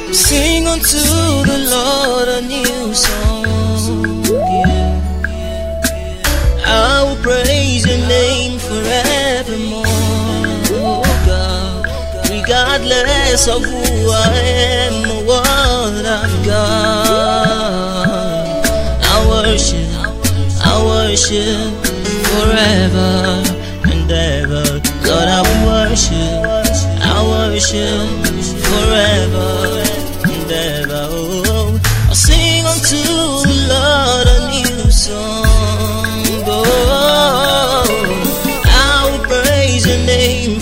Sing unto the Lord a new song. Yeah. I will praise your name forevermore, oh God. Regardless of who I am or what I've got, I worship, I worship forever and ever. Lord, I will worship, I worship forever and ever. Oh, I'll sing unto the Lord a new song. Oh, I will praise your name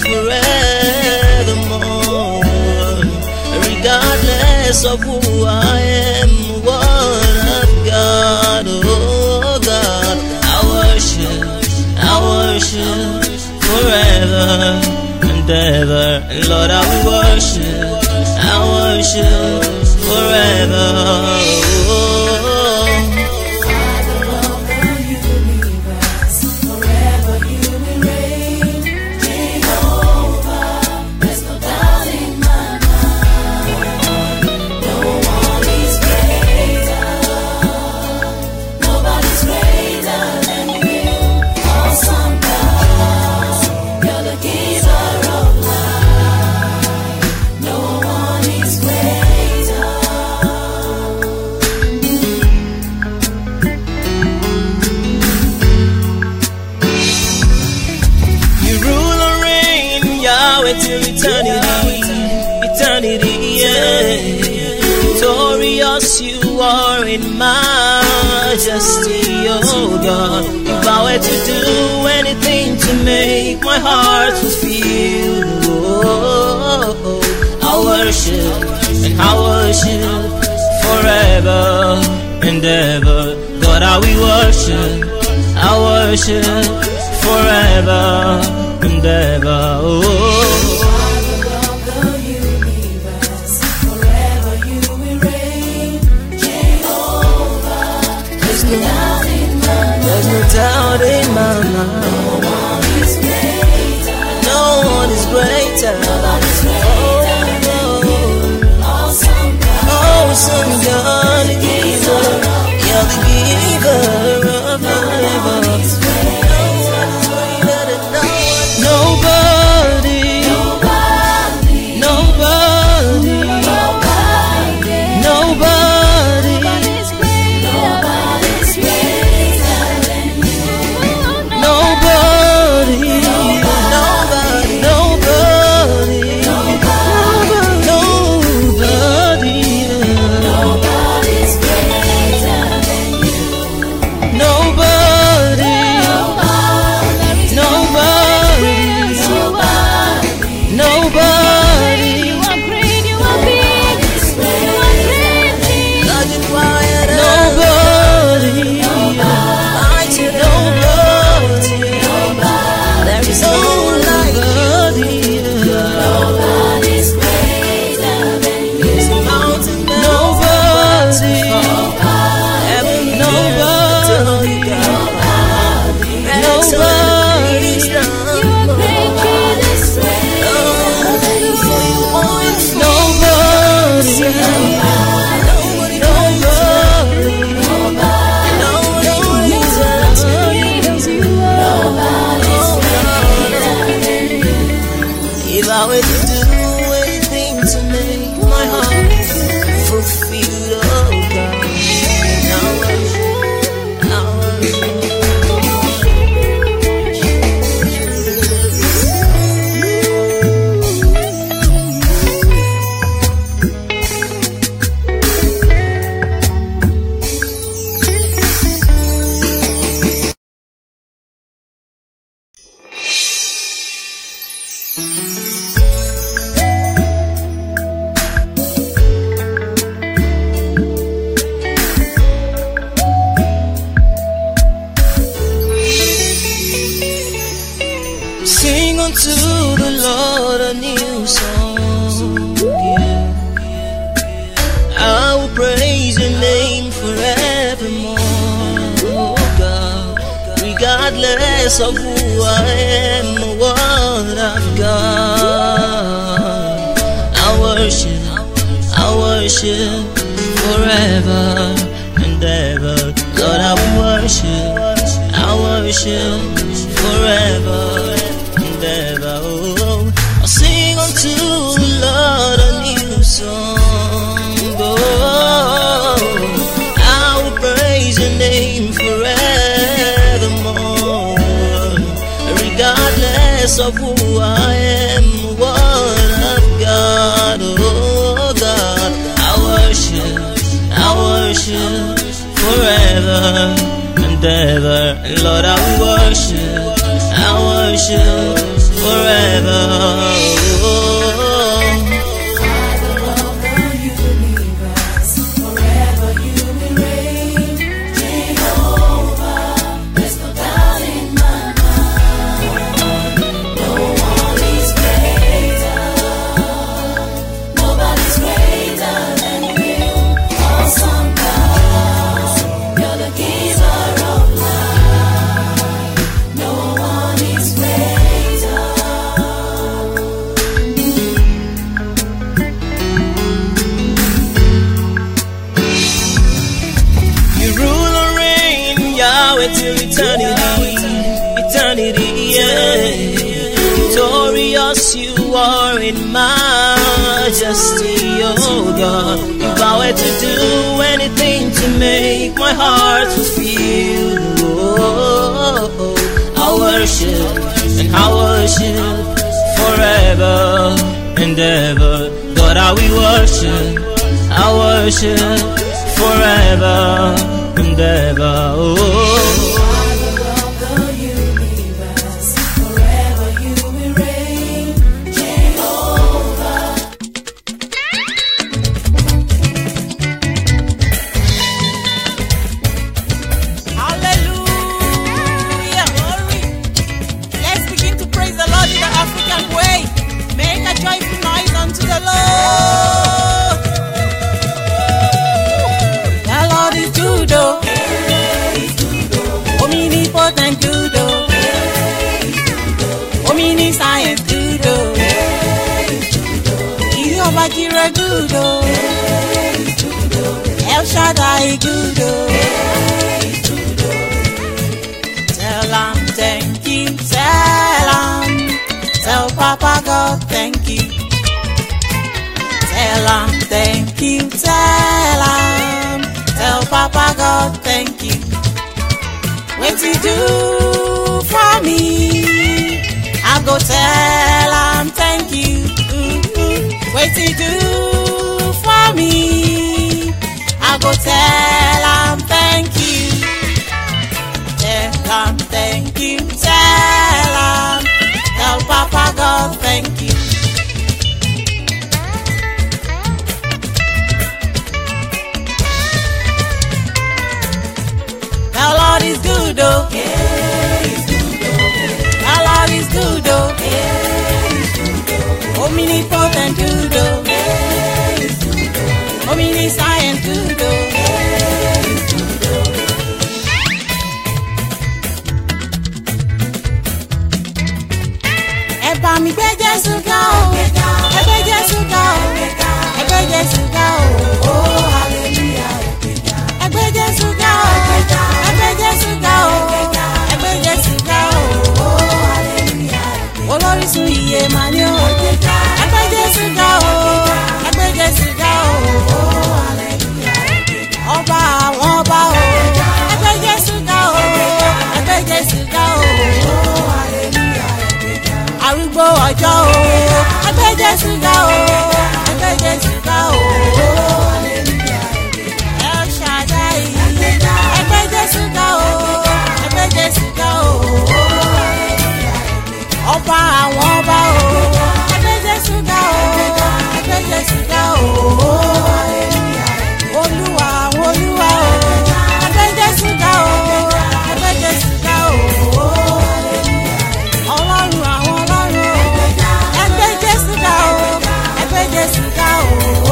forevermore, regardless of who I am, what I've got. Oh God, I worship, I worship forever and ever. And Lord, I will worship, I worship forever. Oh. You rule and reign, Yahweh till eternity, eternity, yeah. Victorious you are in majesty, oh God. You vow to do anything to make my heart fulfilled. Oh, I worship and I worship forever and ever. God, I will worship, I worship forever and ever. Oh. There's no, there's no doubt in my mind. No one is greater. Oh, son, God, giver. You're the giver of life. Nobody, nobody, nobody, nobody, nobody, nobody, nobody, nobody, nobody. Nobody, I said nobody, there is no nobody, mountain nobody, heaven nobody, nobody, nobody, nobody. If I were to do anything to make my heart fulfilled, oh God, I worship, I worship. Sing unto the Lord a new song. Yeah. I will praise your name forevermore, oh God. Regardless of who I am or what I've got, I worship, I worship forever and ever. Lord, I will worship, I worship forever and ever. Oh, I'll sing unto the Lord a new song. Oh, I will praise your name forevermore, regardless of who I am, what I've got. Oh God, I worship, I worship forever and ever. Lord, I will worship, I worship forever. Oh. You rule and reign, Yahweh, till eternity, eternity, yeah. Victorious you are in majesty, oh God. You vow to do anything to make my heart fulfill. Oh, I worship and I worship forever and ever. God, I will worship, I worship forever and ever. Oh. Hallelujah. Glory. Let's begin to praise the Lord in the African way. Make a joyful noise unto the Lord. The Lord is good, oh. Omnipotent good, oh. Omniscient good, oh. Jehovah Jireh good, oh. El Shaddai good, oh. Tell am thank you, tell am, tell Papa God thank you. Tell am thank you, tell am, tell Papa God thank you. What you do for me, I go tell am thank you. What you do for me, I go tell am thank you. Tell am thank you, tell am, tell Papa God thank you. The Lord is good, oh. The Lord is good, oh. Omnipotent good, oh. Omniscient good, oh. ẹ bá mi gbé jésù ga o ẹ gbé jésù ga o ẹ gbé jésù ga o ẹ gbé jésù ga o ẹ gbé jésù ga o ẹ gbé jésù ga o olórísun iye mà ní o ẹ gbé jésù ga o ẹ gbé jésù ga o ọba àwọn ọba o ẹ gbé jésù ga o ẹ gbé jésù ga o arúgbó ọjọ́ o ẹgbẹ́ jésù ga o ẹgbẹ́ jésù ga o. El Shaddai ẹgbẹ́ jésù ga o ẹgbẹ́ jésù ga o. ọba àwọn ọba o ẹgbẹ́ jésù ga o ẹgbẹ́ jésù ga o. olúwa àwọn olúwa o ẹgbẹ́ jésù ga o ẹgbẹ́ jésù ga o ọlọ́run àwọn ọlọ́run o ẹgbẹ́ jésù ga o ẹgbẹ́ jésù ga o.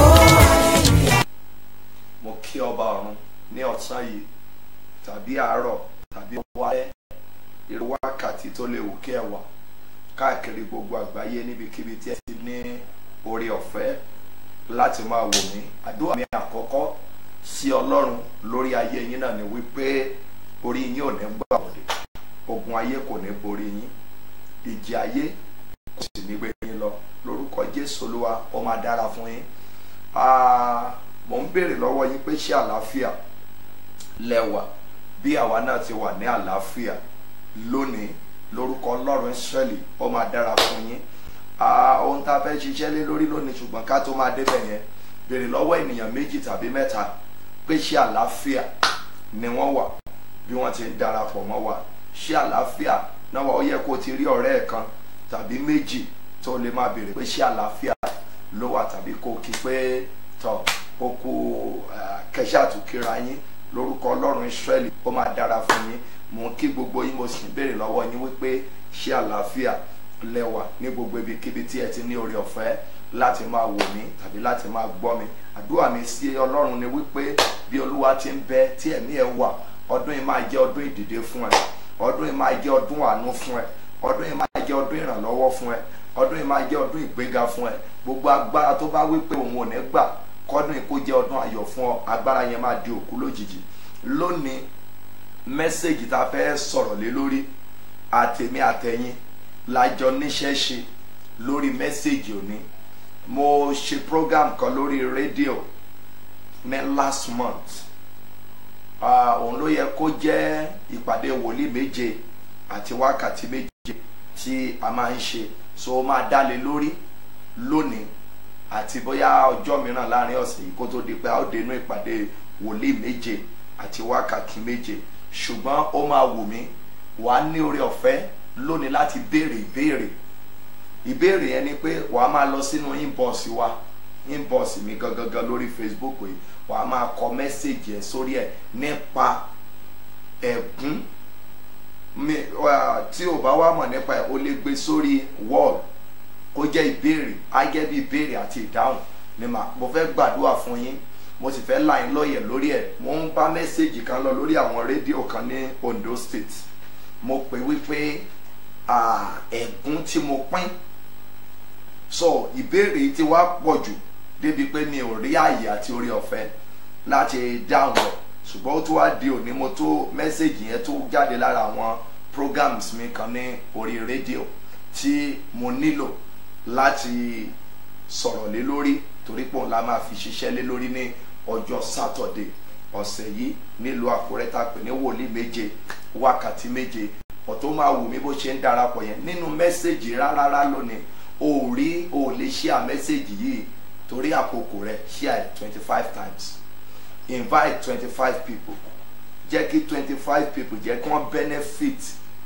mo kí ọba ọ̀run ní ọ̀sán yìí tàbí àárọ̀ tàbí wálẹ̀ irú wákàtí tó lè wù kí ẹ wà káàkiri gbogbo àgbáyé níbikíbi tí ẹ ti ní orí ọ̀fẹ́ láti máa wò mí àdúrà mi àkọ́kọ́ sí ọlọ́run lórí ayé yín náà ni wípé orí yín ò ní gbà wọlé ogun ayé kò ní borí yín ìjì ayé kò sì ní gbé yín lọ lórúkọ jésù olúwa ó máa dára fún yín Ah, mò ń béèrè lọ́wọ́ yín pé ṣé àlàáfíà lẹ́wà bí àwa náà ti wà ní àlàáfíà lónìí lórúkọ ọlọ́run ìsírẹ́lì ó máa dára fún yín Ah, ohun tá a fẹ́ ṣiṣẹ́ lé lórí lónìí ṣùgbọ́n ká tó máa débẹ̀ yẹn béèrè lọ́wọ́ ènìyàn méjì tàbí mẹ́ta pé ṣé àlàáfíà ni wọ́n wà bí wọ́n ti ń darapọ̀ mọ́ wa ṣé àlàáfíà náà wà ó yẹ kó o ti rí ọ̀rẹ́ ẹ̀ kan tàbí méjì tó lè máa béèrè pé ṣé àlàáfíà ló wà tàbí kó o kí pé tọ̀ ó kú kẹṣàtúkìra yín lórúkọ ọlọ́run ìsírẹ́lì ó máa dára fún yín mò ń kí gbogbo yín mo sì ń béèrè lọ́wọ́ yín wípé ṣé àlàáfíà lẹ́wà ní gbogbo ibikíbi tí ẹ ti ní oore ọ̀fẹ́ láti máa wò mí tàbí láti máa gbọ́ mi àdúrà mi sí ọlọ́run ni wípé bí olúwa ti ń bẹ tí ẹ̀mí ẹ wà ọdún yìí máa jẹ́ ọdún ìdìde fún ẹ ọdún yìí máa jẹ́ ọdún àánú fún ẹ ọdún yìí máa jẹ́ ọdún ìrànlọ́wọ́ fún ẹ ọdún yìí máa jẹ́ ọdún ìgbéga fún ẹ gbogbo agbára tó bá wípé òun ò ní gbà kọ́dún yìí kó jẹ́ ọdún ayọ̀ fún ọ agbára yẹn máa di òkú lójijì lónìí mẹ́sẹ̀gì tá a fẹ́ sọ̀rọ̀ lé lórí àtèmi àtẹ̀yìn lájọ níṣẹ́ ṣe lórí mẹ́sẹ̀gì òní mo ṣe program kan lórí rédíò ní last month Ah, òun ló yẹ kó jẹ́ ìpàdé wòlíì méje àti wákàtí méje tí a máa ń ṣe so ó máa dálé lórí lónìí àti bóyá ọjọ́ mìíràn láàrin ọ̀sẹ̀ yìí kó tó di pé a ó dénú ìpàdé wòlíì méje àti wákàtí méje ṣùgbọ́n ó máa wù mí wàá ní oore ọ̀fẹ́ lónìí láti béèrè ìbéèrè ìbéèrè yẹn ni pé wàá máa lọ sínú inbox wa inbox mi gangan lórí facebook yìí wàá máa kọ mẹ́sẹ̀gì ẹ̀ sórí ẹ̀ nípa ẹ̀gún mi wà- tí o bá wá mọ̀ nípa ẹ̀ o lè gbé sórí wall kó jẹ́ ìbéèrè á jẹ́ bí ìbéèrè àti ìdáhùn ni mà mo fẹ́ gbàdúrà fún yín mo sì fẹ́ là yín lọ́yẹ̀ lórí ẹ̀ mo ń bá mẹ́sẹ̀gì kan lọ lórí àwọn rédíò kan ní Ondo State mo pè wípé ah, ẹ̀gún tí mo pín so ìbéèrè yìí ti wá pọ̀ jù débi pé mi ò rí àyè àti orí ọ̀fẹ́ láti dáhùn rẹ̀ ṣùgbọ́n ó tún wá di òní mo tó mẹ́sẹ̀gì yẹn tó jáde lára àwọn programs mi kan ní orí rédíò tí mo nílò láti sọ̀rọ̀ lé lórí torí pé òun la máa fi ṣiṣẹ́ lé lórí ní ọjọ́ sátọ̀dé ọ̀sẹ̀ yìí nílùú àkúrẹ́ tá a pè ní wòlíì méje wákàtí méje ọ̀tún máa wù mí bó ṣe ń darapọ̀ yẹn nínú mẹ́sẹ̀gì rárá lónìí o ò rí o ò lè share mẹ́sẹ̀gì yìí torí àkókò rẹ̀ share twenty five times invite twenty five people jẹ́ kí twenty five people jẹ́ kí wọ́n benefit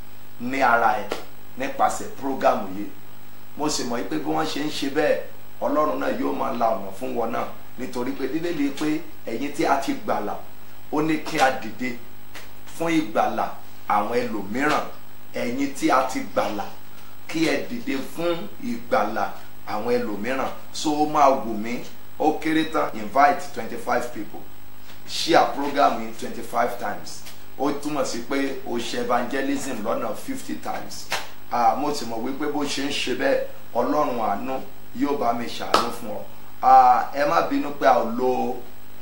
ní ara ẹ̀ nípasẹ̀ program yìí mo sì mọ̀ pé bí wọ́n ṣe ń ṣe bẹ́ẹ̀ ọlọ́run náà yóò máa la ọ̀nà fún wọn náà nítorí pé bíbélì pé ẹ̀yin tí a ti gbàlà ó ní kí a dìde fún ìgbàlà àwọn ẹlòmíràn ẹ̀yin tí a ti gbàlà kí ẹ dìde fún ìgbàlà àwọn ẹlòmíràn so ó máa wù mí ó kéré tán invite twenty five people share program yìí twenty five times ó túmọ̀ sí pé o ṣe evangelism lọ́nà fifty times ah, mo sì mọ̀ wípé bó ṣe ń ṣe bẹ́ẹ̀ ọlọ́run àánú yóò bá mi ṣàánú fún ọ Ah, ẹ má bínú pé a ò lo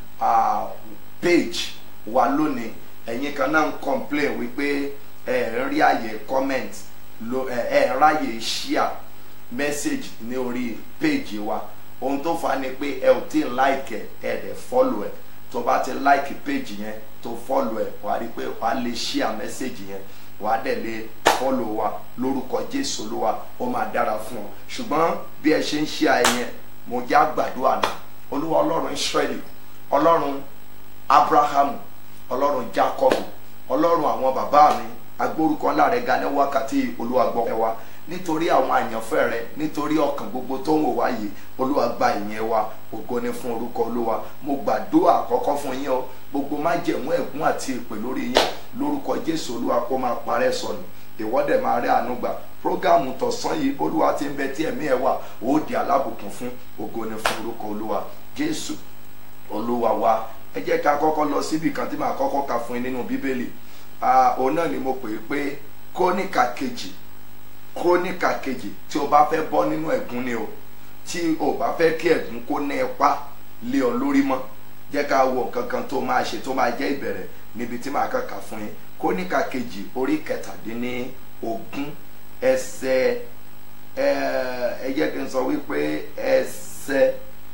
ah, page wa lónìí ẹ̀yin kan náà ń complain wípé ẹ ń rí àyè comment lo ẹ ẹ ń ráyè share message ní orí page wa ohun tó fà á ni pé ẹ ò tí ì like ẹ ẹ dẹ̀ follow ẹ tó bá ti like page yẹn tó follow ẹ wàá rí i pé wàá lè share message yẹn wàá dẹ̀ lè follow wa lórúkọ jésù olúwa ó máa dára fún ọ ṣùgbọ́n bí ẹ ṣe ń share ẹ yẹn mo já gbàdúrà náà olúwa ọlọ́run israẹli ọlọ́run abrahamu ọlọ́run jacob ọlọ́run àwọn bàbá mi agbórúkọ ńlá rẹ ga ní wákàtí olúwa gbọ́ ẹ wa nítorí àwọn àyànfẹ́ rẹ nítorí ọkàn gbogbo tó ń wò wá yìí olúwa gba ìyẹn wa ògo ni fún orúkọ olúwa mo gbàdúrà àkọ́kọ́ fún yín o gbogbo májẹ̀mú ẹ̀gún àti èpè lórí yín lórúkọ jésù olúwa kó máa parẹ́ sọnù ìwọ́dẹ̀ máa rí àánú gbà prógámù tọ̀sán yìí olúwa ti ń bẹ tí ẹ̀mí ẹ̀ wà ó di alábùkún fún ògo ni fún orúkọ olúwa jésù olúwa wa ẹ jẹ́ ká kọ́kọ́ lọ síbi kan tí màá kọ́kọ́ ka fún yín nínú bíbélì Ah, òun náà ni mo pè é pé kóníkà kejì kóníkà kejì tí o bá fẹ́ bọ́ nínú ẹ̀gún ni o tí o bá fẹ́ kí ẹ̀gún kó ní ipa lé ọ lórí mọ́ jẹ́ ká wo nǹkan kan tó máa ṣe tó máa jẹ́ ìbẹ̀rẹ̀ níbi tí màá kàkà fún yín kóníkà kejì orí kẹtàdínní ogún ẹsẹ̀ ẹ ẹ jẹ́ kí n sọ wípé ẹsẹ̀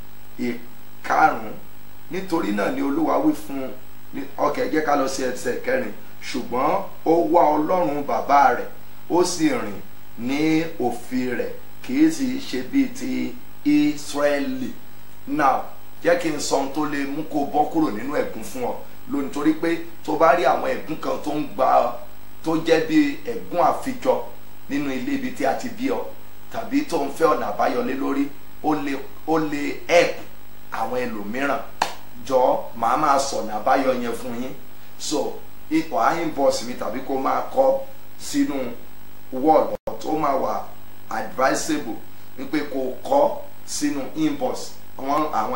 ìkarùn-ún nítorí náà ni olúwa wí fún ọkẹ́ jẹ́ ká lọ sí ẹsẹ̀ kẹrin ṣùgbọ́n ó wá ọlọ́run bàbá rẹ̀ ó sì rìn ní òfin rẹ̀ kì í sì ṣe bíi ti Ísírẹ́lì now jẹ́ kí n sọ ohun tó lè mú kó bọ́ kúrò nínú ẹ̀gún fún ọ lónìí torí pé tó bá rí àwọn ẹ̀gún kan tó ń gba tó jẹ́ bí ẹ̀gún àfijọ nínú ilé ibi tí a ti bí ọ tàbí tó ń fẹ́ ọ̀nà àbáyọlé lórí ó lè ó lè help àwọn ẹlòmíràn jọ màá máa sọ̀nà àbáyọ yẹn fún yín so ipò inbox mi tàbí kó máa kọ sínú word tó máa wà advisable wípé kó kọ sínú inbox àwọn àwọn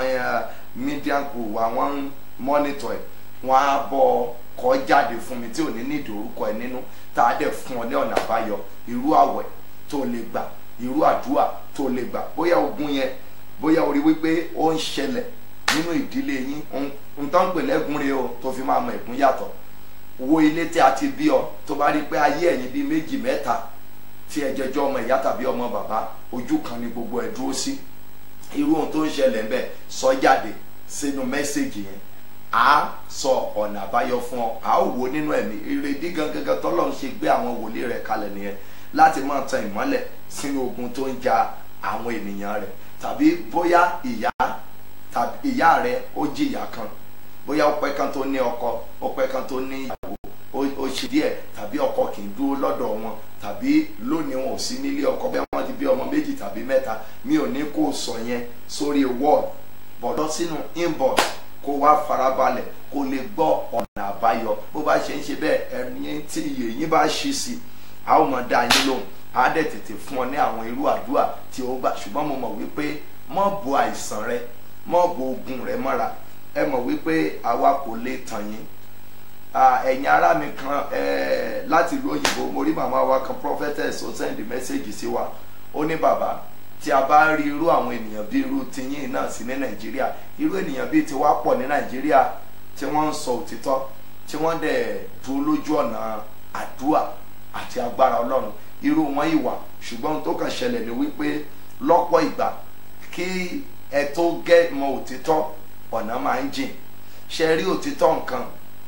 media group àwọn monitor ẹ wọn á bọ kọ jáde fún mi tí ò ní ní ìdórúkọ ẹ nínú tá a dẹ̀ fún ọ ní ọ̀nà àbáyọ irú àwẹ̀ tó lè gbà irú àdúrà tó lè gbà bóyá ogun yẹn bóyá orí wípé ó ń ṣẹlẹ̀ nínú ìdílé yín ń tán pè lẹ́gùn rẹ o tó fi máa mọ ẹ̀gún yàtọ̀ wo ilé tí a ti bí ọ tó bá rí pé ayé ẹ̀yin bíi méjì mẹ́ta tí ẹ jẹjọ́ ọmọ ìyá tàbí ọmọ bàbá ojú kan ni gbogbo ẹ̀ dúró sí irú ohun tó ń ṣẹlẹ̀ ń bẹ̀ sọ jáde sínú mẹ́sẹ̀gì yẹn a sọ ọ̀nà àbáyọ fún ọ a ó wò nínú ẹ̀mí ìrèdí gangan tọ́lọ́ ń ṣe gbé àwọn wòlíì rẹ̀ kalẹ̀ nìyẹn láti máa tan ìmọ́lẹ̀ sínú ogun tó ń ja àwọn ènìyàn rẹ̀ tàbí bóyá ìyá tàbí ìyá rẹ̀ ó jìyà kan bóyá ó pẹ́ kan tó ní ọkọ ó pẹ́ kan tó ní ìyàwó ó ṣe díẹ̀ tàbí ọkọ kì í dúró lọ́dọ̀ wọn tàbí lónìí wọn ò sí nílé ọkọ bí wọ́n ti bí ọmọ méjì tàbí mẹ́ta mi ò ní kó sọ yẹn sórí wall bọ̀dọ̀ sínú inbox kó wá farabalẹ̀ kó lè gbọ́ ọ̀nà àbáyọ bó bá ṣe ń ṣe bẹ́ẹ̀ ẹ̀yin tí iye yín bá ṣí sí i a ó mọ̀ dá yín lóhùn á dẹ̀ tètè fún ọ ní àwọn irú àdúrà tí ó gbà ṣùgbọ́n mo mọ̀ wípé mọ́ bo àìsàn rẹ mọ́ bo ogun rẹ mọ́ra ẹ mọ̀ wípé àwa kò lè tàn yín ẹ̀yin ará mi kan láti ìlú òyìnbó mo rí màmá wa kan prophetess ó send message sí wa ó ní bàbá tí a bá rí irú àwọn ènìyàn bíi irú tiyín náà sí ní nàìjíríà irú ènìyàn bíi tiwa pọ̀ ní nàìjíríà tí wọ́n ń sọ òtítọ́ tí wọ́n dẹ̀ dúró lójú ọ̀nà àdúrà àti agbára ọlọ́run irú wọn ìwà ṣùgbọ́n tó kàn ṣẹlẹ̀ ni wípé lọ́pọ̀ ìgbà kí ẹ tó gẹ́ mọ òtítọ́ ọ̀nà máa ń jìn ṣe rí òtítọ́ nǹkan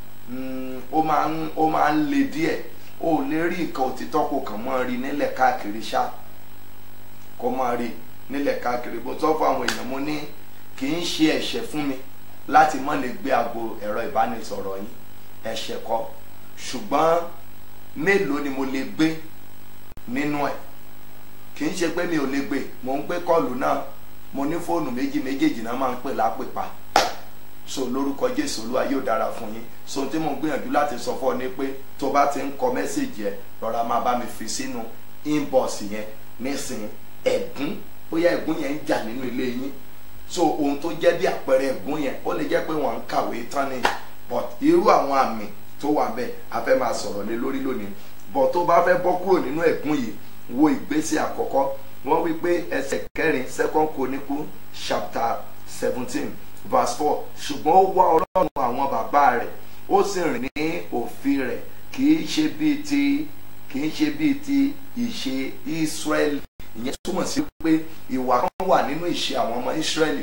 ó máa ń ó máa ń le díẹ̀ o lè rí nǹkan òtítọ́ kò kàn mọ́ rí nílẹ̀ káàkiri ṣá kó máa rí nílẹ̀ káàkiri bó tọ́ fún àwọn èèyàn mo ní kì í ṣe ẹ̀ṣẹ̀ fún mi láti má lè gbé aago ẹ̀rọ ìbánisọ̀rọ̀ yín ẹ̀ṣẹ̀ kọ́ ṣùgbọ́n mélòó ni mo lè gbé nínú ẹ̀ kì í ṣe pé mi ò lè gbé mò ń gbé kọ́ọ̀lù náà mo ní fóònù méjì méjèèjì náà máa ń pè lápèpà so lórúkọ jésù olúwa yóò dára fún yín so tí mo gbìyànjú láti sọ fún ọ ní pé tó bá ti ń kọ mẹ́sẹ̀gì ẹ rọra máa bá mi fi sínú inbox yẹn nísìnyí ẹ̀gún bóyá ẹ̀gún yẹn ń jà nínú ilé yín so ohun tó jẹ́ bí àpẹẹrẹ ẹ̀gún yẹn ó lè jẹ́ pé wọ́n ń kàwé tán ni but irú àwọn àmì tó wà bẹ́ẹ̀ a fẹ́ máa sọ̀rọ̀ lé lórí lónìí but tó bá fẹ́ bọ́ kúrò nínú ẹ̀gún yìí wo ìgbésẹ̀ àkọ́kọ́ wọ́n wí pé ẹsẹ̀ kẹrin second chronicle chapter seventeen verse four ṣùgbọ́n ó wá ọlọ́run àwọn bàbá rẹ̀ ó sì rìn ní òfin rẹ̀ kì í ṣe bíi ti kì í ṣe bíi ti ìṣe Ísírẹ́lì ìyẹn túmọ̀ sí pé ìwà kan wà nínú ìṣe àwọn ọmọ Ísírẹ́lì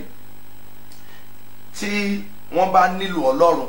tí wọ́n bá nílò ọlọ́run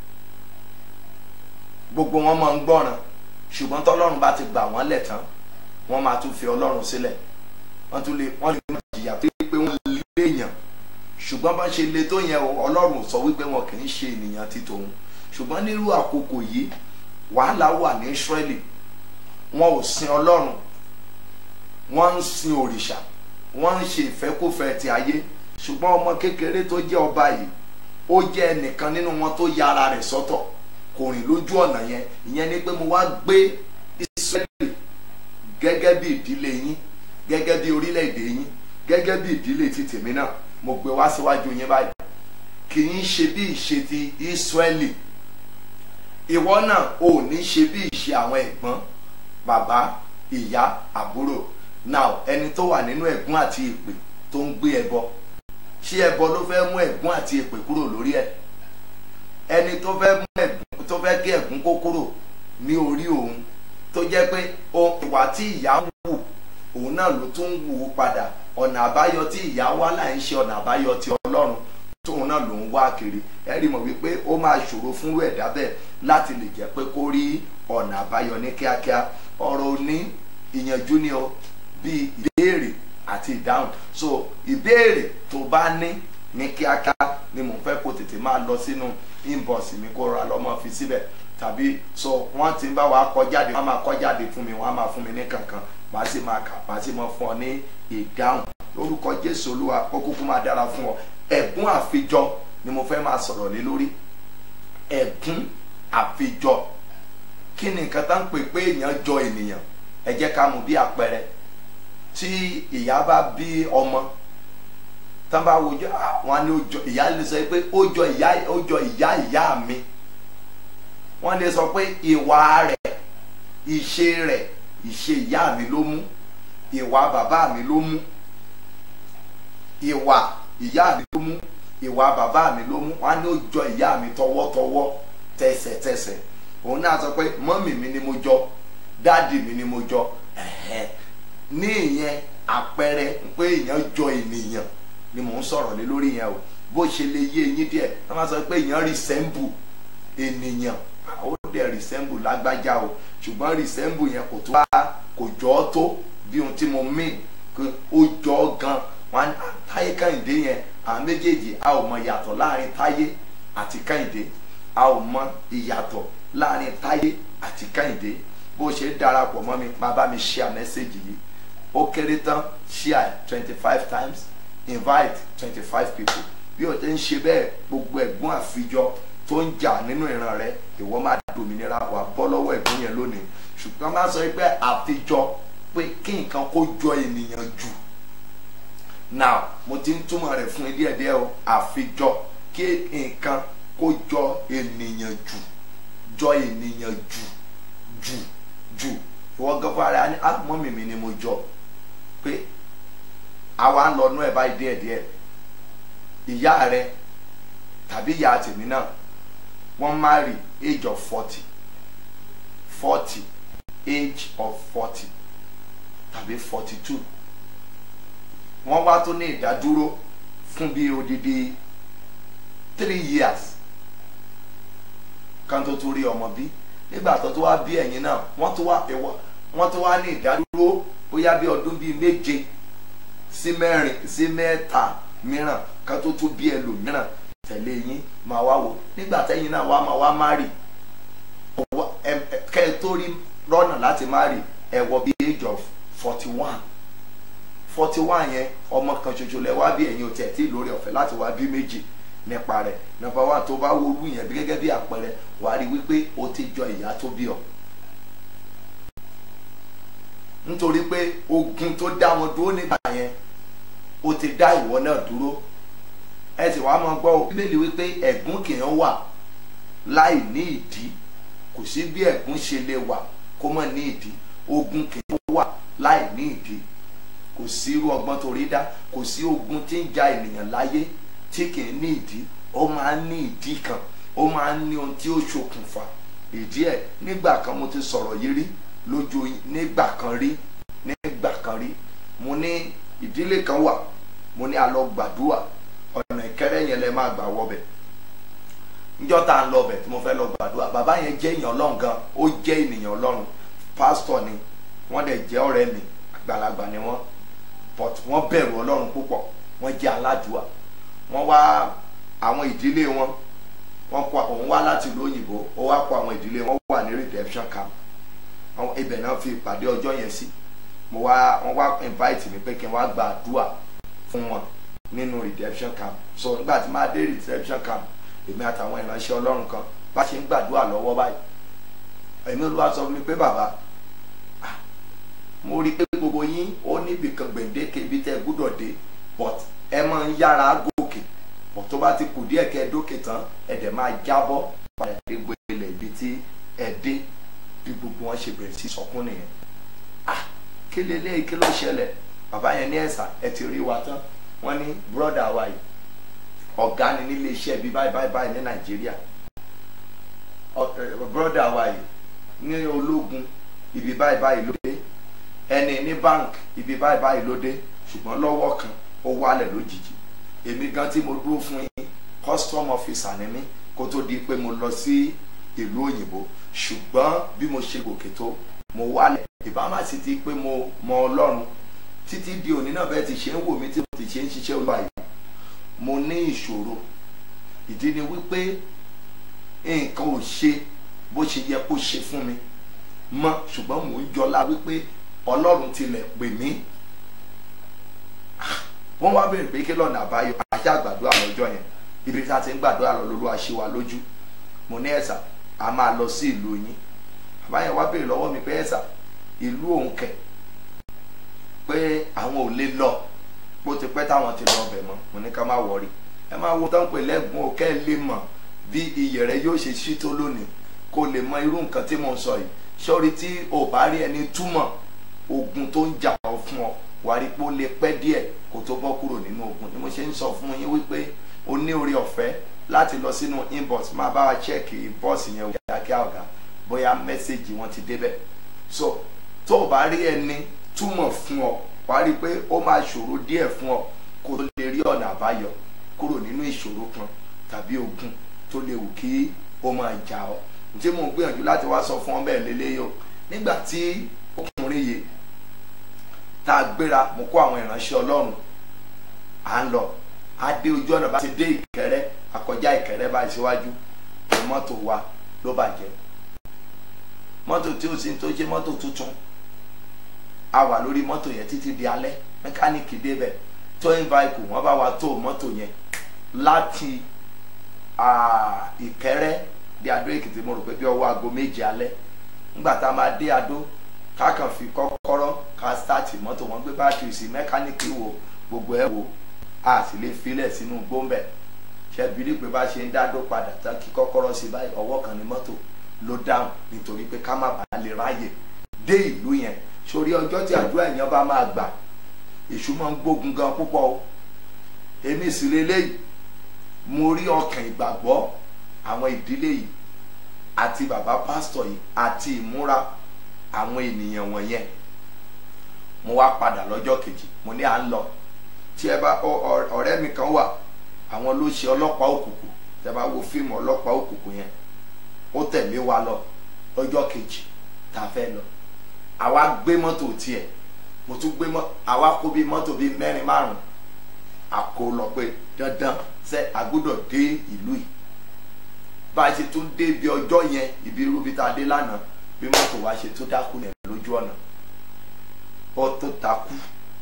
gbogbo wọn máa ń gbọ́ràn ṣùgbọ́n tọ́lọ́run bá ti gbà wọ́n lẹ̀ tán wọ́n máa tún fi ọlọ́run sílẹ̀ wọ́n tún lè wọ́n lè má jìyà pé pé wọ́n lé èèyàn ṣùgbọ́n bá ṣe le tó yẹn ọlọ́run sọ wípé wọn kì í ṣe ènìyàn ti tòun ṣùgbọ́n nírú àkókò yìí wàhálà wà ní Ísírẹ́lì wọn ò sin ọlọ́run wọ́n ń sin òrìṣà wọ́n ń ṣe ìfẹ́kúfẹ́ ti ayé ṣùgbọ́n ọmọ kékeré tó jẹ́ ọba yìí ó jẹ́ ẹnìkan nínú wọn tó ya ara rẹ̀ sọ́tọ̀ kò rìn lójú ọ̀nà yẹn ìyẹn ni pé mo wá gbé Ísírẹ́lì gẹ́gẹ́ bí ìdílé yín gẹ́gẹ́ bí orílẹ̀-èdè yín gẹ́gẹ́ bí ìdílé ti tèmi náà mo gbé wá síwájú yín báyìí kì í ṣe bí ìṣe ti Ísírẹ́lì ìwọ náà ò ní ṣe bí ìṣe àwọn ẹ̀gbọ́n bàbá ìyá àbúrò now ẹni tó wà nínú ẹ̀gún àti ìpè tó ń gbé ẹbọ ṣé ẹbọ ló fẹ́ mú ẹ̀gún àti èpè kúrò lórí ẹ̀ ẹni tó fẹ́ mú ẹ̀gún tó fẹ́ kí ẹ̀gún kó kúrò ní orí òun tó jẹ́ pé o- ìwà tí ìyá ń wù òun náà ló tún ń wù ú padà ọ̀nà àbáyọ tí ìyá wá láì ń ṣe ọ̀nà àbáyọ ti ọlọ́run tóun náà ló ń wá kiri ẹ rí mọ̀ wípé ó máa ṣòro fún ẹ̀dá bẹ́ẹ̀ láti lè jẹ́ pé kó rí ọ̀nà àbáyọ ní kíákíá ọ̀rọ̀ òní ìyànjú ni o bíi ìbéèrè àti ìdáhùn so ìbéèrè tó bá ní ní kíákíá ni mò ń fẹ́ kó tètè máa lọ sínú inbox mi kó ra lọ́mọ fi síbẹ̀ tàbí so wọ́n ti ń bá wa kọ jáde wọ́n máa kọ jáde fún mi wọ́n á máa fún mi ní kankan màá sì máa kà màá sì máa fún ọ ní ìdáhùn lórúkọ jésù olúwa ó kúkú máa dára fún ọ ẹ̀gún àfijọ ni mo fẹ́ máa sọ̀rọ̀ lé lórí ẹ̀gún àfijọ kí ni nǹkan tá ń pè pé èèyàn jọ ènìyàn ẹ jẹ́ ká mú bí àpẹẹrẹ tí ìyá bá bí ọmọ tán bá wojú wọn ni ó jọ ìyá lè sọ pé ó jọ ìyá ó jọ ìyá ìyá mi wọ́n lè sọ pé ìwà rẹ̀ ìṣe rẹ̀ ìṣe ìyá mi ló mú ìwà bàbá mi ló mú ìwà ìyá mi ló mú ìwà bàbá mi ló mú wọ́n ní ó jọ ìyá mi tọwọ́tọwọ́ tẹsẹ̀tẹsẹ̀ òun náà sọ pé mọ́mì mi ni mo jọ dáàdì mi ni mo jọ ẹ̀hẹ́ ní ìyẹn àpẹẹrẹ pé èèyàn jọ ènìyàn ni mò ń sọ̀rọ̀ lé lórí yẹn o bó ṣe lè yé eyín díẹ̀ wọ́n máa sọ pé èèyàn resemble ènìyàn ó dẹ̀ resemble lágbájá o ṣùgbọ́n resemble yẹn kò tó wá kò jọ ọ́ tó bí ohun tí mo mean pé ó jọ ọ́ gan wọn á táyé kẹ́hìndé yẹn àwọn méjèèjì a ò mọ ìyàtọ̀ láàrin táyé àti kẹ́hìndé a ò mọ ìyàtọ̀ láàrin táyé àti kẹ́hìndé bó ṣe darapọ̀ mọ́ mi máa bá mi share message yìí ó kéré tán share twenty five times invite twenty five people bí o ti ń ṣe bẹ́ẹ̀ gbogbo ẹ̀gbọ́n àfijọ́ tó ń jà nínú ìran rẹ ìwọ máa dòmìnira wà bọ́ lọ́wọ́ ẹ̀gbọ́n yẹn lónìí ṣùgbọ́n máa sọ pé àfijọ́ pé kí nǹkan kó jọ ènìyàn jù now mo ti ń túmọ̀ rẹ̀ fún ilé ẹ̀dẹ́ o àfijọ́ kí nǹkan kó jọ ènìyàn jù jọ ènìyàn jù jù jù ìwọ gọ́fà rẹ̀ á ní àmọ́ mi ni mo jọ pé àwa ń lọ nú ẹ̀ báyìí díẹ̀díẹ̀ ìyá rẹ tàbí ìyá tèmi náà wọ́n marry age of forty forty age of forty tàbí forty two wọ́n wá tó ní ìdádúró fún bí odidi three years kan tó tó rí ọmọ bí nígbà tó tó wá bí ẹ̀yin náà wọ́n tó wá ẹ̀wọ́ wọ́n tó wá ní ìdádúró bóyá bí ọdún bíi méje sí mẹ́rin sí mẹ́ta mìíràn kan tó tó bí ẹlòmíràn tẹ̀lé yín máa wá wò nígbà tẹ́yìn náà wá máa wá má rì kẹ́ ẹ tó rí rọ́nà láti má rì ẹ wọ bí age of forty one forty one yẹn ọmọ kan ṣoṣo lẹ wá bí ẹ̀yin ò tiẹ̀ tí lórí ọ̀fẹ́ láti wá bí méjì nípa rẹ̀ nọ́mbà wá tó bá wo olú yẹn bí gẹ́gẹ́ bí àpẹẹrẹ wàá rí wípé o ti jọ ìyá tó bí ọ nítorí pé ogun tó dá wọn dúró nígbà yẹn ó ti dá ìwọ náà dúró ẹ sì wá máa gbọ́ o bíbélì wípé ẹ̀gún kì í wà láì ní ìdí kò sí bí ẹ̀gún ṣe lè wà kó má ní ìdí ogun kì í wà láì ní ìdí kò sí irú ọgbọ́n tó rí dá kò sí ogun tí ń ja ènìyàn láyé tí kì í ní ìdí ó máa ń ní ìdí kan ó máa ń ní ohun tí ó ṣokùnfà ìdí ẹ̀ nígbà kan mo ti sọ̀rọ̀ yìí rí lójú nígbà kan rí nígbà kan rí mo ní ìdílé kan wà mo ní a lọ gbàdúrà ọ̀nà ìkẹrẹ́ yẹn lẹ máa gbà wọbẹ̀ níjọ́ tá à ń lọbẹ̀ tí mo fẹ́ lọ gbàdúrà bàbá yẹn jẹ́ èèyàn ọlọ́run gan ó jẹ́ ènìyàn ọlọ́run pásítọ̀ ni wọ́n dẹ̀ jẹ́ ọ̀rẹ́ mi àgbàlagbà ni wọ́n but wọ́n bẹ̀rù ọlọ́run púpọ̀ wọ́n jẹ́ aládùúà wọ́n wá àwọn ìdílé wọn wọ́n kó òun wá láti ìlú òyìnbó ó wá kó àwọn ìdílé wọn wà ní redemption camp àwọn ibẹ̀ náà fi ìpàdé ọjọ́ yẹn sí mo wá wọ́n wá invite mi pé kí n wá gba àdúrà fún wọn nínú redemption camp so nígbà tí máa dé redemption camp èmi àtàwọn ìránṣẹ́ ọlọ́run kan bá ṣe ń gbàdúrà lọ́wọ́ báyìí èmi olúwa sọ fún mi pé bàbá mo rí i pé gbogbo yín ó níbi kan gbèǹdéke ibi tẹ́ ẹ gbúdọ̀ dé but ẹ máa ń yára gòkè but tó bá ti kù díẹ̀ kẹ́ ẹ dókè tán ẹ dẹ̀ máa jábọ́ padà dé gbélé ibi tí ẹ dé bí gbogbo wọn ṣe bẹ̀rẹ̀ sí sọkún nìyẹn ah kí leléyìí kí ló ṣẹlẹ̀ bàbá yẹn ní ẹ̀sà ẹ ti rí wa tán wọ́n ní brọ́dà wa yìí ọ̀gá ni nílé iṣẹ́ bíi báyìí báyìí báyìí ní nàìjíríà brọ́dà wa yìí ní ológun ibi báyìí báyìí ló dé ẹni ní bank ibi báyìí báyìí ló dé ṣùgbọ́n lọ́wọ́ kan ó wálẹ̀ lójijì èmi gan tí mo dúró fún yín custom officer ni mí kó tó di pé mo lọ sí ìlú òyìnbó ṣùgbọ́n bí mo ṣe gòkè tó mo wálẹ̀ ìbámu sì ti pé mo mọ ọlọ́run títí di òní náà bẹ́ẹ̀ ti ṣe ń wò mí tí mo ti ṣe ń ṣiṣẹ́ olúwa yìí mo ní ìṣòro ìdí ni wípé nǹkan ò ṣe bó ṣe yẹ kó ṣe fún mi mọ́ ṣùgbọ́n mò ń jọlá wípé ọlọ́run tilẹ̀ pè mí wọ́n wá béèrè pé kí lọ́nà àbáyọ àṣà àgbàdo àlọ́jọ́ yẹn ibi tí a ti ń gbàdúrà lọ lólu àṣewà lójú mo ní ẹ̀sà a máa lọ sí ìlú yín àbáyẹn wá béèrè lọ́wọ́ mi pé ẹ̀sà ìlú òun kẹ̀ pé àwọn ò lè lọ bó ti pẹ́ táwọn ti lọ ọbẹ̀ mọ́ mo ní ká má wọrí ẹ máa wo tán pé lẹ́gùn òkè lè mọ̀ bí iyẹ̀ rẹ yóò ṣe ṣí tó lónìí kó lè mọ irú nǹkan tí mo ń sọ yìí sọ́rí tí o bá rí ẹni túmọ̀ ogun tó ń jà ọ́ fún ọ wàá rí pé ó lè pẹ́ díẹ̀ kó tó bọ́ kúrò nínú ogun ni mo ṣe ń sọ fún yín wípé o ní orí ọ̀fẹ́ láti lọ sínú inbox máa bá wa chẹ́ẹ̀kì bọ́ọ̀sì yẹn kíákíá ọ̀gá bóyá mẹ́sẹ̀gì wọn ti débẹ̀ so tó o bá rí ẹni túmọ̀ fún ọ wàá rí i pé ó máa ṣòro díẹ̀ fún ọ kó o lè rí ọ̀nà àbáyọ kúrò nínú ìṣòro kan tàbí ogun tó lè wù kí ó máa jà ọ́ tí mo gbìyànjú láti wá sọ fún ọ bẹ́ẹ̀ lélẹ́yọ̀ nígbà tí ọkùnrin yìí tá a gbéra mo kó àwọn ìránṣẹ́ ọlọ́run à ń lọ a dé ojú ọ̀nà bá ti dé ìkẹrẹ́ àkọjá ìkẹrẹ́ báyìí síwájú ní mọ́tò wa ló bàjẹ́ mọ́tò tí ó sì ń tó jẹ́ mọ́tò tuntun a wà lórí mọ́tò yẹn títí di alẹ́ mẹkáníìkì débẹ̀ towing vehicle wọ́n bá wa tó mọ́tò yẹn láti ìkẹrẹ́ di adó èkìtì mo rò pé bí ọwọ́ aago méje alẹ́ ńgbà tá a máa dé adó ká kàn fi kọ́kọ́rọ́ ká stáàtì mọ́tò wọn gbé bátìrì sí mẹkáníìkì wo gbogbo ẹ̀ wo a sì lè filẹ̀ sínú gbóǹbẹ̀ ṣẹ́bílí pé bá ṣe ń dádó padà tán kí kọ́kọ́rọ́ sí báyìí ọwọ́ kan ní mọ́tò ló dáhùn nítorí pé ká má bàa lè ráyè dé ìlú yẹn sórí ọjọ́ tí àdúrà èèyàn bá máa gbà èṣù máa ń gbógun gan púpọ̀ o èmi sì lélẹ́yìí mo rí ọkàn ìgbàgbọ́ àwọn ìdílé yìí àti bàbá pásítọ̀ yìí àti ìmúra àwọn ènìyàn wọ̀nyẹn mo wá padà lọ́jọ́ kejì mo ní à ń lọ tí ẹ bá ọ̀rẹ́ mi kan wà àwọn ló ṣe ọlọ́pàá òkùnkùn tí ẹ bá wo fíìmù ọlọ́pàá òkùnkùn yẹn ó tẹ̀lé wa lọ lọ́jọ́ kejì tá a fẹ́ lọ àwa gbé mọ́tò tiẹ̀ mo tún gbé mọ́tò àwa kó bíi mọ́tò bíi mẹ́rin márùn àkó lọ pé dandan ṣe àgbọ́dọ̀ dé ìlú yìí bá a ṣe tún dé ibi ọjọ́ yẹn ibi irú bí tá a dé lánàá bí mọ́tò wa ṣe tó dákú yẹn lójú ọ̀nà ó tó takú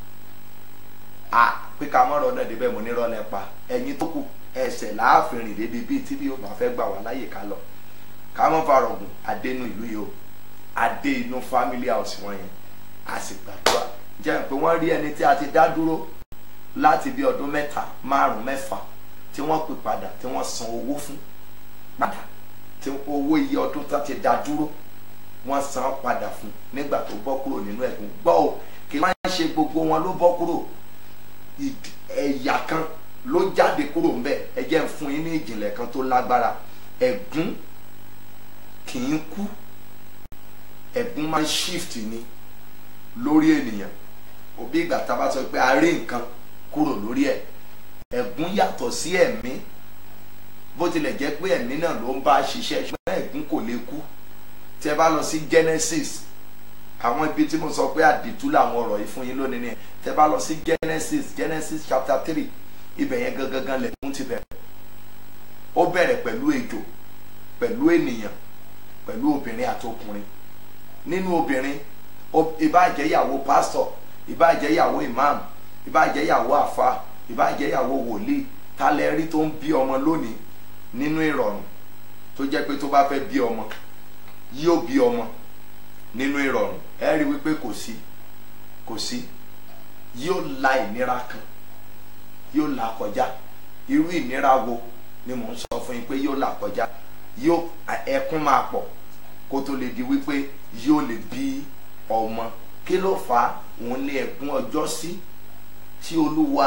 a pé ká mọ́rọ̀ náà débẹ̀ mo ní rọ́lẹ̀ pa ẹ̀yin tó kù ẹsẹ̀ láàfin rìn débi bíi tí bí yóò bá fẹ́ gbà wá láyè ká lọ ká mọ́ farọ̀gùn adénú ìlú yìí o adé inú family house wọn yẹn a sì gbàdúrà jẹ́ pé wọ́n rí ẹni tí a ti dá dúró láti bí ọdún mẹ́ta márùn mẹ́fà tí wọ́n pè padà tí wọ́n san owó fún padà tí owó iye ọdún tó ti dá dúró wọ́n san padà fún nígbà tó bọ́ kúrò nínú ẹ̀gún gbọ́ ò kí wọ́n ṣe gbogbo wọn ló bọ́ kúrò ẹ̀yà kan ló jáde kúrò ńbẹ̀ ẹ jẹ́ ń fún yín ní ìjìnlẹ̀ kan tó lágbára ẹ̀gún kì í kú ẹ̀gún máa ń shift ni lórí ènìyàn òbí ìgbà tá a bá sọ pé a rí nǹkan kúrò lórí ẹ̀ ẹ̀gún yàtọ̀ sí ẹ̀mí bó tilẹ̀ jẹ́ pé ẹ̀mí náà ló ń bá ṣiṣẹ́ ṣùgbọ́n ẹ̀gún kò lè kú tí ẹ bá lọ sí Genesis àwọn ibi tí mo sọ pé àdìtú làwọn ọ̀rọ̀ yìí fún yín lónìí ni tí ẹ bá lọ sí Genesis Genesis chapter three ibẹ̀ yẹn gangan lẹ̀gún ti bẹ̀rẹ̀ ó bẹ̀rẹ̀ pẹ̀lú ejò pẹ̀lú ènìyàn pẹ̀lú obìnrin àti ọkùnrin nínú obìnrin ìbáàjẹ́ ìyàwó pásítọ̀ ìbáàjẹ́ ìyàwó imam ìbáàjẹ́ ìyàwó àfa ìbáàjẹ́ ìyàwó wòlíì talẹ̀ rí tó ń bí ọmọ lónìí nínú ìrọ̀rùn tó jẹ́ pé tó bá fẹ́ bí ọmọ yóò bí ọmọ nínú ìrọ̀rùn ẹ rí wípé kò sí kò sí yóò la ìnira kan yóò là kọjá irú ìnira wo ni mò ń sọ fún yín pé yóò là kọjá yóò ẹkún máa pọ̀ kó tó lè di wípé yóò lè bí ọmọ kí ló fà á òun ní ẹkún ọjọ́ sí tí olúwa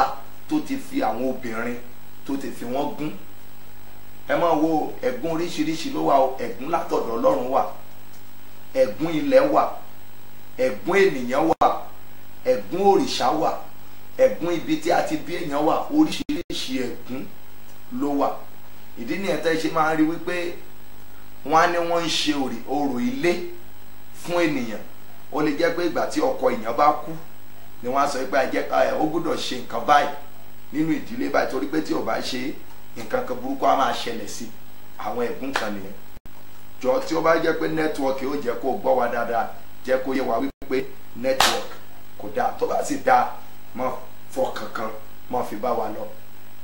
tó ti fi àwọn obìnrin tó ti fi wọ́n gún ẹ máa wo ẹ̀gún oríṣiríṣi ló wà o ẹ̀gún látọ̀dọ̀ ọlọ́run wà ẹ̀gún ilẹ̀ wà ẹ̀gún ènìyàn wà ẹ̀gún òrìṣà wà ẹ̀gún ibi tí a ti bí èèyàn wà oríṣiríṣi ẹ̀gún ló wà ìdí nìyẹn tẹ́ ṣe máa ń rí wípé wọ́n á ní wọ́n ń ṣe orò ilé fún ènìyàn ó lè jẹ́ pé ìgbà tí ọkọ èèyàn bá kú ni wọ́n á sọ pé ajẹ́ ká ó gbọ́dọ̀ ṣe nǹkan báyìí nínú ìdílé báyìí torí pé tí ò bá ṣe nǹkan kan burúkú á máa ṣẹlẹ̀ sí àwọn ẹ̀gún kan nìyẹn jọ tí ó bá jẹ́ pé nẹ́tíwọ́ọ̀kì ó jẹ́ kó gbọ́ wa dáadáa jẹ́ kó yé wa wípé nẹ́tíwọ́ọ̀kì kò dáa tó bá sì dáa mọ́ fọkàn kan mọ́ fi bá wa lọ.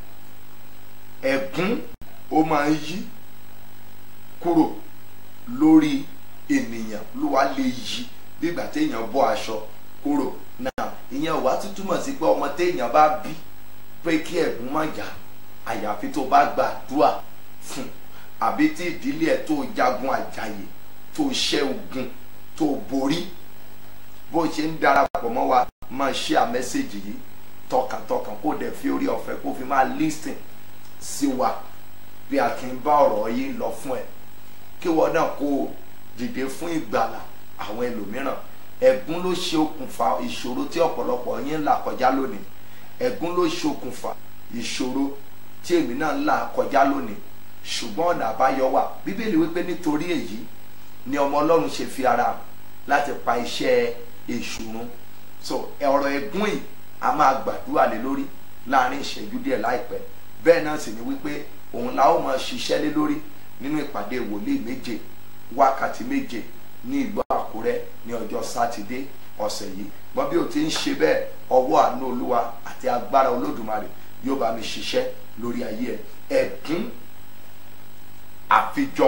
ẹ̀gún ó máa ń yí kúrò lórí ènìyàn ló wá lè yí bí ìgbà téèyàn bọ́ aṣọ kúrò náà ìyẹn ò wá tún túmọ̀ sí pé ọmọ téèyàn bá bí pé kí ẹ̀gún má jà àyàfi tó bá gbàdúrà fún àbí tí ìdílé ẹ̀ tó jagun àjàyè tó ṣẹ́ ogun tó borí bó ṣe ń darapọ̀ mọ́ wa máa ṣe à mẹ́sẹ̀gì yìí tọkàntọkàn kó dẹ̀ fi orí ọ̀fẹ́ kó fi máa lísìn sí wa bí a kì í bá ọ̀rọ̀ yìí lọ fún ẹ kí wọ́n náà kó o dìde fún ìgbàlà àwọn ẹlòmíràn ẹ̀gún ló ṣe okùnfà ìṣòro tí ọ̀pọ̀lọpọ̀ yín ń là kọjá lónìí ẹ̀gún ló ṣe okùnfà ìṣòro tí èmi náà ń là kọjá lónìí ṣùgbọ́n ọ̀nà àbáyọ wà bíbélì wípé nítorí èyí ni ọmọ ọlọ́run ṣe fi ara hàn láti pa iṣẹ́ èṣù run so ọ̀rọ̀ ẹ̀gún yìí a máa gbàdúrà lé lórí láàrin ìṣẹ́jú díẹ̀ láìpẹ́ bẹ́ẹ̀ náà sì ni wípé òun la ó máa ṣiṣẹ́ lé lórí nínú ìpàdé wòlíì méje wákàtí méje ní ìlú àkúrẹ́ ní ọjọ́ sátidé ọ̀sẹ̀ yìí gbọ́n bí o ti ń ṣe bẹ́ẹ̀ ọwọ́ àánú olúwa àti agbára olódùmarè yóò bá mi ṣiṣẹ́ lórí ayé ẹ ẹ̀gún àfijọ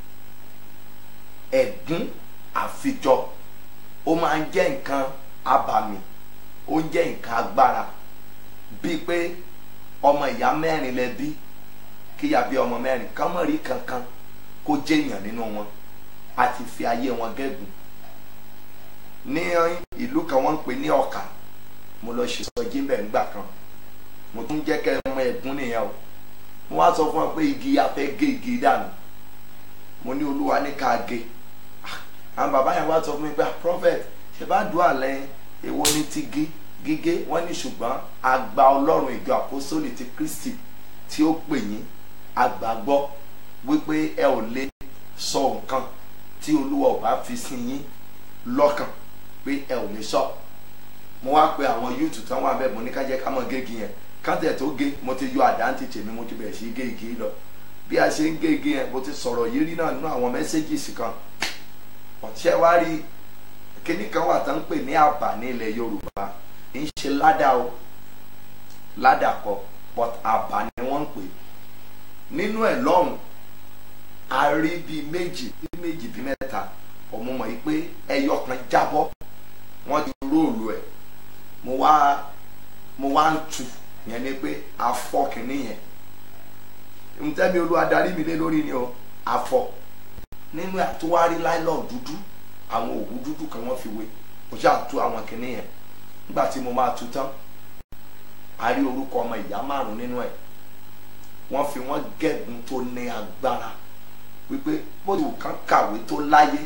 ẹ̀gún àfijọ ó máa ń jẹ́ nǹkan abàmì ó ń jẹ́ nǹkan agbára bíi pé ọmọ ìyá mẹ́rin lẹ bí kíyà bí ọmọ mẹ́rin kán mọ̀ rí kankan kó jẹ́ èèyàn nínú wọn àti fi ayé wọn gẹ́gùn ní ìlú kan wọ́n ń pè ní ọ̀kà mo lọ ṣe sọjí bẹ́ẹ̀ ńgbà kan mo tún jẹ́ kẹ́ ẹ mọ ẹ̀gún nìyẹn o mo wá sọ fún ọ pé igi afẹ́ gé igi dànù mo ní olúwa ní ká gé àwọn bàbá yẹn wá sọ fún mi pé prophet ṣe bá dùn àlẹ́ èwo ní ti gé gígé wọ́n ní ṣùgbọ́n àgbà ọlọ́run ìjọ àpọ́sólì ti kristi tí ó pè yín àgbàgbọ́ wípé ẹ ò lè sọ nǹkan tí olúwa ò bá fi sí yín lọ́kàn pé ẹ ò lè sọ mo wá pe àwọn yúùtù tán wà bẹ́ẹ̀ mo ní ká jẹ́ ká mọ̀ gégi yẹn káńtẹ̀ tó gé mo ti yọ àdáǹtì tèmi mo ti bẹ̀rẹ̀ sí gé igi lọ bí a ṣe ń gé igi yẹn mo ti sọ̀rọ̀ yìí rí náà nínú àwọn mẹ́sẹ́gìsì kan ọ̀tíṣẹ́ wá rí kíní kan wà tán ń pè ní àbà ní ilẹ̀ yorùbá kì í ṣe ládà o ládà kọ but àbà ni wọ́n ń pè nínú ẹ̀ lọ́hùn a rí bíi méjì bíi méjì bíi mẹ́ta ọmọ mọ̀ yìí pé ẹyọ kan jábọ́ wọ́n ti róòlù ẹ̀ mo wá mo wá ń tu yẹn ni pé afọ kìíní yẹn ntẹ́mi olú adarí mi lé lórí ni o afọ nínú àtúwárí láìlọ́ọ̀ dúdú àwọn òwú dúdú kan wọ́n fi wé mo ṣáà tú àwọn kìíní yẹn nígbà tí mo máa tú tán a rí orúkọ ọmọ ìyá márùn nínú ẹ̀ wọ́n fi wọ́n gẹ̀gùn tó ní agbára wípé bóyá kan kàwé tó láyé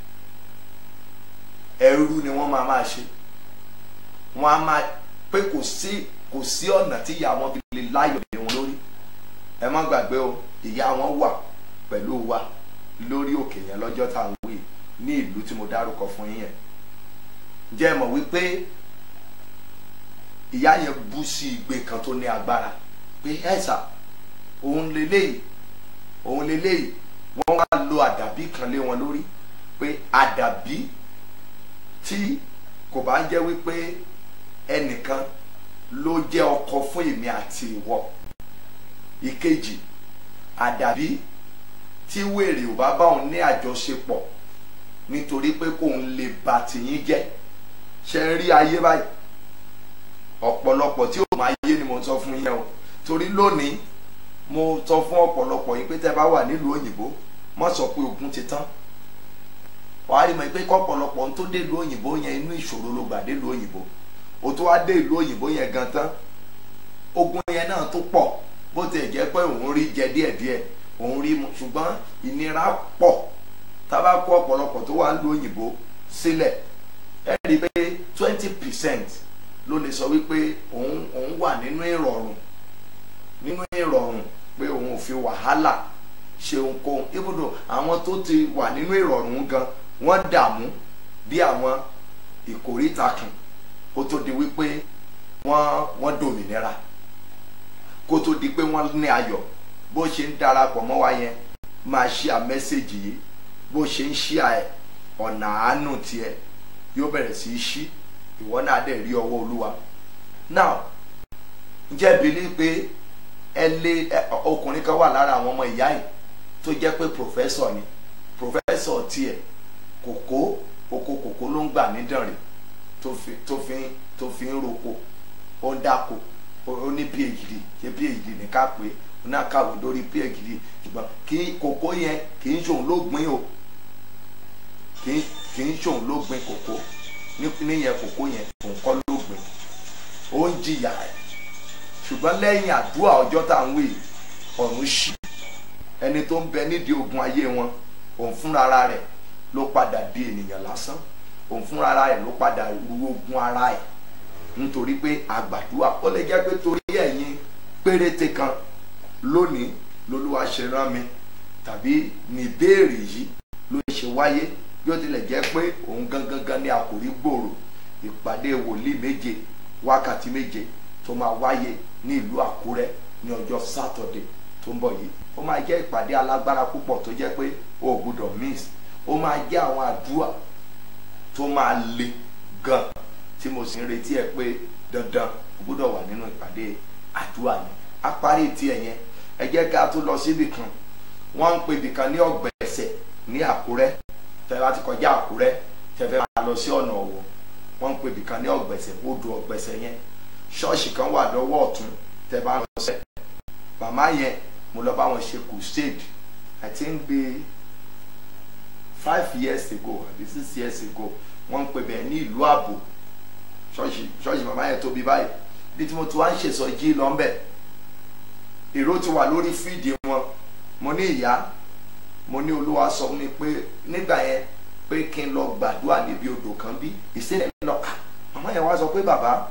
ẹrú ni wọ́n máa máa ṣe wọ́n á máa pé kò sí kò sí ọ̀nà tí ìyá wọn fi lè láyọ̀ lé wọn lórí ẹ má gbàgbé o ìyá wọn wà pẹ̀lú wa lórí òkè yẹn lọ́jọ́ tá à ń wí ní ìlú tí mo dárúkọ fún yín yẹn jẹ́ ẹ mọ̀ wípé ìyá yẹn bú sí igbe kan tó ní agbára pé ẹ̀sà òun leléyìí òun leléyìí wọ́n wá lo àdàbí kan lé wọn lórí pé àdàbí tí kò bá jẹ́ wípé ẹnìkan ló jẹ́ ọkọ fún èmi àti ìwọ ìkejì àdàbí tí wèrè ò bá bá òun ní àjọṣepọ̀ nítorí pé kóun lè bà tìyín jẹ́ ṣe ń rí ayé báyìí ọ̀pọ̀lọpọ̀ tí ó máa yé ni mo sọ fún yẹn o torí lónìí mo sọ fún ọ̀pọ̀lọpọ̀ yín pé tẹ́ bá wà nílùú òyìnbó má sọ pé ogun ti tán wàá rí mọ̀ pé kọ́pọ̀lọpọ̀ ń tó dé ìlú òyìnbó yẹn inú ìṣòro ló gbà dé ìlú òyìnbó o tó wá dé ìlú òyìnbó yẹn gan tán ogun yẹn náà tó pọ̀ bó tiẹ̀ jẹ́ pé òun rí jẹ díẹ̀díẹ̀ òun rí mu ṣùgbọ́n ìnira pọ̀ tá a bá kó ọ̀pọ̀lọpọ̀ tó wà ń lo òyìnbó sílẹ̀ ẹ rí i pé twenty percent ló lè sọ wípé òun òun wà nínú ìrọ̀rùn nínú ìrọ̀rùn pé òun ò fi wàhálà ṣe ohunkóhun ibùdó àwọn tó ti wà nínú ìrọ̀rùn gan wọ́n dààmú bí àwọn ìkórìtà kan kó tó di wípé wọ́n wọ́n dòmìnira kó tó di pé wọ́n ní ayọ̀ bó ṣe ń darapọ̀ mọ́ wa yẹn máa ṣí à mẹ́sẹ̀gì yìí bó ṣe ń ṣí à ẹ̀ ọ̀nà àánú tiẹ̀ yóò bẹ̀rẹ̀ sí í ṣí ìwọ náà dẹ̀ rí ọwọ́ olúwa now ǹjẹ́ bílí pé ẹ lé ọkùnrin kan wà lára àwọn ọmọ ìyá yìí tó jẹ́ pé pòfẹ́sọ̀ ni pòfẹ́sọ̀ tiẹ̀ kòkó oko kòkó ló ń gbà nídànrè tó fi tó fi tó fi ń roko ó ń dáko ó ní phd ṣe phd ní ká pé ó náà kàwé lórí phd ṣùgbọ́n kí kòkó yẹn kì í ṣòun ló gbìn o kì í kì í ṣòun ló gbìn kòkó níyẹn kòkó yẹn òun kọ́ ló gbìn ó ń jìyà ẹ̀ ṣùgbọ́n lẹ́yìn àdúrà ọjọ́ tá à ń wí ọ̀run ṣí ẹni tó ń bẹ nídìí ogun ayé wọn òun fúnra ara rẹ̀ ló padà di ènìyàn lásán òun fúnra ara rẹ̀ ló padà ru ogun ara ẹ̀ nítorí pé àgbàdúrà ó lè jẹ́ pé torí ẹ̀yin péréte kan lónìí lolúwa ṣe rán mi tàbí ní ìbéèrè yìí ló ṣe wáyé bí ó tilẹ̀ jẹ́ pé òun gangan gan ni àkòrí gbòòrò ìpàdé wòlíì méje wákàtí méje tó máa wáyé ní ìlú àkúrẹ́ ní ọjọ́ sátọ̀dẹ̀ tó ń bọ̀ yìí ó máa jẹ́ ìpàdé alágbára púpọ̀ tó jẹ́ pé o ò gbúdọ̀ miss ó máa jẹ́ àwọn àdúrà tó máa le gan tí mo sì ń retí ẹ pé dandan o gbúdọ̀ wà nínú ìpàdé àdúrà yẹn a parí tiẹ̀ yẹn ẹ jẹ́ ká tó lọ síbì kan wọ́n ń pe ibì kan ní ọ̀gbẹ̀sẹ̀ ní àkúrẹ́ tẹ́ bá ti kọjá àkúrẹ́ tẹ́ fẹ́ máa lọ sí ọ̀nà ọ̀wọ̀ wọ́n ń pe ibì kan ní ọ̀gbẹ̀sẹ̀ odò ọ̀gbẹ̀sẹ̀ yẹn ṣọ́ọ̀ṣì kan wà lọ́wọ́ ọ̀tún tẹ́ bá lọ sẹ́ màmá yẹn mo lọ bá wọn ṣe crusade i think be five years ago àbí six years ago wọ́n ń pè bẹ́ẹ̀ ní ìlú ààbò ṣọ́ọ̀ṣì ṣọ́ọ̀ṣì màmá yẹn tóbi báyìí bí tí mo ti wá ń ṣèsọjí lọ́nbẹ̀ èrò ti wà lórí fídì wọn mo ní ìyá mo ní olúwa sọ fún mi pé nígbà yẹn pé kí n lọ gbàdúrà níbi odò kan bí ìṣẹ̀lẹ̀ lọ màmá yẹn wá sọ pé bàbá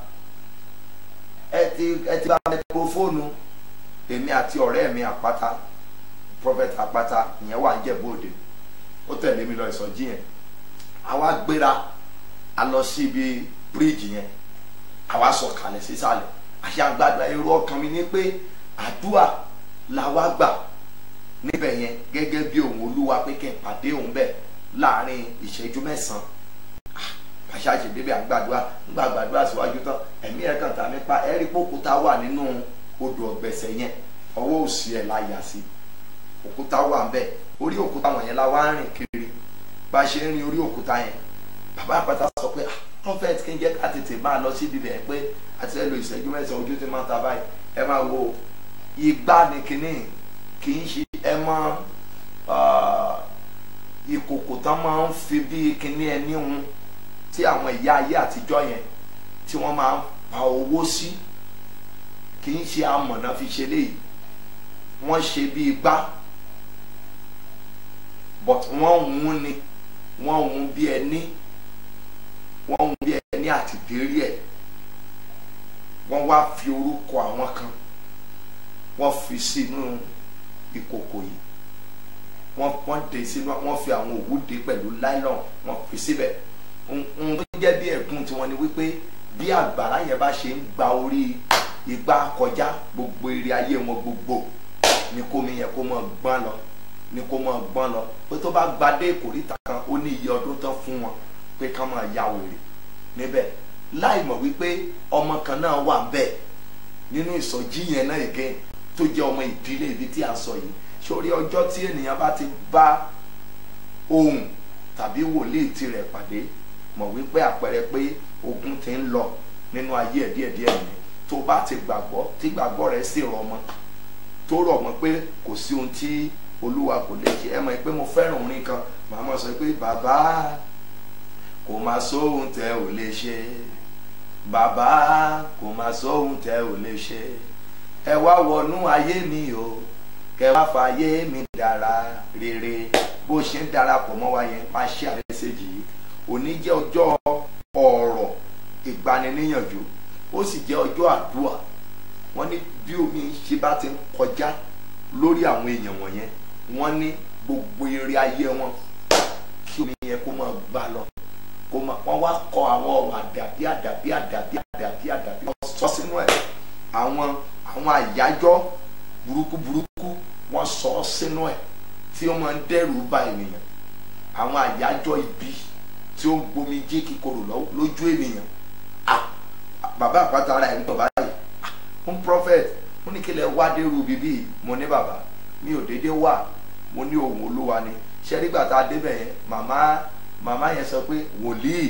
ẹ ti ẹ ti bá mẹkrófóònù èmi àti ọ̀rẹ́ mi àpáta prophet àpáta ìyẹn wà ń jẹ̀bú òde ó tẹ̀lé mi lọ ìsọjí yẹn àwa gbéra a lọ sí ibi bíríìjì yẹn àwa sọ kalẹ̀ sísàlẹ̀ àṣẹ àgbàdo èrò ọkàn mi ní pé àdúrà làwa gbà níbẹ̀ yẹn gẹ́gẹ́ bí òun olúwa pé kí n pàdé òun bẹ̀ láàrin ìṣẹ́jú mẹ́sàn-án àṣà àṣèdébẹ̀ àgbàdúrà ńgbà àgbàdúrà síwájú tán ẹ̀mí ẹ̀ kàn tà nípa ẹ̀rí pókúta wà nínú odò ọ̀gbẹ̀sẹ̀ yẹn ọwọ́ òsì ẹ̀ la yà sí òkúta wà ń bẹ̀ orí òkúta wọ̀nyẹn la wá ń rìn kiri bá a ṣe ń rin orí òkúta yẹn bàbá àpáta sọ pé prophet kí n jẹ́ ká tètè máa lọ síbi bẹ̀ pé àti ẹ lo ìṣẹ́jú mẹ́sàn-án ojú ti máa ta báyìí ẹ máa wo igbá ni kínní kì í ṣe ẹ mọ ìkòkò tán máa ń fi bí kínní ẹni hun tí àwọn ìyá ayé àtijọ́ yẹn tí wọ́n máa ń pa owó sí kì í ṣe amọ̀nà fi ṣe léyìí wọ́n ṣe bí igbá but wọ́n hun ni wọ́n hun bí ẹni wọ́n hun bí ẹni àti dérí ẹ̀ wọ́n wá fi orúkọ àwọn kan wọ́n fi sínú ìkòkò yìí wọ́n wọ́n dé sínú wọ́n fi àwọn òwú dé pẹ̀lú nylon wọ́n fi síbẹ̀ ohun tó jẹ́ bí ẹ̀gún tiwọn ni wípé bí àgbàrá yẹn bá ṣe ń gba orí igbá kọjá gbogbo eré ayé wọn gbogbo ni kó mi yẹn kó mọ gbọ́n lọ ni kó mọ gbọ́n lọ pé tó bá gbadé ìkórìtà kan ó ní iye ọdún tán fún wọn pé ká máa ya wèrè níbẹ̀ láì mọ̀ wípé ọmọ kan náà wà ń bẹ̀ nínú ìsọjí yẹn náà again tó jẹ́ ọmọ ìdílé ibi tí a sọ yìí sórí ọjọ́ tí ènìyàn bá ti bá ohun tàbí wòlíì tirẹ̀ pàdé mọ̀ wípé àpẹẹrẹ pé ogun ti ń lọ nínú ayé ẹ̀ díẹ̀díẹ̀ ni tó bá ti gbàgbọ́ tí gbàgbọ́ rẹ̀ sì rọ̀ mọ́ tó rọ̀ mọ́ pé kò sí ohun tí olúwa kò lè ṣe ẹ mọ̀ pé mo fẹ́ràn orin kan màá mọ̀ sọ pé bàbá kò máa sóhun tẹ ò lè ṣe bàbá kò máa sóhun tẹ ò lè ṣe ẹ wá wọnú ayé mi o kẹ wá fàyè mi dára rere bó ṣe ń darapọ̀ mọ́ wa yẹn máa ṣe àmẹ́sẹ̀jì yìí òní jẹ́ ọjọ́ ọ̀rọ̀ ìgbaniníyànjú ó sì jẹ́ ọjọ́ àdúrà wọ́n ní bí omi ṣe bá ti ń kọjá lórí àwọn èèyàn wọ̀nyẹn wọ́n ní gbogbo eré ayé wọn kí omi yẹn kó máa gbà lọ kó máa wọ́n wá kọ àwọn ọ̀rọ̀ àdàbí àdàbí àdàbí àdàbí àdàbí wọ́n sọ sínú ẹ̀ àwọn àwọn àyájọ́ burúkú burúkú wọ́n sọ ọ́ sínú ẹ̀ tí ó máa ń dẹ́rù bà ènìyàn àwọn àyájọ́ ibi tí ó ń gbomi jí kíkorò lọ- lójú ènìyàn ah bàbá àpáta ara ẹ̀ ń bọ̀ báyìí ah ń prophet ó ní kí lẹ wá dérú bíbí mo ní bàbá mi ò déédéé wà mo ní ohun olúwa ni ṣé nígbà tá a débẹ̀ yẹn màmá màmá yẹn sọ pé wòlíì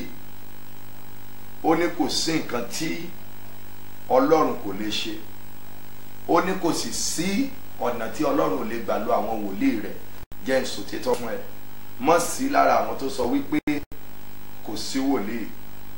ó ní kò sí nǹkan tí ọlọ́run kò lè ṣe ó ní kò sì sí ọ̀nà tí ọlọ́run ò lè gbà lo àwọn wòlíì rẹ̀ jẹ́ ìsòtítọ́ fún ẹ mọ̀ sí lára àwọn tó sọ wípé kò sí wòlíì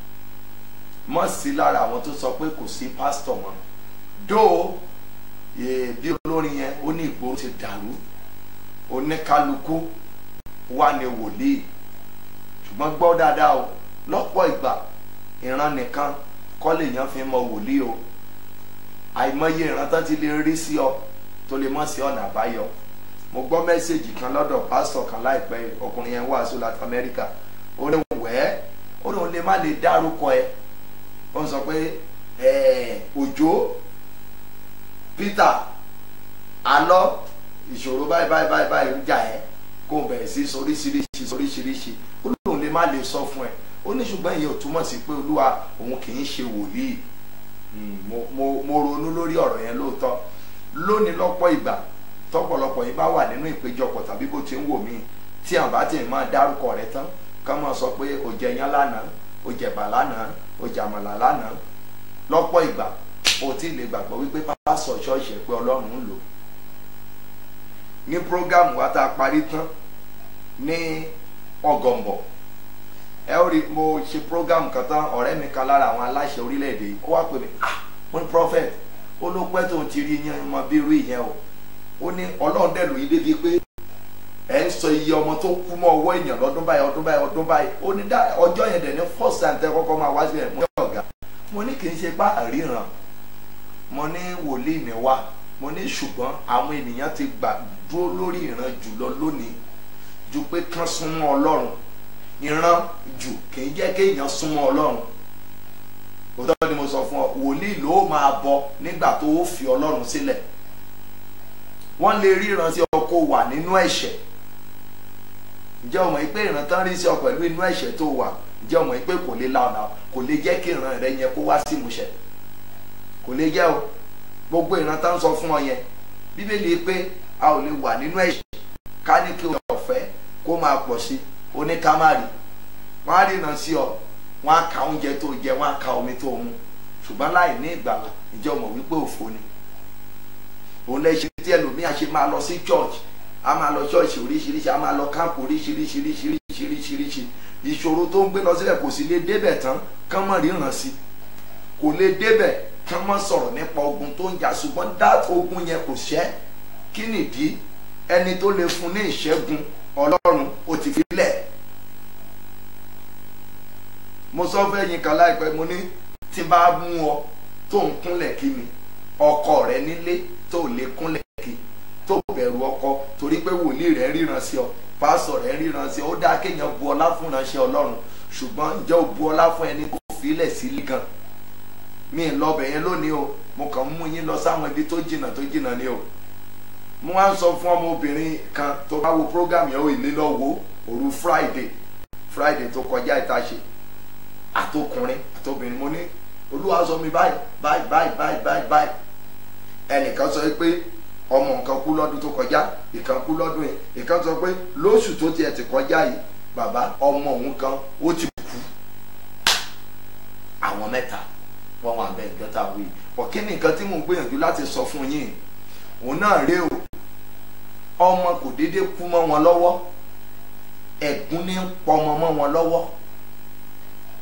mọ̀ sí lára àwọn tó sọ pé kò sí pásítọ̀ mọ́ dó eh, bí olórin yẹn ó ní ìgboro ti dàrú oníkálukú wà ní wòlíì ṣùgbọ́n gbọ́ dáadáa o lọ́pọ̀ ìgbà ìran nìkan kọ́ lèèyàn fi mọ wòlíì o àìmọye ìran tán ti lè rí sí ọ tó lè mọ̀ sí ọ̀nà àbáyọ mo gbọ́ mẹ́sẹ̀gì kan lọ́dọ̀ pásítọ̀ kan láìpẹ́ yìí, ọkùnrin yẹn wàásù láti amẹ́ríkà ó ní wẹ́ẹ́ ó ní òun lè má lè dárúkọ ẹ ó ń sọ pé ẹ̀ẹ́ òjò peter alọ́ ìṣòro báyìí báyìí báyìí báyìí ń jà ẹ́ kó o bẹ̀rẹ̀ sí soríṣiríṣi soríṣiríṣi ó lóun lè má lè sọ fún ẹ ó ní ṣùgbọ́n ìyẹn ò túmọ̀ sí pé olúwa òun kì í ṣe wòlíì Mm, mo mo mo ronú lórí ọ̀rọ̀ yẹn lóòótọ́ lónìí lọ́pọ̀ ìgbà tọ́pọ̀lọpọ̀ yìí bá wà nínú ìpéjọpọ̀ tàbí bó ti ń wò mí tí àwọn bá ti máa dárúkọ rẹ tán ká máa sọ pé o jẹ yán lánàá o jẹ̀bà lánàá o jàmàlà lánàá lọ́pọ̀ ìgbà o ti lè gbàgbọ́ wípé pásọ̀ ṣọ́ọ̀ṣì ẹ̀ pé ọlọ́run ń lò ní prógámù wa tá a parí tán ní ọgọ̀m̀bọ̀ ẹ ó rí mo ṣe program kan tán ọ̀rẹ́ mi kan lára àwọn aláṣẹ orílẹ̀-èdè yìí ó wá pè mí ah mo ní prophet ó ló pẹ́ tó ti rí yan ọmọ bí irú ìyẹn o ó ní ọlọ́run dẹ̀ lóyún débi pé ẹ̀ ń sọ iye ọmọ tó kú mọ́ ọwọ́ èèyàn lọ́dún báyìí ọdún báyìí ọdún báyìí ó ní dá ọjọ́ yẹn dẹ̀ ní first time tẹ́ kọ́kọ́ máa wá sílẹ̀ mo ní ọ̀gá mo ní kì í ṣe bá àríran mo ní wòlíì ní wá mo ní ṣùgbọ́n àwọn ènìyàn ti gbà dúró lórí ìran jùlọ lónìí ju pé kán súnmọ́ ọlọ́run ìran jù kì í jẹ́ kéèyàn súnmọ́ ọlọ́run òótọ́ ni mo sọ fún ọ wòlíì ló máa bọ nígbà tó o fi ọlọ́run sílẹ̀ wọ́n lè ríran sí ọ kó wà nínú ẹ̀ṣẹ̀ ǹjẹ́ o mọ̀ pé ìran tán rí sí ọ pẹ̀lú inú ẹ̀ṣẹ̀ tó wà ǹjẹ́ o mọ̀ pé kò lè la ọ̀nà kò lè jẹ́ kí ìran rẹ yẹn kó wá sí ìmúṣẹ kò lè jẹ́ o gbogbo ìran tán sọ fún ọ yẹn bíbélì pé a ò lè wà nínú ẹ̀ṣẹ̀ ká ní kí o ọ̀fẹ́ kó máa pọ̀ sí oníkámárì wọ́n á ríran sí ọ wọ́n á ka oúnjẹ tó jẹ wọ́n á ka omi tó mu ṣùgbọ́n láì ní ìgbàlà ǹjẹ́ o mọ̀ wípé òfo ni òun lè ṣe tí ẹlòmíà ṣe máa lọ sí church a máa lọ ṣọ́ọ̀ṣì oríṣiríṣi a máa lọ káàpù oríṣiríṣiríṣiríṣiríṣi ìṣòro tó ń gbé lọ sílẹ̀ kò sì lè débẹ̀ tán kán mọ̀ ríran sí kò lè débẹ̀ kán mọ̀ sọ̀rọ̀ nípa ogun tó ń jà ṣùgbọ́n dá ogun yẹn kò ṣẹ́ kí nìdí ẹni tó lè fún ní ìṣẹ́gun ọlọ́run ó ti fi lẹ̀ mo sọ fẹ́ yín kan láìpẹ́ mo ní tí bá mú ọ tó ń kúnlẹ̀ kí mi ọkọ rẹ nílé tó lè kúnlẹ̀ kí tó bẹ̀rù ọkọ torí pé wòlíì rẹ ríran sí ọ pásọ rẹ ríran sí ọ ó dáa kéèyàn bu ọlá fún ìránṣẹ́ ọlọ́run ṣùgbọ́n ǹjẹ́ ò bu ọlá fún ẹni kó filẹ̀ sílé gan mi ì lọ bẹ̀ yẹn lónìí o mo kàn ń mú yín lọ sáwọn ibi tó jìnnà tó jìnnà ni o mo wá ń sọ fún ọmọbìnrin kan tó bá wo program yẹn ó ìlé lọ wo òru friday friday tó kọjá ìta ṣe àtọkùnrin àtọbìnrin mo ní olúwa sọ mi báyìí báyìí báyìí báyìí báyìí báyìí ẹnìkan sọ pé ọmọ nǹkan kú lọ́dún tó kọjá ìkan kú lọ́dún yìí ìkan sọ pé lóṣù tó tiẹ̀ ti kọjá yìí bàbá ọmọ òun kan ó ti kú àwọn mẹ́ta wọ́n wà bẹ́ẹ̀ gọ́tà wí ọ̀kí ni nǹkan tí mò ń gbìyànjú láti sọ fún yín òun náà rèé o ọmọ kò déédéé kú mọ́ wọn lọ́wọ́ ẹ̀gún ní ń pọmọ mọ́ wọn lọ́wọ́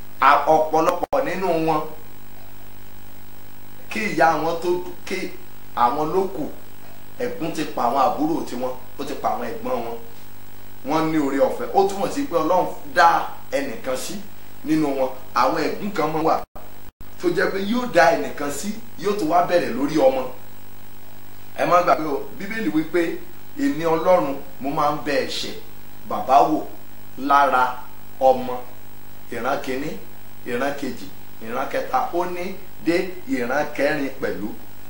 ọ̀pọ̀lọpọ̀ nínú wọn kí ìyá wọn tó kí àwọn ló kù ẹ̀gún ti pa àwọn àbúrò tiwọn ó ti pa àwọn ẹ̀gbọ́n wọn wọ́n ní oore ọ̀fẹ́ ó túmọ̀ sí pé ọlọ́run dá ẹnìkan sí nínú wọn àwọn ẹ̀gún kan mọ́ wà tó jẹ́ pé yóò dá ẹnìkan sí yóò tó wá bẹ̀rẹ̀ lórí ọmọ ẹ má gbàgbé o bíbélì wípé èmi ọlọ́run mo máa ń bẹ ẹ̀ṣẹ̀ bàbá wò lára ọmọ ìran kìíní ìran kejì ìran kẹta ó ní dé ìran kẹrin pẹ̀lú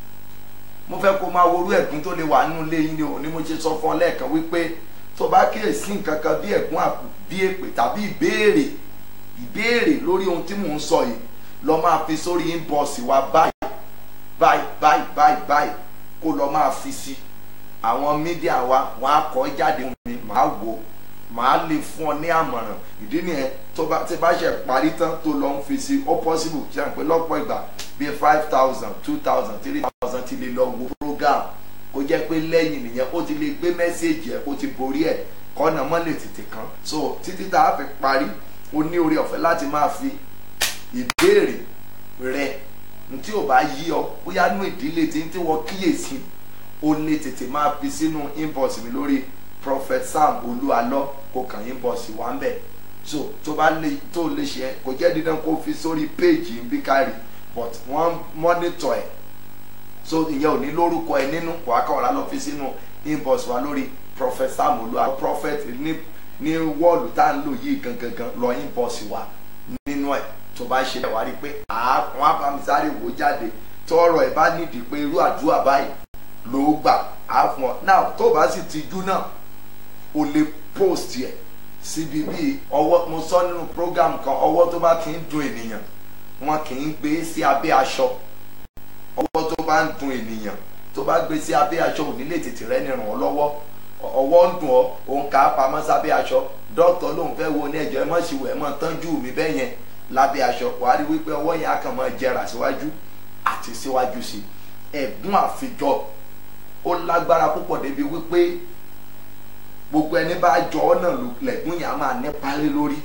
mo fẹ́ kó máa worú ẹ̀gún tó lè wà nínú ilé yín ni o ní mo ṣe sọ fún ọ lẹ́ẹ̀kan wípé tó bá kíyèsí nǹkan kan bí ẹ̀gún àpò bí èpè tàbí ìbéèrè ìbéèrè lórí ohun tí mò ń sọ yìí lọ máa fi sórí inbox wa báyìí báyìí báyìí báyìí báyìí kó lọ máa fi sí àwọn mídíà wa wọn á kọ jáde fún mi màá wò màá lè fún ọ ní àmọ̀ràn ìdí nìyẹn tó bá tí bá ṣe parí tán tó lọ ń fi sí ó possible ṣe à ń pè lọ́pọ̀ ìgbà bíi five thousand two thousand three thousand ti lè lọ wo program kó jẹ́ pé lẹ́yìn nìyẹn ó ti lè gbé mẹ́sẹ̀gì ẹ̀ ó ti borí ẹ̀ kọ́nà mọ́lẹ̀ tètè kan so títí tá a fi parí o ní oore ọ̀fẹ́ láti máa fi ìbéèrè rẹ tí ò bá yí ọ bóyá nú ìdílé tí ń tí wọ́n kíyèsí o lè tètè máa fi sínú inbox mi lórí prophet sam olúalọ kò kàn inbox wá ń bẹ̀ so tó bá lè tó lè ṣe kò jẹ́ dídán kó fi sórí péèjì ń bí kárì but wọ́n mọ́nítọ̀ ẹ̀ so ìyẹn ò ní lórúkọ ẹ nínú kò á kàn wá lọ fi sínú inbox wa lórí prophet sam olúalọ prophet ní ní wọ́ọ̀lù tá à ń lò yìí gangan lọ inbox wa nínú ẹ̀ tó bá ṣe wá rí i pé àwọn abamisáré wò jáde tọrọ ẹ bá nídìí pé irú àdúrà báyìí ló gbà á fún ọ náà tó bá sì ti jú náà o lè post yẹ síbi bíi ọwọ́ mo sọ nínú program kan ọwọ́ tó bá ti ń dun ènìyàn wọn kì í gbé sí abẹ́ aṣọ ọwọ́ tó bá ń dun ènìyàn tó bá gbé sí abẹ́ aṣọ ò ní lè tètè rẹ́ ní ràn ọ́ lọ́wọ́ ọwọ́ ń dùn ọ́ òun kà á pamọ́ sábẹ́ aṣọ dókítà lòun fẹ́ wo ní ẹ̀jọ̀ ẹ má ṣe wẹ̀ ẹ má tọ́jú mi bẹ́ẹ̀ yẹn lábẹ́ aṣọ wàá rí wípé ọwọ́ yẹn á kàn máa jẹrà síwájú àti síwájú sí ẹ̀gún àfijọ́ ó lágbára púpọ̀ débi wípé gbogbo ẹni bá jọ ọ́ náà lẹ̀gún yẹn á máa nípa lé lórí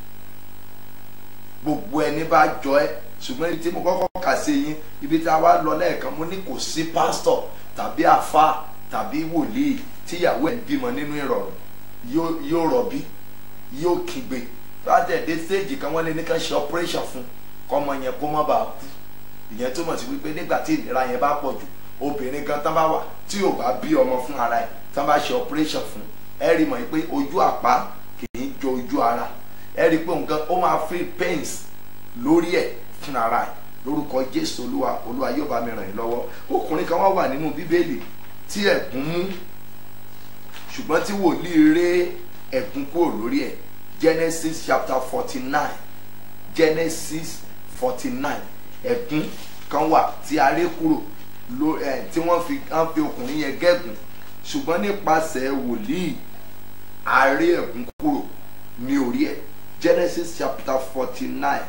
gbogbo ẹni bá jọ ẹ́ ṣùgbọ́n ibi tí mo kọ́kọ́ kà sí yín ibi tí a wá lọ lẹ́ẹ̀kan mo ní kò sí pásítọ̀ tàbí àfa tàbí wòlíì tíyàwó ẹ̀ ń bímọ nínú ìrọ̀rùn yóò rọ̀bí yóò kígbe látẹ̀dé stage kan wọ́n lé ní ká ṣe operation fún kọ́mọ yẹn kó má bàa kú ìyẹn túmọ̀ sí wípé nígbà tí ìnira yẹn bá pọ̀ jù obìnrin kan tán bá wà tí ò bá bí ọmọ fún ara ẹ̀ tán bá ṣe operation fún ẹ rí mọ̀ pé ojú àpá kì í jọ ojú ara ẹ rí pé nǹkan ó máa feel pains lórí ẹ̀ fún ara ẹ̀ lórúkọ Jésù olúwa olúwa yóò bá mi ràn yín lọ́wọ́ ọkùnrin kan wá wà nínú bíbélì tí ẹ̀gún mú ṣùgbọ́n tí wòlíì ré ẹ̀gún kúrò lórí ẹ̀ Genesis chapter forty nine Genesis forty nine ẹ̀gún kan wà tí a ré kúrò ló ẹ̀ tí wọ́n fi hàn fi ọkùnrin yẹn gẹ́gùn ṣùgbọ́n nípasẹ̀ wòlíì a ré ẹ̀gún kúrò ní orí ẹ̀ Genesis chapter forty nine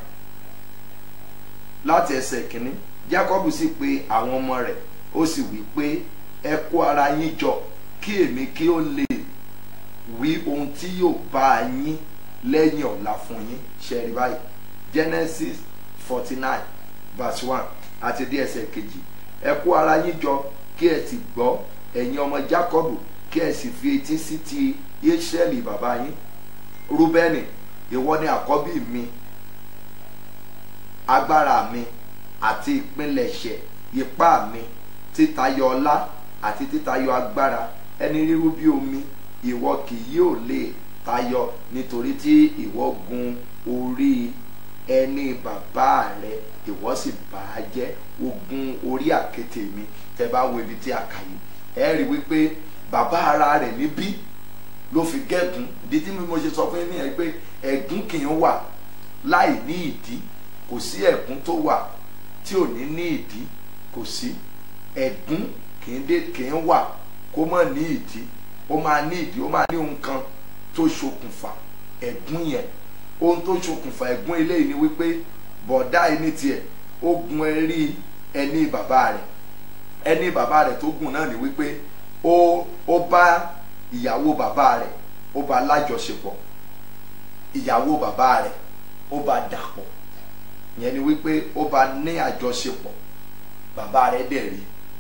láti ẹsẹ̀ kìíní Jacob sì pe àwọn ọmọ rẹ̀ ó sì wí pé ẹ kó ara yín jọ kí èmi kí ó lè wí ohun tí yóò bá a yín lẹ́yìn ọ̀la fún yín ṣẹ́rí báyìí Genesis forty nine verse one àti dé ẹsẹ̀ kejì ẹ kó ara yín jọ kí ẹ sì gbọ́ ẹ̀yin ọmọ Jacob kí ẹ sì fi etí sí ti Israẹli bàbá yín Rúbẹ́nì ìwọ ni àkọ́bí mi agbára mi àti ìpilẹ̀ṣẹ̀ ipá mi títayọ ọlá àti títayọ agbára ẹni rírú bí omi ìwọ kì yóò lè tayọ nítorí tí ìwọ gun orí ẹni bàbá rẹ ìwọ sì bà á jẹ́ ogun orí àkéte mi tẹ bá wo ibi tí a kà yìí ẹ rí wípé bàbá ara rẹ̀ níbí ló fi gẹ́gùn ìdí tí mo ṣe sọ fún yín nìyẹn pé ẹ̀gún kì í wà láì ní ìdí kò sí ẹ̀gún tó wà tí ò ní ní ìdí kò sí ẹ̀gún kì í dé kì í wà kó má ní ìdí ó máa ní ìdí ó máa ní ohun kan tó ṣokùnfà ẹ̀gún yẹn ohun tó ṣokùnfà ẹ̀gún eléyìí ni wípé bọ̀dá ẹni tiẹ̀ ó gun ẹrí ẹni bàbá rẹ̀ ẹni bàbá rẹ̀ tó gùn náà ni wípé ó ó bá ìyàwó bàbá rẹ̀ ó bá lájọṣepọ̀ ìyàwó bàbá rẹ̀ ó bá dàpọ̀ yẹn ni wípé ó bá ní àjọṣepọ̀ bàbá rẹ̀ dẹ̀ rí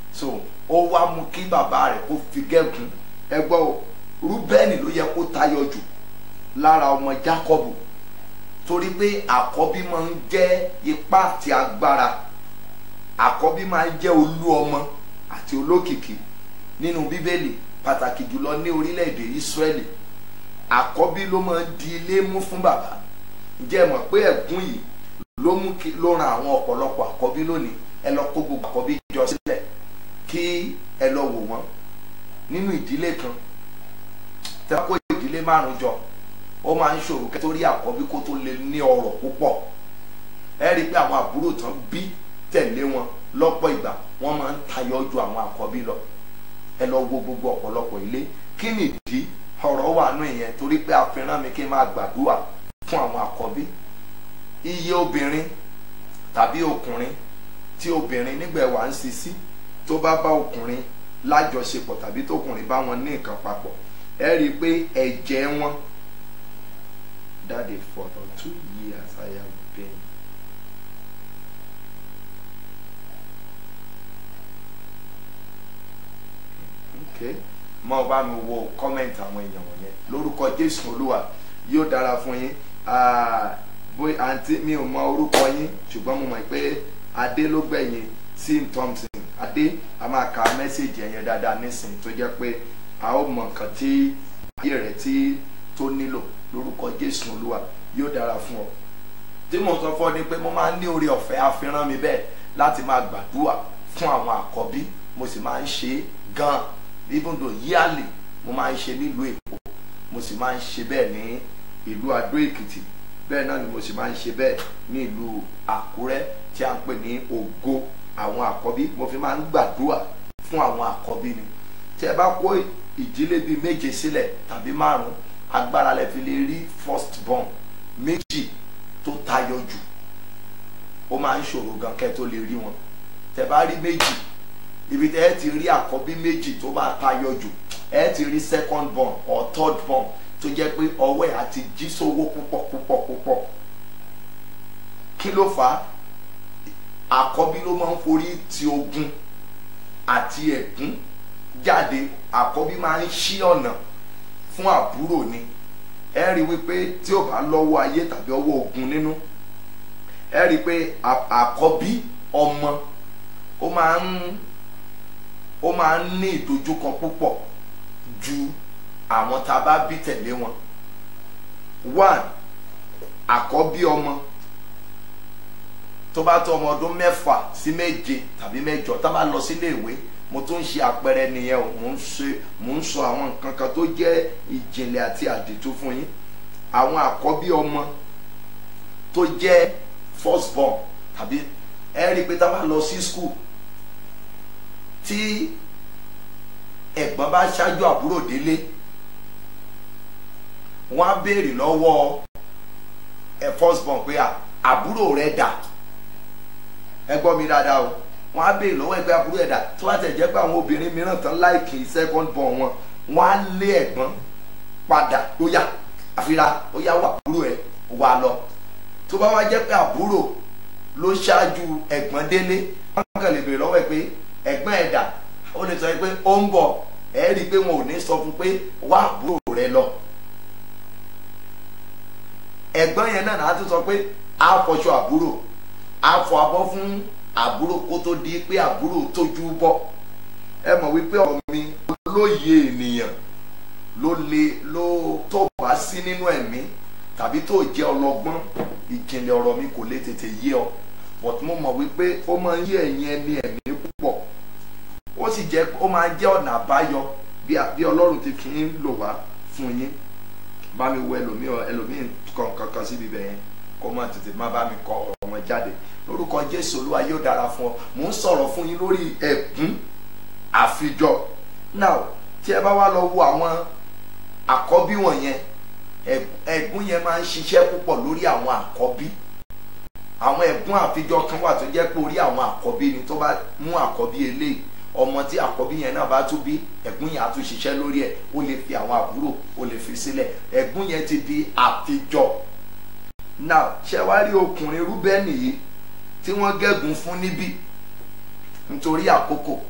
so ó wá mú kí bàbá rẹ̀ kó fi gẹ́gùn ẹ gbọ́ o rúbẹ́nì ló yẹ kó tayọ jù lára ọmọ jákọ́bù torí pé àkọ́bí máa ń jẹ́ ipá àti agbára àkọ́bí máa ń jẹ́ olú ọmọ àti olókìkí nínú bíbélì pàtàkì jùlọ ní orílẹ̀-èdè ìsírẹ́lì àkọ́bí ló máa ń di ilé mú fún bàbá ǹjẹ́ ẹ mọ̀ pé ẹ̀gún yìí ló mú kí ló ran àwọn ọ̀pọ̀lọpọ̀ àkọ́bí lónìí ẹ lọ kó gbogbo àkọ́bí jọ sílẹ̀ kí ẹ lọ wò wọ́n nínú ìdílé kan tẹ́ bá kó ìdílé márùn jọ ó máa ń ṣòro kẹ́ tó rí àkọ́bí kó tó lè ní ọrọ̀ púpọ̀ ẹ rí i pé àwọn àbúrò tán bí tẹ̀lé wọn lọ́pọ̀ ìgbà wọ́n máa ń tayọ ju àwọn àkọ́bí lọ ẹ lọ wo gbogbo ọ̀pọ̀lọpọ̀ ilé kí nìdí ọ̀rọ̀ wà nù ìyẹn torí pé àfihàn mi kí n máa gbàdúrà fún àwọn àkọ́bí iye obìnrin tàbí ọkùnrin tí obìnrin nígbà wà ń sisi tó bá bá ọkùnrin lájọṣepọ̀ tàbí tókùnrin bá wọn ní nǹkan papọ̀ ẹ rí i pé ẹ̀jẹ̀ wọn daddy for the two years I have been okay mọ bá mi wo comment àwọn èèyàn wọ̀nyẹn lórúkọ Jésù Olúwa yóò dára fún yín bóyá àǹtí mi ò mọ orúkọ yín ṣùgbọ́n mo mọ̀ pé adé ló gbẹ̀yìn sim thompson adé a máa ka mẹ́sẹ̀gì ẹ̀yẹn dáadáa nísìnyí tó jẹ́ pé a ó mọ nǹkan tí ayé rẹ̀ tí tó nílò lórúkọ Jésù Olúwa yóò dára fún ọ tí mo sọ fún ọ ni pé mo máa ń ní oore ọ̀fẹ́ àfihàn mi bẹ́ẹ̀ láti máa gbàdúrà fún àwọn àkọ́bí mo sì máa ń ṣe é gan-an even though yearly mo máa ń ṣe nílùú Èkó mo sì máa ń ṣe bẹ́ẹ̀ ní ìlú Adó Èkìtì bẹ́ẹ̀ náà ni mo sì máa ń ṣe bẹ́ẹ̀ ní ìlú Àkúrẹ́ tí a ń pè ní ògo àwọn àkọ́bí mo fi máa ń gbàdúrà fún àwọn àkọ́bí ni tí ẹ bá kó ìdílé bíi méje sílẹ̀ tàbí márùn-ún agbára lẹ fi lè rí first born méjì tó tayọ jù ó máa ń ṣòro gan kẹ́ tó lè rí wọn tẹ bá rí méjì ibi tẹ ẹ ti rí àkọ́bí méjì tó bá tayọ jù ẹ ti rí second born or third born tó jẹ́ pé ọwọ́ ẹ̀ àti jí sówó púpọ̀ púpọ̀ púpọ̀ kí ló fà á àkọ́bí ló máa ń forí ti ogun àti ẹ̀gún jáde àkọ́bí máa ń ṣí ọ̀nà fún àbúrò ni ẹ rí wípé tí ò bá lọ́wọ́ ayé tàbí ọwọ́ ogun nínú ẹ rí pé àkọ́bí ọmọ ó máa ń ó máa ń ní ìdojúkọ púpọ̀ ju àwọn tá a bá bí tẹ̀lé wọn one àkọ́bí ọmọ tó bá tó ọmọ ọdún mẹ́fà sí méje tàbí mẹ́jọ tá a bá lọ sílé ìwé mo tún ń ṣe àpẹẹrẹ nìyẹn o mo ń ṣe mo ń sọ àwọn nǹkan kan tó jẹ́ ìjìnlẹ̀ àti àdìtú fún yín àwọn àkọ́bí ọmọ tó jẹ́ first born tàbí ẹ rí i pé tá a bá lọ sí school tí ẹ̀gbọ́n bá ṣáájú àbúrò délé wọ́n á béèrè lọ́wọ́ ẹ̀ first born pé àbúrò rẹ̀ dà ẹ gbọ́ mi dáadáa o wọ́n á béèrè lọ́wọ́ ẹgbẹ́ àbúrò ẹ̀dá tó bá tẹ̀ jẹ́ pé àwọn obìnrin mìíràn tán láìkì second born wọn wọ́n á lé ẹ̀gbọ́n padà ó yá àfira ó yá wà àbúrò ẹ̀ wà lọ tó bá wá jẹ́ pé àbúrò ló ṣáájú ẹ̀gbọ́n délé wọ́n kàn lè béèrè lọ́wọ́ ẹ̀ pé ẹ̀gbọ́n ẹ̀dá ó lè sọ pé ó ń bọ̀ ẹ̀ rí i pé wọn ò ní sọ fún pé wá àbúrò rẹ lọ ẹ̀gbọ́n yẹn náà á tún sọ pé á fọṣọ àbúrò á fọ abọ́ fún àbúrò kó tó di pé àbúrò tójú bọ́ ẹ mọ̀ wípé ọ̀rọ̀ mi olóye ènìyàn ló le ló tó bá sí nínú ẹ̀mí tàbí tó jẹ́ ọlọ́gbọ́n ìjìnlẹ̀ ọ̀rọ̀ mi kò lè tètè yé ọ but mo mọ̀ wípé ó máa ń yé ẹ̀yin ẹni ẹ̀mí púpọ̀ ó sì jẹ́ ó máa ń jẹ́ ọ̀nà àbáyọ bí ọlọ́run ti fi ń lò wá fún yín bá mi wo ẹlòmíì ẹlòmíì kọ̀ọ̀kan kan síbi bẹ́ẹ̀ kó má tètè má bá mi kọ ọ̀rọ̀ wọn jáde lórúkọ jésù olúwa yóò dára fún ọ mò ń sọ̀rọ̀ fún yín lórí ẹ̀gún àfijọ now tí ẹ bá wá lọ wo àwọn àkọ́bí wọ̀nyẹn ẹ̀gún yẹn máa ń ṣiṣẹ́ púpọ̀ lórí àwọn àkọ́bí àwọn ẹ̀gún àfijọ kan wà tó jẹ́ pé orí àwọn àkọ́bí ni tó bá mú àkọ́bí eléyìí ọmọ tí àkọ́bí yẹn náà bá tún bí ẹ̀gún yẹn á tún ṣiṣẹ́ lórí ẹ̀ ó lè fi àwọn àbúrò ó lè fi sílẹ̀ ẹ̀gún yẹn ti di àfijọ now ṣé wá rí ọkùnrin rúbẹ́nì yìí tí wọ́n gẹ́gùn fún níbí nítorí àkókò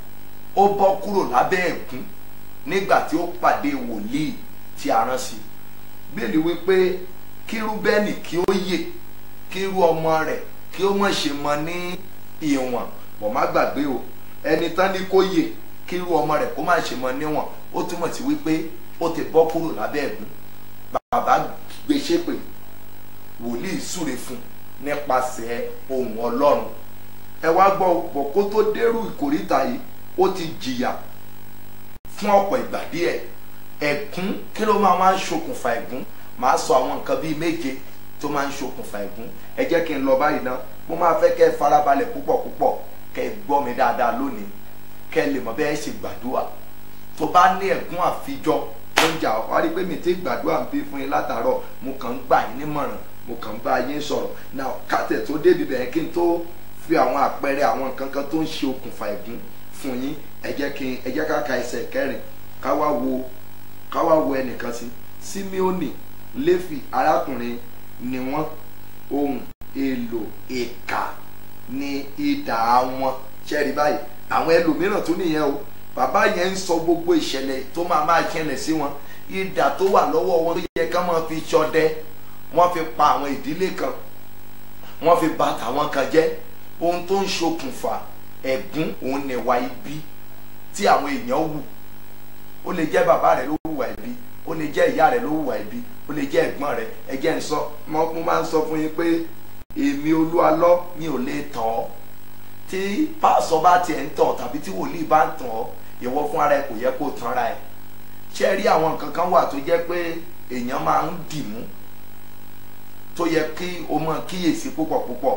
ó bọ́ kúrò lábẹ́ ẹ̀gún nígbà tí ó pàdé wòlíì tí a rán sí i bíbélì wípé kí rúbẹ́nì kí ó yè kí irú ọmọ rẹ̀ kí ó mọ̀ ṣe mọ ní ìwọ̀n bọ̀ má gbàgbé o ẹni tán ní kó yè kí irú ọmọ rẹ̀ kó má ṣe mọ níwọ̀n ó túmọ̀ sí wípé ó ti bọ́ kúrò lábẹ́ ẹ̀gún bàbá gbé ṣépè wòlíì súre fún nípasẹ̀ ohun ọlọ́run ẹ wá gbọ́ bọ̀ kó tó dérú ìkórìtà yìí ó ti jìyà fún ọ̀pọ̀ ìgbà díẹ̀ ẹ̀gún kí ló máa máa ń ṣokùnfà ẹ̀gún màá sọ àwọn nǹkan bíi méje tó máa ń ṣokùnfà ẹ̀gún ẹ jẹ́ kí n lọ báyìí ná mo máa fẹ́ kẹ́ ẹ farabalẹ̀ púpọ̀ púpọ̀ kẹ́ ẹ gbọ́ mi dáadáa lónìí kẹ́ ẹ lè mọ bẹ́ẹ̀ ṣe gbàdúrà tó bá ní ẹ̀gún àfijọ́ tó ń jà wá rí pé mi ti gbàdúrà ń bí fún yín látàárọ̀ mo kàn ń gbà yín nímọ̀ràn mo kàn ń bá yín sọ̀rọ̀ náà kátẹ̀ tó débi bẹ̀rẹ̀ kí n tó fi àwọn àpẹẹrẹ àwọn nǹkan kan tó ń ṣe okùnfà ẹ̀gún fún yín ẹ jẹ́ kí ẹ jẹ́ ká ka ẹsẹ̀ kẹrin ká wá wo ká wá wo ẹnìkan sí Síméónì Léfì arákùnrin ni wọ́n ohun èlò ìkà ní idà wọn ṣẹ́ẹ̀rí báyìí àwọn ẹlòmíràn tó nìyẹn o bàbá yẹn ń sọ gbogbo ìṣẹ̀lẹ̀ tó máa máa ṣẹlẹ̀ sí wọn idà tó wà lọ́wọ́ wọn tó yẹ ká máa fi ṣọdẹ wọ́n fi pa àwọn ìdílé kan wọ́n fi bà tàwọn kan jẹ́ ohun tó ń ṣokùnfà ẹ̀gún òun nìwà ibi tí àwọn èèyàn wù ó lè jẹ́ bàbá rẹ̀ ló hùwà ibi ó lè jẹ́ ìyá rẹ̀ ló hùwà ibi ó lè jẹ́ ẹ̀gbọ́n rẹ̀ ẹ jẹ́ ń sọ mo máa ń sọ fún yín pé èmi olúalọ́ mi ò lè tàn ọ́ tí pásọ bá tiẹ̀ ń tàn tàbí tí wòlíì bá ń tàn ọ́ ìwọ fún ara ẹ kò yẹ kó tanra ẹ ṣé rí àwọn nǹkan kan wà tó jẹ́ pé èèyàn máa ń dì mú tó yẹ kí o mọ kíyèsí púpọ̀ púpọ̀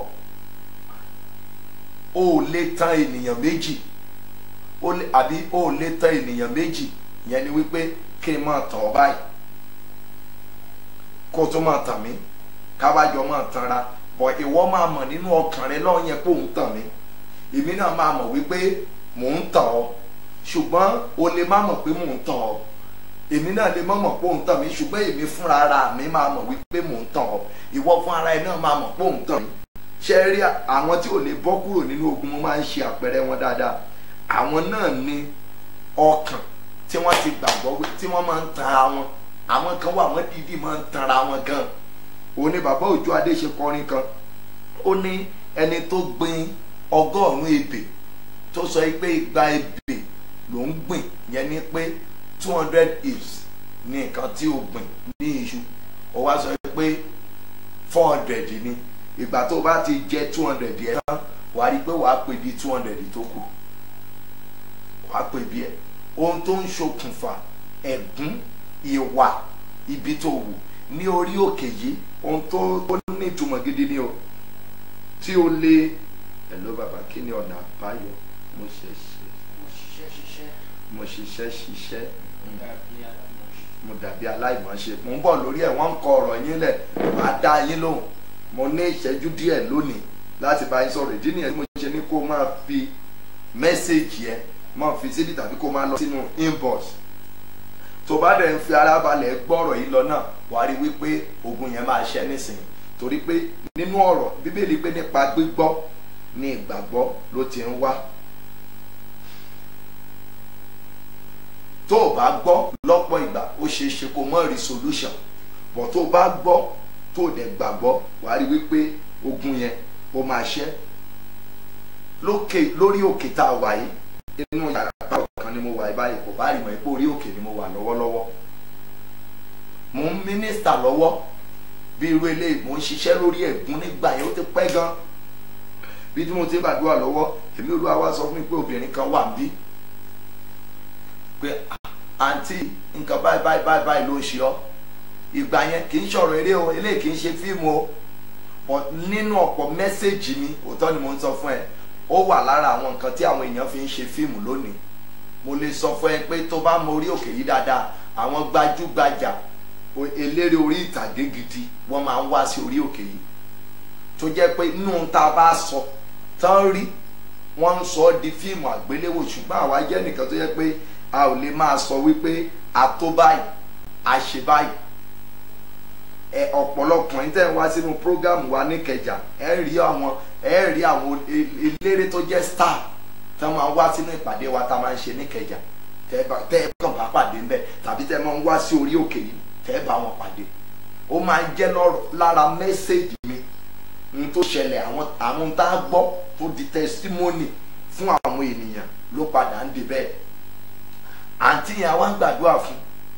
o ò lè tan ènìyàn méjì àbí o ò lè tan ènìyàn méjì yẹn ni wípé kí n máa tàn ọ́ báyìí kó o tó máa tàn mí káwájọ máa tanra bọ̀ ìwọ máa mọ̀ nínú ọkàn rẹ lọ́ọ́ yẹn pé òun tàn mí èmi náà máa mọ̀ wípé mò ń tàn ọ́ ṣùgbọ́n o lè má mọ̀ pé mò ń tàn ọ́ èmi náà lè má mọ̀ pé òun tàn mí ṣùgbọ́n èmi fúnra ara mi máa mọ̀ wípé mò ń tàn ọ́ ìwọ fún ara ẹ náà máa mọ̀ pé òun tàn mí ṣe rí àwọn tí ò lè bọ́ kúrò nínú ogun mo máa ń ṣe àpẹẹrẹ wọn dáadáa àwọn náà ní ọkàn tí wọ́n ti gbàgbọ́ tí wọ́n máa ń tanra wọn àwọn kan wà wọ́n dídì máa ń tanra wọn gan òun ni bàbá òjò adé ṣe kọrin kan ó ní ẹni tó gbin ọgọ́rùn-ún ebè tó sọ pé igba ebè ló ń gbìn yẹn ni pé two hundred eaves ní nǹkan tí o gbìn ní iṣu ó wá sọ pé four hundred ni ìgbà tó bá ti jẹ two hundred yẹn tán wàá rí i pé wàá pè di two hundred tó kù wàá pè bí ẹ ohun tó ń ṣokùnfà ẹ̀gún ìwà ibi tó wù ní orí òkè yìí ohun tó ní ìtumọ̀ gidi ni o tí o lè hello bàbá kí ni ọ̀nà àbáyọ mo ṣe ṣe mo ṣiṣẹ́ ṣiṣẹ́ mo ṣiṣẹ́ ṣiṣẹ́ dàbí aláìmọ̀ṣe. mo dàbí aláìmọ̀ṣe mo ń bọ̀ lórí ẹ̀ wọ́n ń kọ ọ̀rọ̀ yín lẹ̀ máa dá yín lóhùn mo ní ìṣẹ́jú díẹ̀ lónìí láti bá yín sọ̀rọ̀ ìdí nìyẹn tí mo ṣe ní kó máa fi mẹ́sẹ̀gì ẹ máa fi síbi tàbí kó máa lọ sínú inbox tó bá dẹ̀ ń fi ara balẹ̀ gbọ́rọ̀ yìí lọ náà wàá rí wípé ogun yẹn máa ṣẹ́ nísìnyí torí pé nínú ọ̀rọ̀ bíbélì pé nípa gbígbọ́ ní ìgbàgbọ́ ló ti ń wá tó o bá gbọ́ lọ́pọ̀ ìgbà ó ṣeé ṣe kó mọ́ rí solution bọ̀ tó o bá gbọ́ tó o dẹ̀ gbàgbọ́ wàá rí wípé ogun yẹn ó máa ṣẹ́ lókè lórí òkè tá a wà yìí inú yàrá báwo kan ni mo wà yìí báyìí kò bá rí mọ̀ pé orí òkè ni mo wà lọ́wọ́lọ́wọ́ mo ń mínísítà lọ́wọ́ bí irú eléyìí mo ń ṣiṣẹ́ lórí ẹ̀gún nígbà yẹn ó ti pẹ́ gan bí tí mo ti ń gbàdúrà lọ́wọ́ èmi olúwa wá sọ fún mi pé obìnrin kan wà níbí pé àǹtí nǹkan báyìí báyìí báyìí báyìí ló ń ṣe ọ́ ìgbà yẹn kì í ṣọ̀rọ̀ eré o eléyìí kì í ṣe fíìmù o but nínú ọ̀pọ̀ mẹ́sẹ̀gì mi òótọ́ ni mo ń sọ fún ẹ ó wà lára àwọn nǹkan tí àwọn èèyàn fi ń ṣe fíìmù lónìí mo lè sọ fún ẹ pé tó bá mọ orí òkè yìí dáadáa àwọn gbajúgbajà eléré orí ìtàgé gidi wọ́n máa ń wá sí orí òkè yìí tó jẹ́ pé inú tá a bá sọ tán rí wọ́n ń sọ ọ́ di fíìmù àgbéléwò ṣùgbọ́n àwa jẹ́ nìkan tó jẹ́ pé a ò lè máa sọ wípé a tó báyìí a ṣe báyìí ẹ ọ̀pọ̀lọpọ̀ yín tẹ́ ń wá sínú prógámù wa ní Ìkẹjà ẹ rí àwọn ẹ rí àwọn eléré tó jẹ́ star tá máa ń wá sínú ìpàdé wa tá máa ń ṣe níkẹjà tẹ́ bá tẹ́ kàn bá pàdé ńbẹ̀ tàbí tẹ́ máa ń wá sí orí òkè yìí tẹ́ bá wọn pàdé ó máa ń jẹ́ lọ́rọ̀- lára mẹ́sẹ̀gì mi n tó ṣẹlẹ̀ àwọn àwọn tá a gbọ́ tó di testimony fún àwọn ènìyàn ló padà ń di bẹ́ẹ̀ àǹtí yẹn wá ń gbàdúrà fún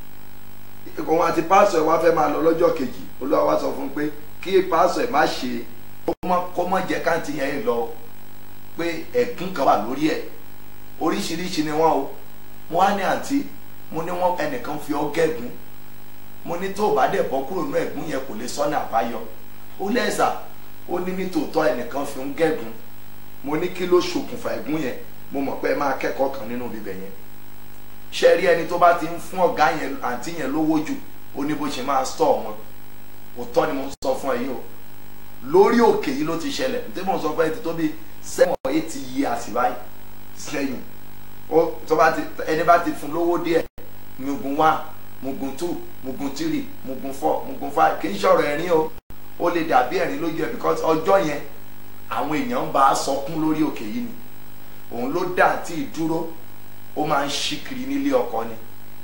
òun àti pásọ̀ ẹ̀ wá fẹ́ máa lọ lọ́jọ́ kejì olúwa wá sọ fún un pé kí pásọ̀ ẹ̀ má ṣe kó mọ́- kó mọ́ jẹ́ káǹtí yẹn lọ pé ẹ̀gún kan wà lórí ẹ̀ oríṣiríṣi ni wọ́n o mo wá ní àǹtí mo ní wọ́n ẹnìkan fi ọ́ gẹ́gùn mo ní tó o bá dẹ̀ bọ́ kúrò nínú ẹ̀gún yẹn kò lè sọ́nà àbáyọ ó lẹ́sà ó ní nítòótọ́ ẹnìkan fi ń gẹ́gùn mo ní kí ló ṣokùnfà ẹ̀gún yẹn mo mọ̀ pé ẹ máa kẹ́kọ̀ọ́ kan nínú ibẹ̀ yẹn ṣe rí ẹni tó bá ti ń fún ọ̀gá yẹn àǹtí yẹn lówó jù ó ní bó ṣe máa stọ̀ wọn òótọ́ ni mo sọ fún ẹ yìí o lórí òkè yìí ló ti ṣẹlẹ̀ ní tí mo sọ fún ẹ ti tó bí seven or eight years báyìí sẹ́yìn ó tó bá ti ẹni bá ti fún lówó díẹ̀ mugun one mugun two mugun three mugun four mugun five kì í ṣọ̀rọ̀ ẹ̀rín o ó lè dàbí ẹ̀rín lójú ẹ̀ because ọjọ́ yẹn àwọn èèyàn ń bá a sọkún lórí òkè yìí ni òun ló dà tí ì dúró ó máa ń ṣí kiri nílé ọkọ ni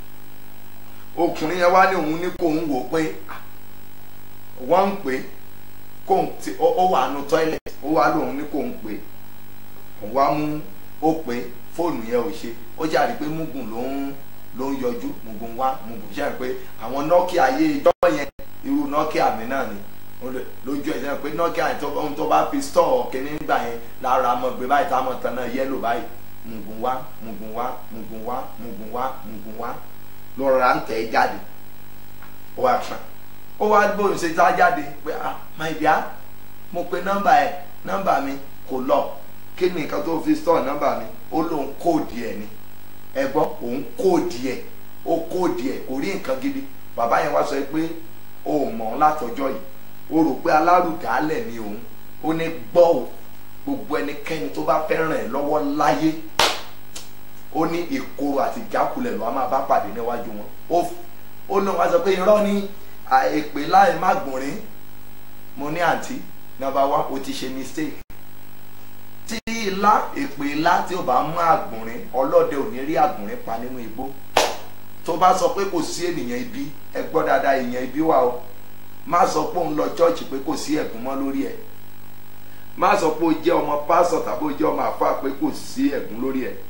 ọkùnrin yẹn wá ní òun ní kó òun wò pé ah, wọ́n ń pè é kó òun ti ó ó wà nù toilet ó wá lóun ní kó òun pè é òun wá mú ó pè é fóònù yẹn ò ṣe ó jáde pé mugun ló ń ló ń yọjú mugun wá mugun ṣe é pé àwọn Nokia ayé ìjọ yẹn irú Nokia mi náà ni ó lè- lójú ẹ̀ sẹ́yìn pé Nokia yẹn tó ohun tó bá fi store kìíní nígbà yẹn lára mọ̀ gbé báyìí táwọn tán náà yẹ́lò báyìí mugun wá mugun wá mugun wá mugun wá mugun wá lọ́ra ń tẹ̀ ẹ́ jáde ó wá kàn ó wá bóyá ṣe tá jáde pé ah my dear mo pe nọ́mbà ẹ nọ́mbà mi kò lọ kí ni nǹkan tó fi store nọ́mbà mi ó lóun kóòdì ẹ ni ẹ gbọ́ òun kóòdì ẹ ó kóòdì ẹ kò rí nǹkan gidi bàbá yẹn wá sọ pé o ò mọ̀ ọ́n látọjọ́ yìí o rò pé alárùdálẹ̀ ni òun ó ní gbọ́ o gbogbo ẹnikẹ́ni tó bá fẹ́ ràn ẹ́ lọ́wọ́ láyé ó ní ìkorò àti ìjákulẹ̀ ló a máa bá pàdé níwájú wọn ó ó lóun wá sọ pé irọ́ ni èpè láì má gbònrín mo ní àǹtí nọ́mbà wá o ti ṣe mistake tí ilá èpè ilá tí ó bá mú àgbònrín ọlọ́dẹ ò ní rí àgbònrín pa nínú igbó tó bá sọ pé kò sí ènìyàn ibi ẹ gbọ́ dáadáa èèyàn ibi wà o má sọ pé òun lọ chọ́ọ̀chì pé kò sí ẹ̀gún mọ́ lórí ẹ̀ má sọ pé o jẹ́ ọmọ pásọ̀ tàbí o jẹ́ ọmọ àfáà pé kò sí ẹ̀gún lórí ẹ̀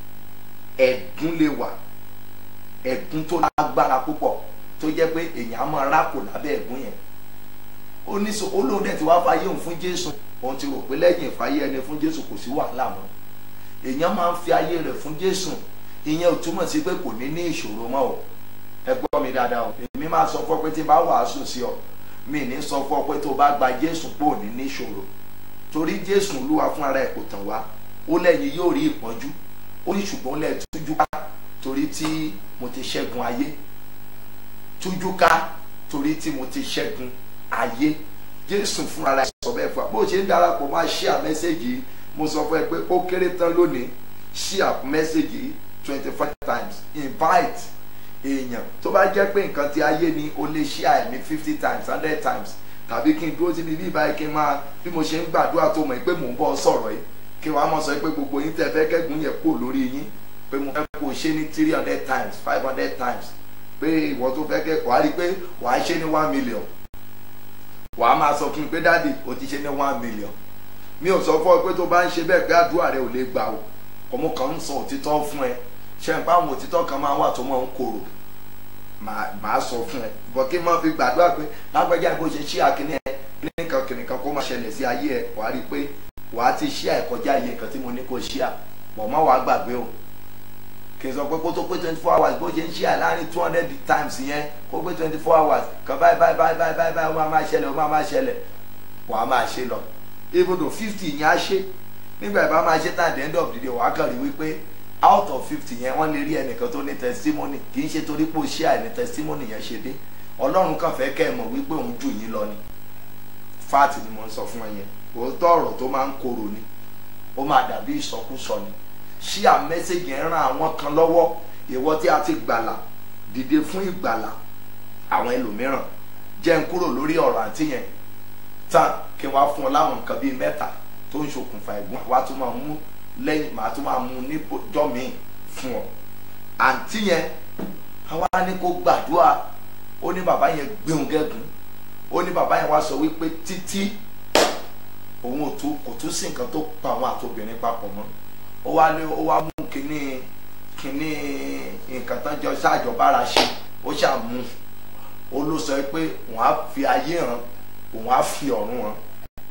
ẹ̀gún lè wà ẹ̀gún tó lágbára púpọ̀ tó jẹ́ pé èèyàn á máa rákò lábẹ́ ẹ̀gún yẹn ó ní sọ olóhùn dẹ̀ ti wá fàyè òun fún Jésù òun ti rò pé lẹ́yìn ìfàyè ẹni fún Jésù kò sí wàhálà mọ́ èèyàn máa ń fi ayé rẹ̀ fún Jésù ìyẹn ò túmọ̀ sí pé kò ní ní ìṣòro mọ́ o ẹ gbọ́ mi dáadáa o èmi máa sọ fún ọ pé tí n bá wàásù sí ọ mi ní sọ fún ọ pé tó o bá gba Jésù pé ò ní ní ìṣòro torí Jésù Olúwa fún ara ẹ̀ kò tàn wá ó lẹ́yìn yóò rí ìpọ́njú ó ní ṣùgbọ́n lẹ́ẹ̀ tújú ká torí tí mo ti ṣẹ́gun ayé tújú ká torí tí mo ti ṣẹ́gun ayé Jésù fún ara ẹ̀ sọ bẹ́ẹ̀ fún wa bó o ṣe ń darapọ̀ máa share mẹ́sẹ̀gì yìí mo sọ fún ẹ pé ó kéré tán lónìí share mẹ́sẹ̀gì yìí twenty five times invite èèyàn tó bá jẹ́ pé nǹkan ti ayé ni o lè share ẹ̀ ní fifty times hundred times tàbí kí n dúró síbi bí báyìí kí n máa bí mo ṣe ń gbàdúrà tó mọ̀ pé mò ń bọ́ sọ̀rọ̀ yìí kí wàá mọ̀ sọ pé gbogbo yín tẹ́ fẹ́ kẹ́gùn yẹn kó lórí yín pé mo fẹ́ kó o ṣe ní three hundred times five hundred times pé ìwọ tó fẹ́ kẹ́ wàá rí i pé wàá ṣe ní one million wàá máa sọ fún mi pé dáàdì o ti ṣe ní one million mi ò sọ fún ọ pé tó bá ń ṣe bẹ́ẹ̀ pé àdúrà rẹ ò lè gbà o ọmọ kan ń sọ òtítọ́ fún ẹ ṣe ń pa àwọn òtítọ́ kan máa wà tó máa ń korò màá sọ fún ẹ bọ́ kí n máa fi gbàdúrà pé lágbájá bó ṣe ṣí àkíní ẹ kíníkan kíníkan kó máa ṣẹlẹ̀ sí ayé ẹ wàá rí i pé wàá ti ṣí àìkọjá iye nǹkan tí mo ní kó ṣí à pọ̀ má wàá gbàgbé o kì í sọ pé kó tó pé twenty four hours bó ṣe ń ṣí à láàrin two hundred times yẹn kó pé twenty four hours kan báyìí báyìí báyìí báyìí báyìí báyìí ó máa máa ṣẹlẹ̀ ó máa máa ṣẹlẹ̀ wàá máa ṣe lọ even though fifty yẹn á ṣe nígbà ìbá máa ṣe tán at the end of the day wàá kàn rí wípé out of fifty yẹn wọ́n lè rí ẹnìkan tó ní testimony kì í ṣe torí pé o ṣe àìní testimony yẹn ṣe dé ọlọ́run kàn fẹ́ kẹ́ ẹ mọ̀ wípé òun jù yín lọ ni fáàtì ni mo ń sọ fún ẹ yẹn òótọ́ ọ̀rọ̀ tó máa ń korò ni ó máa dàbí ìsọkúsọ ni ṣí à mẹ́sẹ̀gì yẹn ran àwọn kan lọ́wọ́ ìwọ tí a ti gbàlà dìde fún ìgbàlà àwọn ẹlòmíràn jẹ́ ń kúrò lórí ọ̀rọ̀ àti yẹn tán kí wọ́n á fún ọ láwọn nǹkan bíi mẹ́ta tó ń ṣokùnfà ẹ̀gbọ́n wa tún máa mú lẹ́yìn màá tún máa mú níjọ́ míì fún ọ àǹtí yẹn àwa ní kó gbàdúrà ó ní bàbá yẹn gbéhùn gẹ́gùn ó ní bàbá yẹn wá sọ wípé títí òun ò tún kò tún sí nǹkan tó pa àwọn àtòbìnrin papọ̀ mọ́ ó wá ní ó wá mú kínní kínní nǹkan tán jọ ṣáàjọbára ṣe ó ṣàmú ó ló sọ pé òun á fi ayé hàn òun á fi ọ̀run hàn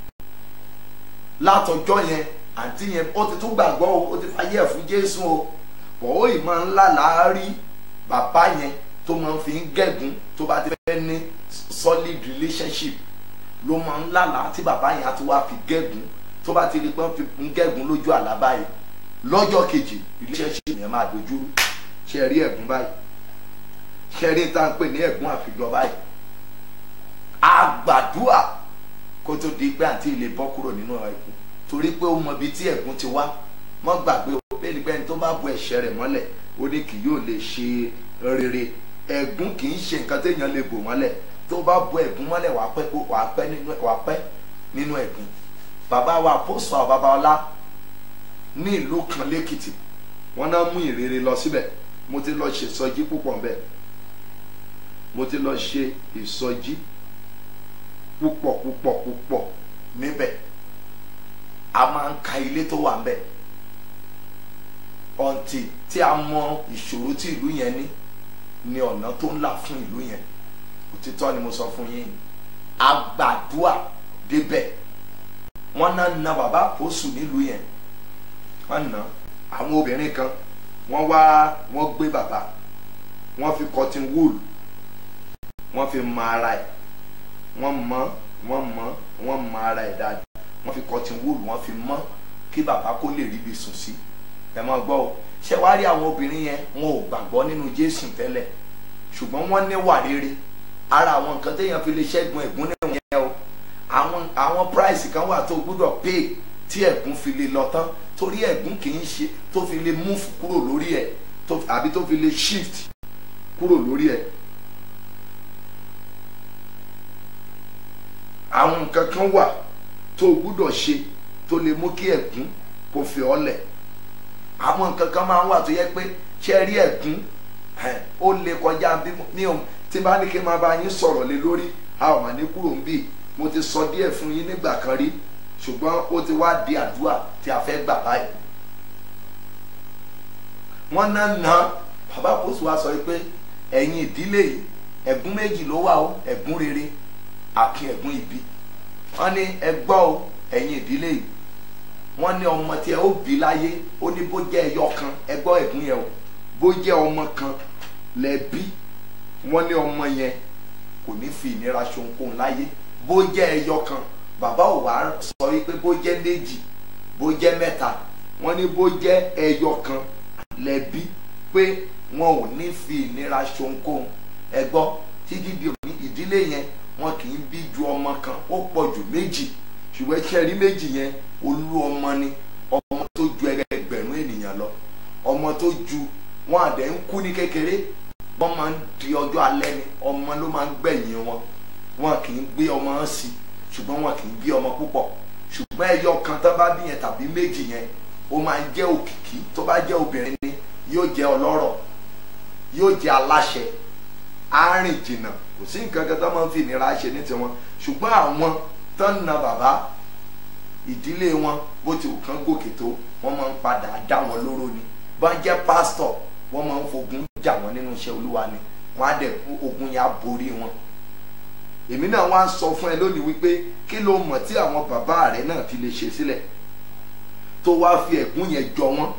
látọjọ́ yẹn àǹtí yẹn ó ti tún gbàgbọ́ o ó ti fàyè ẹ̀ fún Jésù o bọ̀ ó ì máa ń lálàá rí bàbá yẹn tó máa ń fi ń gẹ̀gún tó bá ti fẹ́ ní solid relationship ló máa ń lálàá tí bàbá yẹn á ti wá fi gẹ̀gún tó bá ti rí pé wọ́n fi ń gẹ̀gún lójú àlá báyìí lọ́jọ́ kejì relationship yẹn máa dojú rú ṣe rí ẹ̀gún báyìí ṣe rí tá à ń pè ní ẹ̀gún àfijọ́ báyìí àgbàdua kó tó di pé àǹtí ilé bọ́ kúrò nínú ẹ̀gún torí pé ó mọ ibi tí ẹ̀gún ti wá mọ́ gbàgbé o bẹ́ẹ̀ ni pẹ́ni tó bá bu ẹ̀ṣẹ̀ rẹ̀ mọ́lẹ̀ ó ní kì yóò lè ṣe rere ẹ̀gún kì í ṣe nǹkan téèyàn lè bò mọ́lẹ̀ tó bá bu ẹ̀gún mọ́lẹ̀ wàá pẹ́ wàá pẹ́ nínú wàá pẹ́ nínú ẹ̀gún bàbá wa àpòsù àwọn bàbá ọlá ní ìlú kan lẹ́kìtì wọ́n náà mú ìrere lọ síbẹ̀ mo ti lọ ṣe ìsọjí púpọ̀ ńbẹ̀ mo ti lọ ṣe ìsọjí púpọ̀ púpọ̀ púpọ̀ níbẹ̀ a máa ń ka ilé tó wà ńbẹ̀ ọ̀ǹtì tí a mọ ìṣòro tí ìlú yẹn ní ni ọ̀nà tó ń là fún ìlú yẹn òtítọ́ ni mo sọ fún yín àgbàdua débẹ̀ wọ́n náà na bàbá àpòsù nílùú yẹn wọ́n na àwọn obìnrin kan wọ́n wá wọ́n gbé bàbá wọ́n fi cotton wool wọ́n fi mọ ara ẹ̀ wọ́n mọ wọ́n mọ wọ́n mọ ara ẹ̀ dáadáa wọ́n fi cotton wool wọ́n fi mọ kí bàbá kó lè ríbi sùn sí ẹ máa gbọ́ o ṣé wàá rí àwọn obìnrin yẹn wọn ò gbàgbọ́ nínú Jésù tẹ́lẹ̀ ṣùgbọ́n wọ́n ní wà rere ara àwọn nǹkan téèyàn fi lè ṣẹ́gun ẹ̀gún níwọ̀n yẹn o àwọn àwọn price kan wà tó gbúdọ̀ pay tí ẹ̀gún fi lè lọ tán torí ẹ̀gún kì í ṣe tó fi lè move kúrò lórí ẹ̀ àbí tó fi lè shift kúrò lórí ẹ̀ àwọn nǹkan kan wà tó gbúdọ̀ ṣe tó lè mú kí ẹ̀gún kó fi ọ́ lẹ̀ àwọn nǹkan kan máa ń wà tó yẹ pé ṣe rí ẹ̀gún ó lè kọjá bí mi ò tí bá ní kí n máa bá yín sọ̀rọ̀ lé lórí a ò mà ní kúrò ń bì mo ti sọ díẹ̀ fún yín nígbà kan rí ṣùgbọ́n ó ti wá di àdúrà tí a fẹ́ gbà báyìí. wọ́n ná na bàbá kóso wa sọ pé ẹ̀yin ìdílé yìí ẹ̀gún méjì ló wà ó ẹ̀gún rere àti ẹ̀gún ibi wọ́n ní ẹ gbọ́ ó ẹ̀yin ìdílé yìí wọ́n ní ọmọ tí ẹ ó bí láyé ó ní bó jẹ́ ẹyọ kan ẹ gbọ́ ẹ̀gún yẹn o bó jẹ́ ọmọ kan lẹ bí wọ́n ní ọmọ yẹn kò ní fi ìnira ṣohunkóhun láyé bó jẹ́ ẹyọ kan bàbá ò wá sọ wípé bó jẹ́ méjì bó jẹ́ mẹ́ta wọ́n ní bó jẹ́ ẹyọ kan lẹ́bí pé wọn ò ní fi ìnira ṣohunkóhun ẹ gbọ́ títí di òní ìdílé yẹn wọn kì í bí ju ọmọ kan ó pọ̀ jù méjì ṣùgbọ́n iṣẹ́ rí méjì yẹn olú ọmọ ni ọmọ tó ju ẹgbẹ̀rún ènìyàn lọ ọmọ tó ju wọn àdẹ ń kú ní kékeré wọ́n máa ń di ọjọ́ alẹ́ ni ọmọ ló máa ń gbẹ̀yìn wọn wọn kì í gbé ọmọ sí ṣùgbọ́n wọn kì í bí ọmọ púpọ̀ ṣùgbọ́n ẹyọ kan tó bá bí yẹn tàbí méjì yẹn ó máa ń jẹ́ òkìkí tó bá jẹ́ obìnrin ni yóò jẹ́ ọlọ́rọ̀ yóò jẹ́ aláṣẹ arìn jìnnà kò sí nǹkan kan tó máa ń fi ìnira ṣe ní tiwọn ṣùgbọ́n àwọn tó ń na bàbá ìdílé wọn bó ti kàn gòkè tó wọ́n máa ń padà dá wọn lóró ni bọ́n jẹ́ pásítọ̀ wọ́n máa ń fogun jà wọ́n nínú iṣẹ́ olúwa ni wọ́n á dẹ̀ ogun yẹn á borí wọn èmi náà wá ń sọ fún ẹ lónìí wípé kí ló mọ̀ tí àwọn bàbá rẹ náà fi lè ṣe sílẹ̀ tó wá fi ẹ̀gún yẹn jọ wọ́n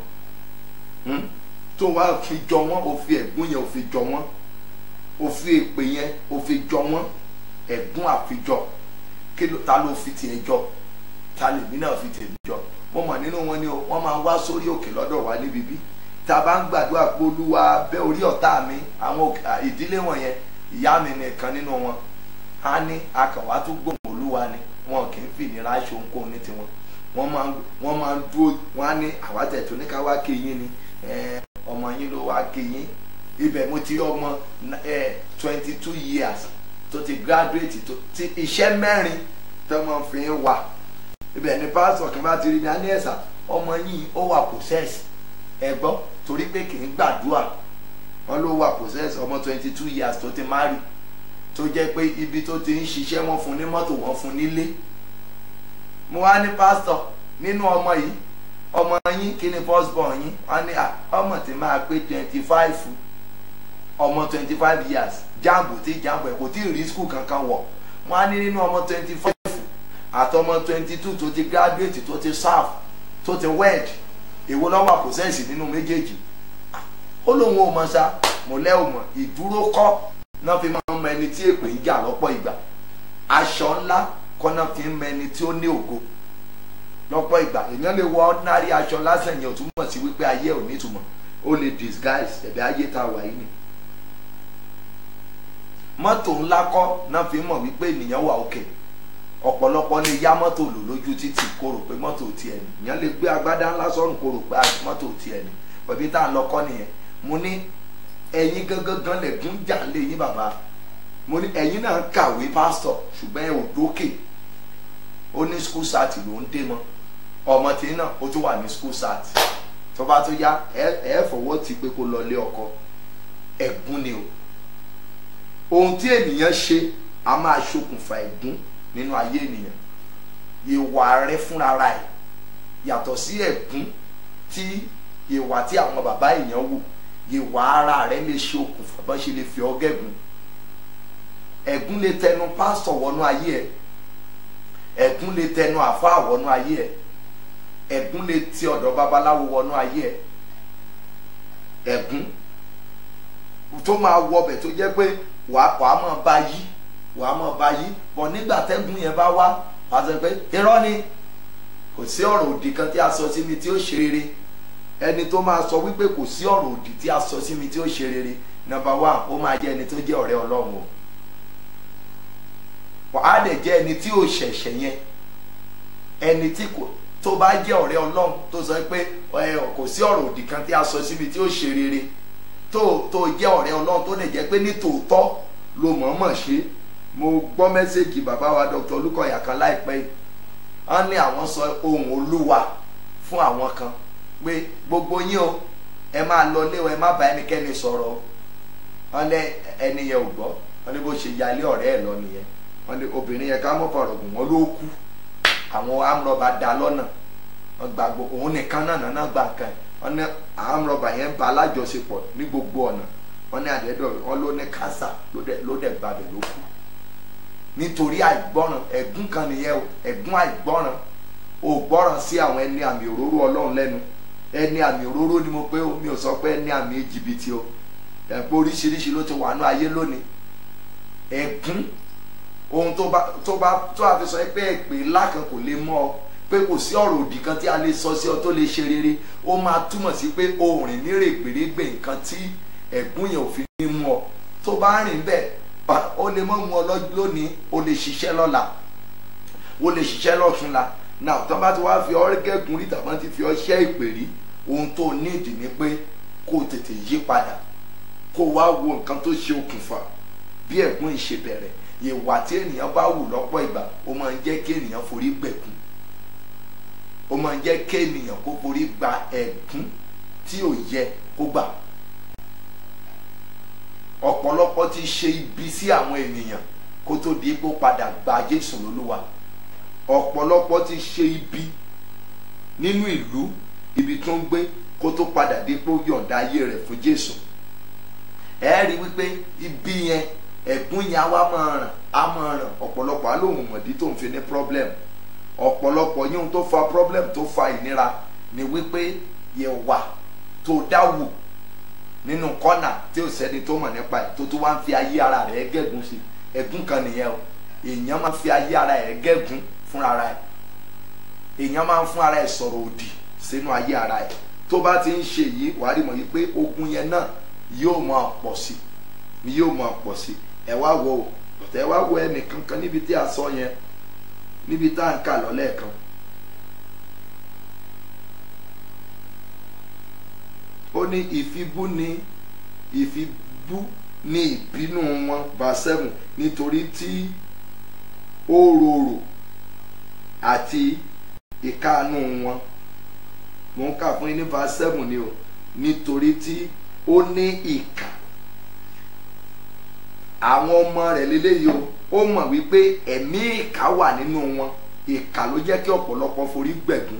tó wá fi jọ wọ́n ó fi ẹ̀gún yẹn ó fi jọ wọ́n ó fi èpè yẹn ó fi jọ wọ́n ẹ̀gún àfijọ kí ló ta ló fi tiẹ̀ jọ ta lèmi náà fi tèmi jọ mo mọ̀ nínú wọn ni wọ́n máa wá sórí òkè lọ́dọ̀ wa níbi bí tá a bá ń gbàdúrà pé olúwa bẹ́ orí ọ̀tá mi àwọn ìdílé wọn yẹn ìyá mi nìkan nínú wọn a ní akàwá tó gbòmò olúwa ni wọn kì í fi ìnira aṣọ ohunkóhun ní tiwọn wọn máa wọn máa ń dúró wọn á ní àwátẹ̀ tó ní ká wá kí yín ni ọmọ yín ló wá kí yín ibẹ̀ mo ti rí ọmọ twenty two years tó ti graduate tó ti iṣẹ́ mẹ́rin tó máa fi ń wà ibẹ̀ ni pásítọ̀ kan bá ti rí mi á ní ẹ̀sà ọmọ yìí ó wà possess ẹ gbọ́ torí pé kì í gbàdúrà wọ́n ló wà possess ọmọ twenty two years tó ti marry tó jẹ́ pé ibi tó ti ń ṣiṣẹ́ wọ́n fún ní mọ́tò wọ́n fún nílé mo wá ní pásítọ̀ nínú ọmọ yìí ọmọ yín kí ni first born yín wọ́n ní à ọmọ tí máa pé twenty five ọmọ twenty five years jambo tí jambo ẹ̀ kò tí ì rí school kankan wọ̀ wọ́n á ní nínú ọmọ twenty five àtọmọ twenty two tó ti graduate tó ti serve tó ti wed èwo lọ́wọ́ àpòsẹ́sì nínú méjèèjì ó lóun ò mọ̀ sá mo lẹ́ ò mọ̀ ìdúró kọ́ náà fi máa ń mọ ẹni tí èpè ń jà lọ́pọ̀ ìgbà aṣọ ńlá kọ́ náà fi ń mọ ẹni tí ó ní ògo lọ́pọ̀ ìgbà èèyàn lè wọ ordinary aṣọ lásán yẹn ò túmọ̀ sí wípé ayé ò ní ìtumọ̀ ó lè disguise ẹ̀bẹ̀ ayé tá a wà yìí ni mọ́tò ńlá kọ́ náà fi mọ̀ wípé ènìyàn wà òkè ọ̀pọ̀lọpọ̀ lè yá mọ́tò lò lójú títì kó rò pé mọ́tò tiẹ̀ ni èèyàn lè gbé agbádá ńlá sọ́run kó rò pé mọ́tò tiẹ̀ ni bẹ̀bí tá à ń lọ kọ́ nìyẹn mo ní ẹ̀yin gangan gan lẹ̀gún jà lé yín bàbá mo ní ẹ̀yin náà kàwé pásítọ̀ ṣùgbọ́n ẹ ò dókè ó ní school sat ló ń dé mọ́ ọmọ tí náà ó tún wà ní school sat tó bá tó yá ẹ ẹ fọwọ́ ti pé kó lọ lé ọkọ ẹ̀gún ni o ohun tí ènìyàn ṣe a máa ṣokùnfà ẹ̀gún nínú ayé ènìyàn ìwà rẹ fúnra ẹ̀ yàtọ̀ sí ẹ̀gún tí ìwà tí àwọn bàbá èèyàn wù ìwà ara rẹ lè ṣe okùnfà bá ṣe lè fi ọ́ gẹ̀gún ẹ̀gún lè tẹnu pásítọ̀ wọnú ayé ẹ̀ ẹ̀gún lè tẹnu àfáà wọnú ayé ẹ̀ ẹ̀gún lè ti ọ̀dọ̀ babaláwo wọnú ayé ẹ̀ ẹ̀gún tó máa wọbẹ̀ tó jẹ́ pé wàá wàá máa bá yí wàá máa bá yí bọ̀ nígbà tẹ́gùn yẹn bá wá wàá sọ pé irọ́ ni kò sí ọ̀rọ̀ òdì kan tí a sọ sí mi tí ó ṣe rere ẹni tó máa sọ wípé kò sí ọ̀rọ̀ òdì tí a sọ sí mi tí ó ṣe rere nọ́mbà one ó máa jẹ́ ẹni tó jẹ́ ọ̀rẹ́ ọlọ́run o wàá dẹ̀ jẹ́ ẹni tí ò ṣẹ̀ṣẹ̀ yẹn ẹni tí kò tó bá jẹ́ ọ̀rẹ́ ọlọ́run tó sọ pé ẹ kò sí ọ̀rọ̀ òdì kan tí a sọ sí mi tí ó ṣe rere tó tó jẹ́ ọ̀rẹ́ ọlọ́run tó lè jẹ́ pé ní tòótọ́ ló mọ̀ọ́mọ̀ ṣe mo gbọ́ mẹ́sẹ̀gì bàbá wa dr olùkọ́yà kan láìpẹ́ yìí wọ́n ní àwọn sọ ohun olúwa fún àwọn kan pé gbogbo yín o ẹ máa lọ lé o ẹ má bá ẹnikẹ́ni sọ̀rọ̀ o wọ́n lé ẹni yẹn ò gbọ́ wọ́n ní bó ṣe yálé ọ̀rẹ́ ẹ̀ lọ nìyẹn wọ́n ní obìnrin yẹn ká mọ́ fọ̀rọ̀ gùn wọ́n ló kú àwọn amúrọ̀bà dá lọ́nà wọ́n gbàgbọ́ òun nìkan náà náà gbà kan wọ́n ní amúrọ̀bà yẹn bá alájọṣepọ̀ ní gbogbo ọ̀nà wọ́n ní àdẹ́dọ̀ wọ́n ló ní kásá ló dẹ̀ gbàbẹ̀ ló kú nítorí àìgbọ́ràn ẹ̀gún kan nìyẹn o ẹ̀gún àìgbọ́ràn ò gbọ́ràn sí àwọn ẹni àmì òróró ọlọ́run lẹ́nu ẹni àmì òróró ni mo pé o mi ò sọ pé ẹni àmì jìbìtì o ẹ̀pọ̀ oríṣiríṣi ló ti wà ní ayé lónìí ẹ̀gún ohun tó bá tó bá tó àfi sọ pé èpè ńlá kan kò lè mọ́ ọ pé kò sí ọ̀rọ̀ òdì kan tí a lè sọ sí ọ tó lè ṣe rere ó máa túmọ̀ sí pé o rìn ní règbèrègbè nǹkan tí ẹ̀gún yẹn ò fi ní mú ọ tó bá rìn bẹ́ẹ̀ ó lè mọ́ mu ọ lónìí o lè ṣiṣẹ́ lọ́la o lè ṣiṣẹ́ lọ́túnla náà tó bá ti wá fi ọ́ gẹ́gùn rí tàbí ti fi ọ́ ṣẹ́ ìpè rí ohun tó nídìí ni pé kó o tètè yí padà kó o wá wo nǹkan tó ṣe okùnfà bí ẹ̀gún ìṣe bẹ̀rẹ̀ ìwà tí ènìyàn bá wù lọ́pọ̀ ìgbà ó máa ń jẹ́ kí ènìyàn forí gbẹ̀kún ó máa ń jẹ́ kí ènìyàn kó forí gba ẹ̀gún tí ò yẹ kó gbà ọ̀pọ̀lọpọ̀ ti ṣe ibi sí àwọn ènìyàn kó tó di pé ó padà gba Jésù lólúwa ọ̀pọ̀lọpọ̀ ti ṣe ibi nínú ìlú ibi tó ń gbé kó tó padà di pé ó yọ̀ǹda ayé rẹ̀ fún Jésù ẹ rí wípé ibi yẹn ẹ̀gún yẹn á wá máa ràn á máa ràn ọ̀pọ̀lọpọ̀ á lóun mọ̀dí tó ń fi ní problem ọ̀pọ̀lọpọ̀ yín tó fa problem tó fa ìnira ni wípé ìwà tó dáwù nínú kọ́nà tí ò sẹ́ni tó mọ̀ nípa ẹ̀ tó tó wá ń fi ayé ara rẹ̀ gẹ́gùn sí ẹ̀gún kan nìyẹn o èèyàn máa ń fi ayé ara ẹ̀ gẹ́gùn fúnra ẹ̀ èèyàn máa ń fún ara ẹ̀ sọ̀rọ̀ òdì sínú ayé ara ẹ̀ tó bá ti ń ṣe yìí wàá rí mọ̀ yìí pé ogun yẹn náà yóò máa pọ̀ sí yóò máa pọ̀ sí ẹ wá wo ẹ wá wo ẹnì kankan níbi tí a sọ yẹn níbi tá à ń kà lọ́lẹ́ẹ̀kan ó ní ìfibú ni ìfibú ní ìbínú wọn bá seven nítorí tí ó rorò àti ìkáàánú wọn mò ń kà fún yín ní verse seven ni o nítorí tí ó ní ìkà àwọn ọmọ rẹ̀ lélẹ́yìí o ó mọ̀ wípé ẹ̀mí ìkà wà nínú wọn ìkà ló jẹ́ kí ọ̀pọ̀lọpọ̀ forí gbẹ̀gún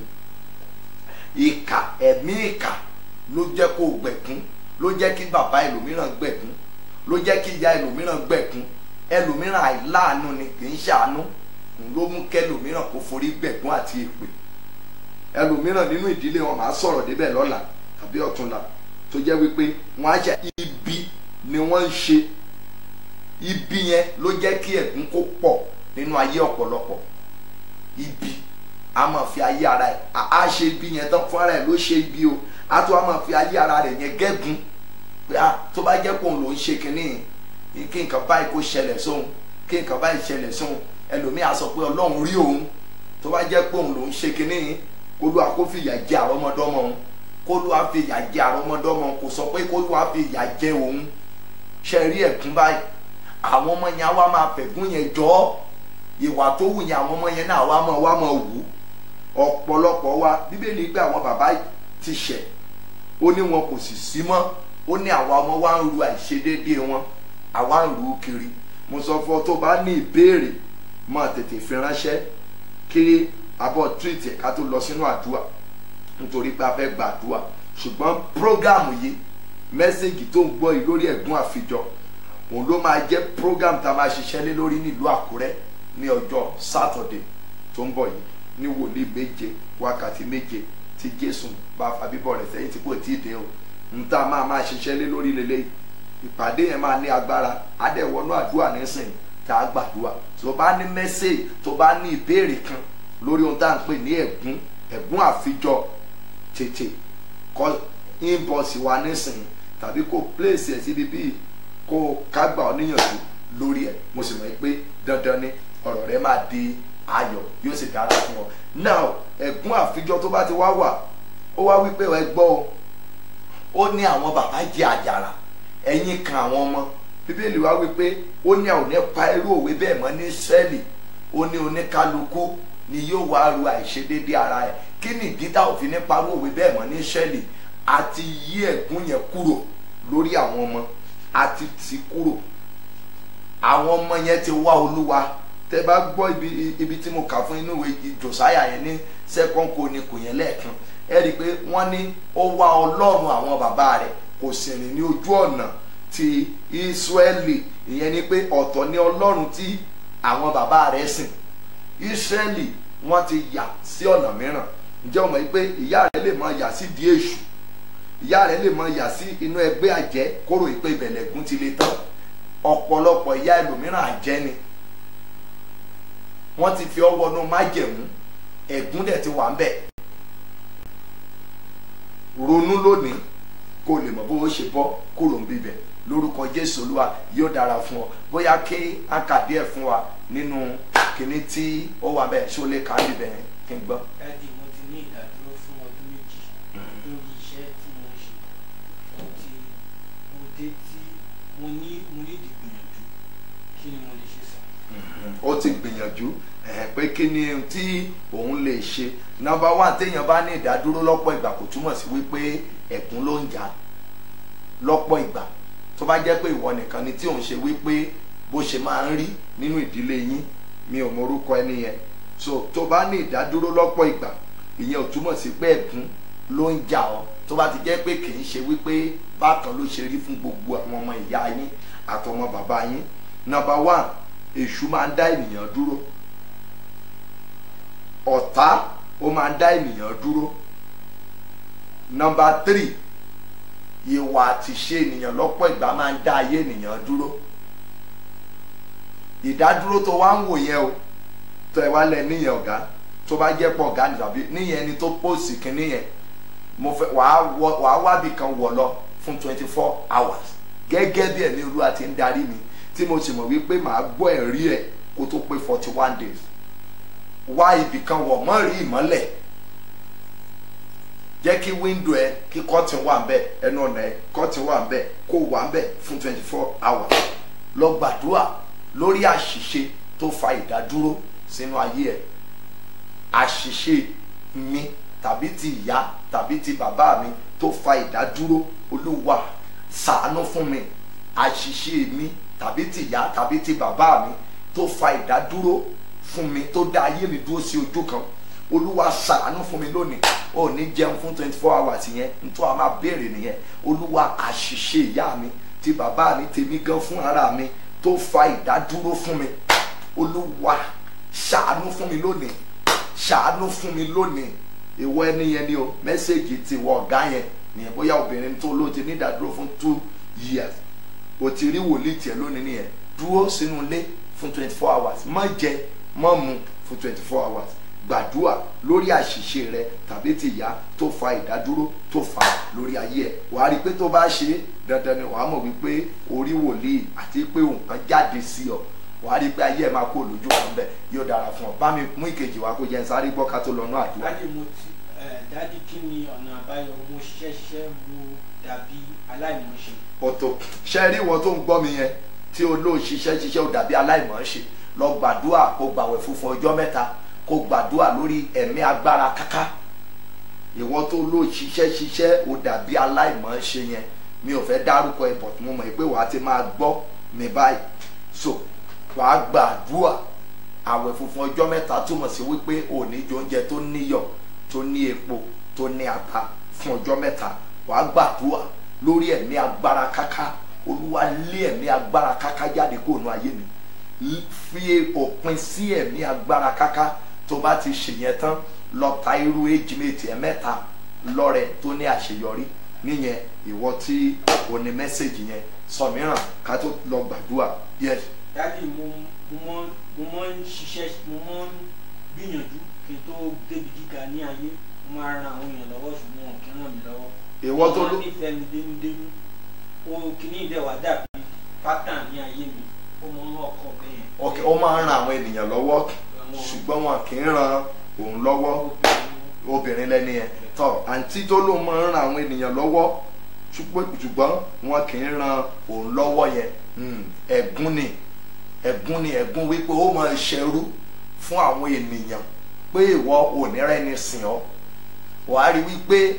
ìkà ẹ̀mí ìkà ló jẹ́ kó gbẹ̀gún ló jẹ́ kí bàbá ẹlòmíràn gbẹ̀gún ló jẹ́ kí ìyá ẹlòmíràn gbẹ̀gún ẹlòmíràn àìláàánú ni kì í ṣàánú ló mú kẹlòmíràn kó forí gbẹ̀gún àti èpè ẹlòmíràn nínú ìdílé wọn máa sọ̀rọ̀ débẹ̀ lọ́la tàbí ọ̀túnla tó jẹ́ wípé wọ́n á ṣe ibi ni wọ́n ń ṣe ibi yẹn ló jẹ́ kí ẹ̀gún kó pọ̀ nínú ayé ọ̀pọ̀lọpọ̀ ibi a máa fi ayé ara ẹ̀ a ṣe ibi yẹn tán fún ara ẹ̀ ló ṣe ibi o a tún a máa fi ayé ara rẹ̀ yẹn gẹ́gun pé a tó bá jẹ́ pé òun ló ń ṣe kínní kí nǹkan báyìí kó ṣẹlẹ̀ sóhun kí nǹkan báyìí ṣẹlẹ̀ sóhun ẹlòmíà sọ pé ọlọ́run rí òun tó bá jẹ́ pé òun ló ń ṣe kínní kólúwa kó fi ìyà jẹ àrọ́mọdọ́mọ òun kólúwa fi ìyà jẹ àrọ́mọdọ́mọ òun kò sọ pé kólúwa fi ìyà jẹ òun ṣe rí ẹ̀kún báyìí àwọn ọmọ yẹn á wá máa fẹ̀gún yẹn jọ ọ́ ìwà tó wù yẹn àwọn ọmọ yẹn náà wá máa wá máa wù ú ọ̀pọ̀lọpọ̀ wa bíbélì gbé àwọn bàbá ti ṣẹ̀ ó ní wọn kò sì sí mọ́ ó ní àwa ọmọ wa ń ru àìṣedéédéé wọn àwa ń rù ú kiri mo sọ fún ọ tó bá ní ìbéèrè máa tètè fi ránṣẹ́ kí abọ́ túwìtì ká tó lọ sínú àdúrà nítorí pé a fẹ́ gbàdúrà ṣùgbọ́n prógámù yìí mẹ́sẹ̀gì tó ń gbọ́ yìí lórí ẹ̀gún àfijọ́ òun ló máa jẹ́ program tá a máa ṣiṣẹ́ lé lórí nílùú àkúrẹ́ ní ọjọ́ sátọ̀dé tó ń bọ̀ yìí ní wòlíì méje wákàtí méje tí jésù bá fa bíbọ̀ rẹ̀ sẹ́yìn tí kò tí ì dé o ń tá a máa máa ṣiṣẹ́ lé lórí lélẹ́yìí ìpàdé yẹn máa ní agbára adẹ̀wọ́nú àdúrà nísìn tá a gbàdúrà tó bá ní mẹ́sẹ̀gì tó bá ní ìbéèrè kan lórí ohun tá à ń pè ní ẹ̀gún ẹ̀gún àfijọ́ tètè kọ inbox wa nísìn tàbí kó place ẹ̀ síbi bíi kó kágbà ọ níyànjú lórí ẹ̀ mo sì mọ̀ pé dandan ni ọ̀rọ̀ rẹ máa di ayọ̀ yóò sì dára fún ọ now ẹ̀gún àfijọ́ tó bá ti wá wà ó wá wípé ẹ gbọ́ o ó ní àwọn bàbá jẹ àjàrà ẹ̀yìn kan àwọn ọmọ bíbélì wá wípé ó ní àwọn nípa irú òwe bẹ́ẹ̀ mọ́ ní sẹ́ẹ̀lì ó ní oníkálukú ni yóò wá ru àìṣedéédé ara ẹ̀ kí ni ìdí tá òfin nípa irú òwe bẹ́ẹ̀ mọ́ ní sẹ́ẹ̀lì àti yí ẹ̀gún yẹn kúrò lórí àwọn ọmọ àti tì kúrò àwọn ọmọ yẹn ti wá olúwa tẹ bá gbọ́ ibi ibi tí mo kà fún inú ìwé jòsáyà yẹn ní second chronicle yẹn lẹ́ẹ̀kan ẹ rí i pé wọ́n ní ó wá ọlọ́run àwọn bàbá rẹ̀ kò sì rìn ní ojú ọ̀nà ti ìsírẹ́lì ìyẹn ni pé ọ̀tọ̀ ni ọlọ́run tí àwọn bàbá rẹ̀ sìn ìsírẹ́lì wọ́n ti yà sí ọ̀nà mìíràn ǹjẹ́ o mọ̀ pé ìyá rẹ̀ lè máa yà sí di èṣù ìyá rẹ̀ lè máa yà sí inú ẹgbẹ́ àjẹ́ kóró ìpè ìbẹ̀lẹ̀gún ti le tán ọ̀pọ̀lọpọ̀ ìyá ẹlòmíràn àjẹ́ ni wọ́n ti fi ọwọ́ inú májẹ̀mú ẹ̀gún dẹ̀ ti wà ń bẹ̀ ronú lónìí kó lè mọ̀ bó o ṣe bọ́ kúrò ń bíbẹ̀ lórúkọ jésù olúwa yóò dára fún ọ bóyá kí a kà díẹ̀ fún wa nínú kíní tí ó wà bẹ́ẹ̀ ṣó lè kà á bíbẹ̀ yẹn kí n gbọ́. dáàdi mo ti ní ìdádúró fún ọdún méjì lórí iṣẹ́ tí mo ń ṣe mo ti mo dé tí mo ní mo ní ìdìgbìyànjú kí ni mo lè ṣe sàn. ó ti gbìyànjú ẹ̀hẹ̀, pé kí ni tí òun lè ṣe nọ́mbà wá téèyàn bá ní ìdádúró lọ́pọ̀ ìgbà kò túmọ̀ sí wípé ẹ̀gún ló ń jà lọ́pọ̀ ìgbà tó bá jẹ́ pé ìwọ nìkan ni tí òun ṣe wípé bó ṣe máa ń rí nínú ìdílé yín mi ò mọrúkọ ẹni yẹn so tó bá ní ìdádúró lọ́pọ̀ ìgbà ìyẹn ò túmọ̀ sí pé ẹ̀gún ló ń jà ọ́ tó bá ti jẹ́ pé kì í ṣe wípé bákan ló ṣe rí fún gbogbo àwọn ọmọ ìyá yín àtọmọ bàbá yín nọ́mbà one èṣù máa ń dá ènìyàn dúró ọ̀tá ó máa ń dá ènìyàn dúró nọ́mbà three ìwà àtìṣe ènìyàn lọ́pọ̀ ìgbà máa ń dá ayé ènìyàn dúró ìdádúró tó wá ń wò yẹn o tó ẹ wá lẹ níyẹn ọ̀gá tó bá jẹ́ pọ̀ ọ̀gá nìtàbí níyẹn ẹni tó pòsì kínní yẹn mo fẹ́ wàá wọ wàá wábì kan wọ̀ lọ fún twenty four hours gẹ́gẹ́ bí ẹ̀mí olúwa ti ń darí mi tí mo sì mọ̀ wípé màá gbọ́ ẹ̀rí ẹ̀ kó tó pé forty one days wá ibì kan wọ̀ mọ́ rí ìmọ́lẹ̀ jẹ́ kí wíńdò ẹ kí kọ́tìn wà ń bẹ̀ ẹnu ọ̀nà ẹ kọ́tìn wà ń bẹ̀ kó wà ń bẹ̀ fún twenty four hours lọ gbàdúrà lórí àṣìṣe tó fa ìdádúró sínú ayé ẹ àṣìṣe mi tàbí ti ìyá tàbí ti bàbá mi tó fa ìdádúró olúwa ṣàánú fún mi àṣìṣe mi tàbí ti ìyá tàbí ti bàbá mi tó fa ìdádúró fún mi tó dá ayé mi dúró sí ojú kan olúwa ṣàánú fún mi lónìí ò ní jẹun fún twenty four hours yẹn nítorí a máa béèrè nìyẹn olúwa àṣìṣe ìyá mi ti bàbá mi tèmi gan fún ara mi tó fa ìdádúró fún mi olúwa ṣàánú fún mi lónìí ṣàánú fún mi lónìí ìwọ ẹni yẹn ni o mẹ́sẹ̀gì ti wọ ọ̀gá yẹn nìyẹn bóyá obìnrin tó ló ti ní ìdádúró fún two years o ti rí wòlíì tiẹ̀ lónìí nìyẹn dúró sínú ilé fún twenty four hours má jẹ má mu fún twenty four hours gbàdúrà lórí àṣìṣe rẹ tàbí ti ìyá tó fa ìdádúró tó fa lórí ayé ẹ wàá rí i pé tó bá ṣe é dandan ni wàá mọ̀ wípé orí wòlíì àti pé nǹkan jáde sí ọ wàá rí i pé ayé ẹ máa kó lójú kan bẹ yóò dára fún ọ bá mi mú ìkejì wá kó jẹ ń sáré gbọ́ ká tó lọ náà àdúrà. dáàdì mo ti ẹ dáàdì kí ni ọ̀nà àbáyọ mo ṣẹ̀ṣẹ̀ mo dàbí aláìmọ̀ṣe. ọ̀tọ̀ ṣe rí wọn tó ń gbọ́ mi yẹn tí o lóò ṣiṣẹ́ ṣiṣẹ́ ò dàbí aláìmọ̀ọ́ṣe lọ gbàdúrà kó gbàwẹ̀ funfun ọjọ́ mẹ́ta kó gbàdúrà lórí ẹ̀mí agbára káká ìwọ tó lóò ṣiṣẹ́ ṣiṣẹ́ ò dàbí aláìmọ̀ọ́ṣe yẹn mi ò fẹ́ dárúkọ ẹ̀ but mo mọ̀ pé wàá ti máa gbọ́ mi báyìí so wàá gbàdúrà àwẹ̀ funfun ọjọ́ mẹ́ta túmọ̀ sí wípé ò ní jẹ oúnjẹ tó níyọ̀ tó ní epo tó ní ata fún ọjọ́ mẹ́ta wàá gbàdúrà lórí ẹ̀mí agbára káká olúwa lé ẹ̀mí agbára káká jáde kó nu ayé mi fi òpin sí ẹ̀mí agbára káká tó bá ti ṣèyẹn tán lọ ta irú èjì méjì ẹ̀ mẹ́ta lọ́rẹ tó ní àṣeyọrí níyẹn ìwọ tí o ní mẹ́sẹ̀gì yẹn sọ mìíràn ká tó lọ gbàdúrà yes dáàdì mo mo mọ mo mọ ń ṣiṣẹ́ mo mọ ń gbìyànjú kí n tó débi gíga ní ayé mo máa ran àwọn èèyàn lọ́wọ́ ṣùgbọ́n wọn kì í ràn mí lọ́wọ́. ìwọ tó mo ló máa nífẹ̀ẹ́ mi dénúdénú o kìíní ìdẹ̀wà dàbí pátá ní ayé mi ó mọ ọkọ bẹ́ẹ̀. ok ó máa ń ran àwọn ènìyàn lọ́wọ́ Àwọn ṣùgbọ́n wọn kì í ran òun lọ́wọ́ obìnrin obìnrin lẹ́ni yẹn tọ́ àǹtí tó ló máa ń ran àwọn ènìyàn lọ́wọ́ ṣùgbọ́n ṣùgbọ́n wọn kì í ran òun lọ́wọ́ yẹn Hmm, ẹ̀gún ni ẹ̀gún ni ẹ̀gún wípé ó máa ṣẹrú fún àwọn ènìyàn pé ìwọ ò ní rẹ́ni sìn ọ́ wàá rí wípé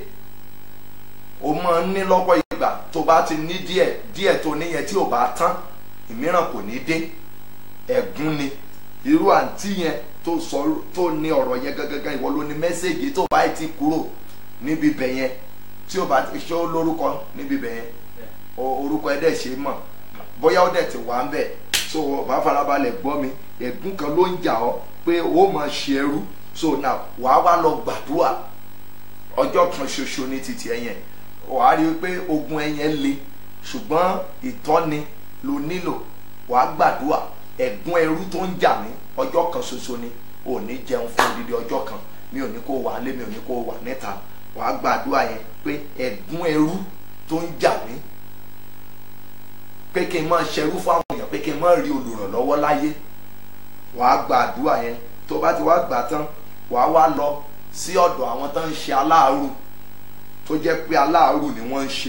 o máa ń ní lọ́pọ̀ ìgbà tó bá ti ní díẹ̀ díẹ̀ tó níyẹn tí ò bá tán ìmíràn kò ní dé ẹ̀gún ni irú àǹtí yẹn tó sọ tó ní ọ̀rọ̀ yẹn gangan ìwọ ló ní mẹ́sẹ̀gì tó bá ti kúrò níbi bẹ̀ yẹn tí o bá ti ṣe ó lórúkọ níbi bẹ̀ yẹn o- orúkọ ẹ̀ dẹ̀ ṣe é mọ̀ bóyá ó dẹ̀ ti wà ń bẹ̀ so o bá farabalẹ̀ gbọ́ mi ẹ̀gún kan ló ń jà ọ́ pé o máa ṣe ẹrú so now wàá wá lọ gbàdúrà ọjọ́ kan ṣoṣo ní títì ẹ̀ yẹn wàá rí i pé ogun ẹ̀ yẹn le ṣùgbọ́n ìtọ́ni ló nílò wàá gbàdúrà ẹ̀gún ẹrú tó ń jà mí ọjọ́ kan ṣoṣo ni ò ní jẹun fún odidi ọjọ́ kan mi ò ní kó wà lé mi ò ní kó wà níta wàá gbàdúrà yẹn pé ẹ̀gún ẹrú tó ń jà mí pé kí n máa ṣerú fún àwọn èèyàn pé kí n máa rí olùrànlọ́wọ́ láyé wàá gbàdúrà yẹn tó bá ti wá gbà tán wàá wá lọ sí ọ̀dọ̀ àwọn tó ń ṣe aláàrù tó jẹ́ pé aláàrù ni wọ́n ń ṣe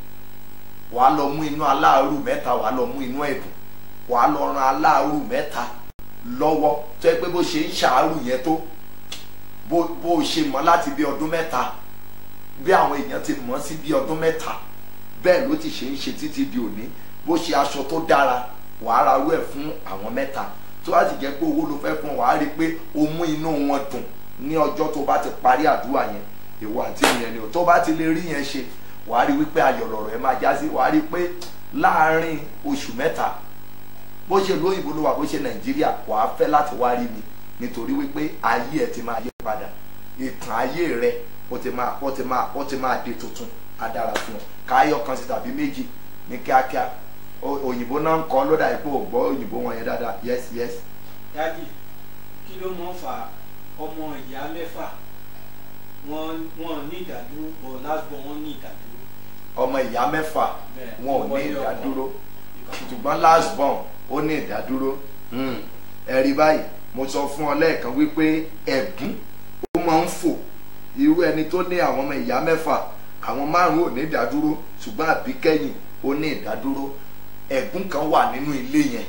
wàá lọ mú inú aláàrù mẹ́ta wàá lọ mú inú ẹ̀dùn wàá lọ ran aláàrù mẹ́ta lọ́wọ́ tó yẹ pé bó ṣe ń ṣàárù yẹn tó bó bó ṣe mọ̀ láti bí ọdún mẹ́ta bí àwọn èèyàn ti mọ̀ sí bí ọdún mẹ́ta bẹ́ẹ̀ ló ti ṣe ń ṣe títí di òní bó ṣe aṣọ tó dára wàá ra rú ẹ̀ fún àwọn mẹ́ta tó bá ti jẹ́ pé owó ló fẹ́ fún wàá rí i pé o mú inú wọn dùn ní ọjọ́ tó bá ti parí àdúrà yẹn ìwọ àti ìyẹn ni o tó bá ti lè rí yẹn ṣe wàá rí wípé ayọ̀ lọ̀rọ̀ ẹ máa já sí wàá rí pé láàárín oṣù mẹ́ta bó ṣe lóyìnbó ló wà bó ṣe nàìjíríà wàá fẹ́ láti wá rí mi nítorí wípé ayé ẹ ti máa yí padà ìtàn ayé rẹ ó ti máa ó ti máa ó ti máa di tuntun á dára fún ọ káyọ̀ kan sí tàbí méjì ní kíákíá O- òyìnbó náà ń kọ́ lódà ipò ògbọ́ òyìnbó wọn yẹn dáadáa yes yes dáàdì kí ló mọ̀ fà ọmọ ìyá mẹ́fà wọ́n wọ́n ní ìdádúró bọ̀ lásìkò wọ́n ní ìdádúró. ọmọ ìyá mẹ́fà Bẹ́ẹ̀, wọn ò ní wọlé ọkọ. ìdádúró Ìkan- ṣùgbọ́n last born ó ní ìdádúró Hmm. ẹ̀rí báyìí mo sọ fún ọ lẹ́ẹ̀kan wípé ẹ̀gún ó máa ń fò irú ẹni tó ní àwọn ọmọ ìyá mẹ́fà àwọn márùn-ún ò ní ìdádúró ṣùgbọ́n àbíkẹ́yìn ó ní ìdádúró ẹ̀gún kan wà nínú ilé yẹn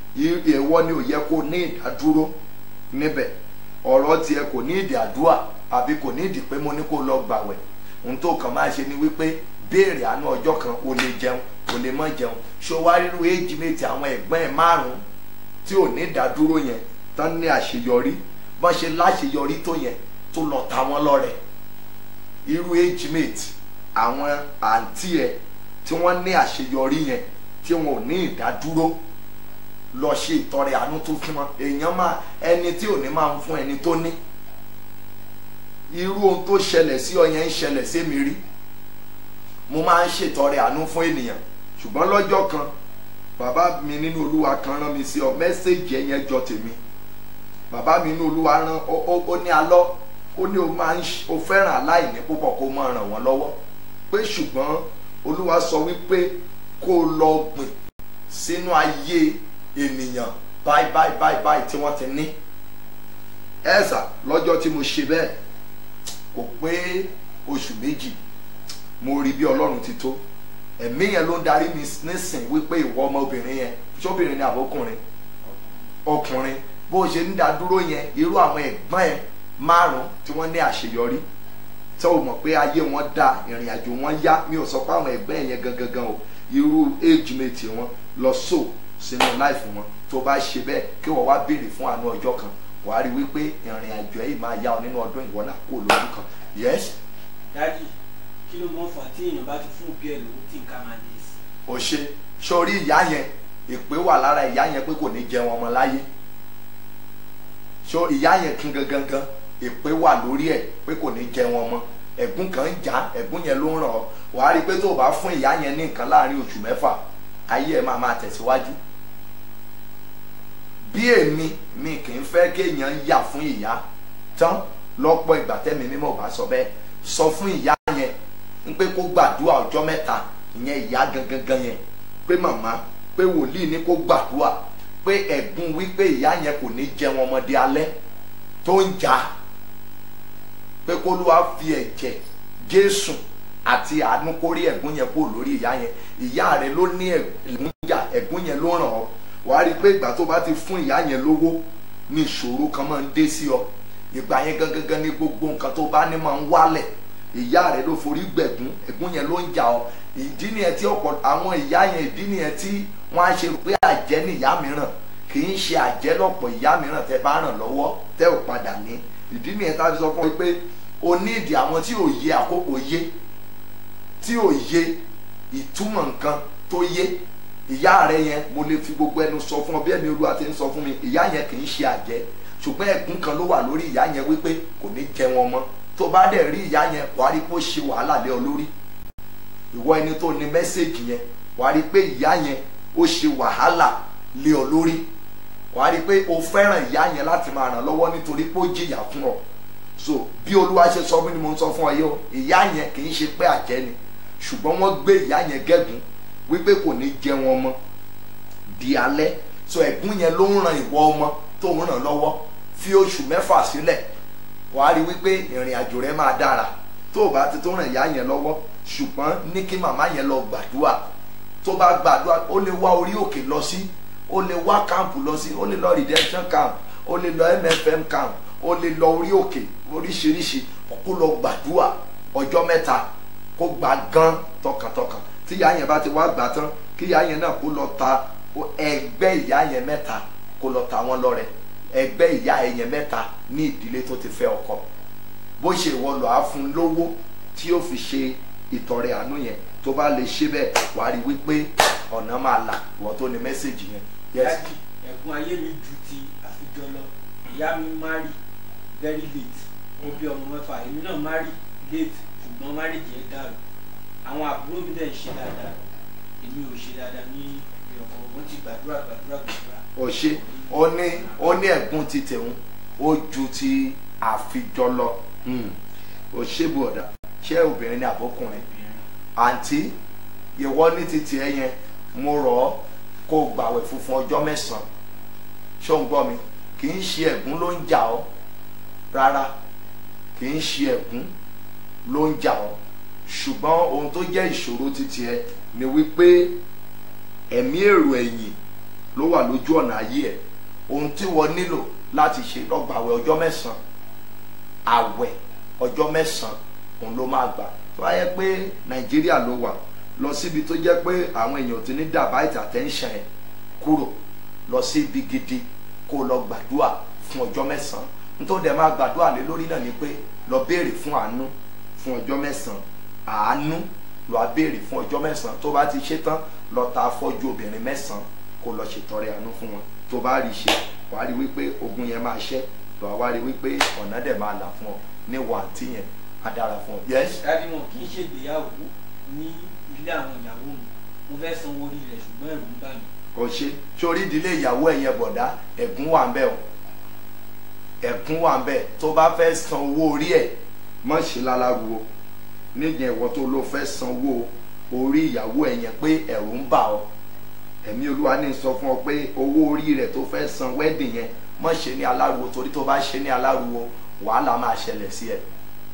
ìwọ ni ò yẹ kó ní ìdádúró níbẹ̀ ọ̀rọ̀ tiẹ̀ kò ní ìdí àdúrà àbí kò ní ìdí pé mo ní kó lọ gbàwẹ̀ ohun tó kàn máa ṣe ni wípé béèrè àánú ọjọ́ kan o lè jẹun o lè má jẹun ṣó wá rírú éjì méjì àwọn ẹ̀gbọ́n ẹ̀ márùn-ún tí ò ní ìdádúró yẹn tán ní àṣeyọrí bọ́n ṣe láṣeyọrí tó yẹn tó lọ ta wọ́n lọ́rẹ irú age mate àwọn àǹtí ẹ̀ tí wọ́n ní àṣeyọrí yẹn tí wọn ò ní ìdádúró lọ ṣe ìtọrẹ àánú tó fún wọn èèyàn máa ẹni tí ò ní máa ń fún ẹni tó ní irú ohun tó ṣẹlẹ̀ sí ọ yẹn ń ṣẹlẹ̀ sí mi rí mo máa ń ṣètọrẹ àánú fún ènìyàn ṣùgbọ́n lọ́jọ́ kan bàbá mi nínú olúwa kan rán mi sí ọ mẹ́sẹ̀gì ẹ̀yẹn jọ tèmi bàbá mi nínú olúwa rán ó- ó ó ní alọ́ ó ní o máa ń ṣ- o fẹ́ràn aláìní púpọ̀ kó máa ràn wọ́n lọ́wọ́ pé ṣùgbọ́n olúwa sọ wípé kó o lọ gbìn sínú ayé ènìyàn báyìí báyìí báyìí báyìí tí wọ́n ti ní ẹ̀sà lọ́jọ́ tí mo ṣe bẹ́ẹ̀ kò pé oṣù méjì mo rí bí ọlọ́run ti tó ẹ̀mí yẹn ló ń darí mi nísìn wípé ìwọ ọmọbìnrin yẹn ṣóbìnrin ni àbókùnrin ọkùnrin bó o ṣe ń dá dúró yẹn irú àwọn ẹ̀gbọ́n ẹ̀ márùn tí wọ́n ní àṣeyọrí tí o mọ̀ pé ayé wọn da ìrìn àjò wọn yá mi ò sọ pé àwọn ẹ̀gbọ́n ẹ̀ yẹn gangan gan o irú age mate wọn lọ so sínú life wọn tó bá ṣe bẹ́ẹ̀ kí wọ́n wá béèrè fún àánú ọjọ́ kan wàá rí wípé ìrìn àjò ẹ̀ yìí máa yá ọ nínú ọdún ìwọ náà kó lójú kan yes dájì kí ló mọ̀ fà tí èèyàn bá ti fún òbí ẹ̀ lówó tí nǹkan máa dé sí. ò ṣe sórí ìyá yẹn ìpè wà lára ìyá yẹn pé kò ní jẹun ọmọ láyé so ìyá yẹn kún gangan gan ìpè wà lórí ẹ̀ pé kò ní jẹun ọmọ ẹ̀gún kan ń já ẹ̀gún yẹn ló ń ràn ọ́ wàá rí i pé tó o bá fún ìyá yẹn ní nǹkan láàrin oṣù mẹ́fà ayé ẹ̀ máa máa tẹ̀síwájú bí èmi mi kì í fẹ́ kéèyàn yà fún ìyá tán lọ́pọ̀ ìgbà tẹ́mi mímọ́ ò bá sọ bẹ́ẹ̀ sọ fún ìyá yẹn ń pé kó gbàdúrà ọjọ́ mẹ́ta ìyẹn ìyá gangan gan yẹn pé màmá pé wòlíì ní kó gbàdúrà pé ẹ̀gún wípé ìyá yẹn kò ní jẹun ọmọdé alẹ́ tó ń jà pé kó ló wá fi ẹ̀jẹ̀ jésù àti àánú kórí ẹ̀gún yẹn kó lórí ìyá yẹn ìyá rẹ ló ní ẹ̀gún jà ẹ̀gún yẹn ló ràn ọ́ wàá rí i pé ìgbà tó bá ti fún ìyá yẹn lówó ní ìṣòro kan máa ń dé sí ọ ìgbà yẹn gangan ní gbogbo nǹkan tó bá ní máa ń wálẹ̀ ìyá rẹ ló forí gbẹ̀gún ẹ̀gún yẹn ló ń jà ọ ìdí nìyẹn tí ọ̀pọ̀ àwọn ìyá yẹn ìdí nìyẹn tí wọ́n á ṣe rò pé àjẹ́ ní ìyá mìíràn kì í ṣe àjẹ́ lọ́pọ̀ ìyá mìíràn tẹ́ bá ràn lọ́wọ́ tẹ́ ò padà ní ìdí nìyẹn tá a fi sọ fún mi pé o ní ìdí àwọn tí ò yé àkókò yé tí ò yé ìtumọ̀ nǹkan tó yé ìyá rẹ yẹn mo lè fi gbogbo ẹnu sọ fún ọ bí ẹni olúwa ti ń sọ fún mi ìyá yẹn kì í ṣe àjẹ́ ṣùgbọ́n ẹ̀gún kan ló wà lórí ìyá yẹn wípé kò ní jẹ wọn mọ́ tó bá dẹ̀ rí ìyá yẹn wàá rí pé ó ṣe wàhálà lé ọ lórí ìwọ ẹni tó ní mẹ́sẹ̀gì yẹn wàá rí pé ìyá yẹn ó ṣe wàhálà lé ọ lórí wàá rí pé o fẹ́ràn ìyá yẹn láti máa ràn lọ́wọ́ nítorí pé ó jìyà fún ọ so bí olúwa ṣe sọ mí ni mo ń sọ fún ọ yìí o ìyá yẹn kì í ṣe pé àjẹ́ ni ṣùgbọ́n wọ́n gbé ìyá yẹn gẹ́gùn wípé kò ní jẹ wọn mọ́ di alẹ́ so ẹ̀gún yẹn ló ń ran ìwọ ọmọ tó ń ràn lọ́wọ́ fi oṣù mẹ́fà sílẹ̀ wàá rí wípé ìrìn àjò rẹ máa dára tó o bá ti tó ràn ìyá yẹn lọ́wọ́ ṣùgbọ́n ní kí màmá yẹn lọ gbàdúrà tó bá gbàdúrà ó lè wá orí òkè lọ sí ó lè wá káàmpù lọ sí ó lè lọ redemption camp ó lè lọ mfm camp ó lè lọ orí òkè oríṣiríṣi kó lọ gbàdúrà ọjọ́ mẹ́ta kó gbà gan tọkàntọkàn tí ìyá yẹn bá ti wá gbà tán kí ìyá yẹn náà kó lọ ta ẹgbẹ́ ìyá yẹn mẹ́ta kó lọ ta wọ́n lọ́rẹ ẹgbẹ́ ìyá ẹ̀yẹn mẹ́ta ní ìdílé tó ti fẹ́ ọkọ bó ṣe ìwọ lọ á fún lówó tí yóò fi ṣe ìtọrẹ àánú yẹn tó bá lè ṣe bẹ́ẹ̀ wàá rí wípé ọ̀nà máa là ìwọ tó ní mẹ́sẹ̀gì yẹn. Yes. dájì ẹ̀gbọ́n ayé mi ju ti àfijọ́ lọ ìyá mi marry very late ó bí ọmọ mẹ́fà èmi náà marry late ṣùgbọ́n marriage yẹn dàrú àwọn àbúrò mi dẹ̀ ń ṣe dáadáa èmi ò ṣe dáadáa ní ìrọ̀kọ̀ wọ́n ti gbàdúrà gbàdúrà gbàdúrà. ó ṣe ó ní ó ní ẹ̀gún ti tẹ̀hún ó ju ti àfijọ́ lọ ó ṣe bọ̀dà ṣé obìnrin ní àbókùnrin àǹtí ìwọ ní ti tiẹ̀ yẹn mo rọ̀ ọ́ kó o gbàwẹ̀ funfun ọjọ́ mẹ́sàn-án ṣó ń gbọ́ mi kì í ṣe ẹ̀gún ló ń jà ọ́ rárá kì í ṣe ẹ̀gún ló ń jà ọ́ ṣùgbọ́n ohun tó jẹ́ ìṣòro ti tiẹ̀ ni wípé ẹ̀mí èrò ẹ̀yìn ló wà lójú ọ̀nà ayé ẹ̀ ohun tí wọ́n nílò láti ṣe lọ́gbàwẹ̀ ọjọ́ mẹ́sàn-án àwẹ̀ ọjọ́ mẹ́sàn-án òun ló máa gbà tó bá yẹ pé nàìjíríà ló wà lọ síbi tó jẹ́ pé àwọn èèyàn ti ní divert attention ẹ̀ kúrò lọ sí ibi gidi kó lọ gbàdúrà fún ọjọ́ mẹ́sàn-án nítorí dẹ̀ máa gbàdúrà lé lórí náà ni pé lọ béèrè fún àánú fún ọjọ́ mẹ́sàn-án àánú lọ á béèrè fún ọjọ́ mẹ́sàn-án tó bá ti ṣe tán lọ ta afọ́jú obìnrin mẹ́sàn-án kó lọ ṣètọrẹ àánú fún wọn tó bá rí ṣe wàá rí wípé ogun yẹn máa ṣẹ́ lọ wá rí wípé ọ̀nà dẹ̀ máa là fún ọ ní wàǹtí yẹn á dára fún ọ. yes dábì wọn kì í ṣègbéyàwó ní ilé àwọn ìyàwó mi mo fẹ́ sanwó orí rẹ̀ ṣùgbọ́n ẹ̀rù ń bà mí. kò ṣe sórí ìdílé ìyàwó ẹ̀ yẹn bọ̀dá ẹ̀gún wà ń bẹ̀ o ẹ̀gún wà ń bẹ̀ tó bá fẹ́ san owó orí ẹ̀ mọ̀ ṣe láláruwo níyẹn ìwọ tó ló fẹ́ san owó orí ìyàwó ẹ̀ yẹn pé ẹ̀rù ń bà ọ́ ẹ̀mí olúwa ní sọ fún ọ pé owó orí rẹ̀ tó fẹ́ san wedding yẹn mọ̀ ṣe ní aláruwo torí tó bá ṣe ní aláruwo wàhálà máa ṣẹlẹ̀ sí ẹ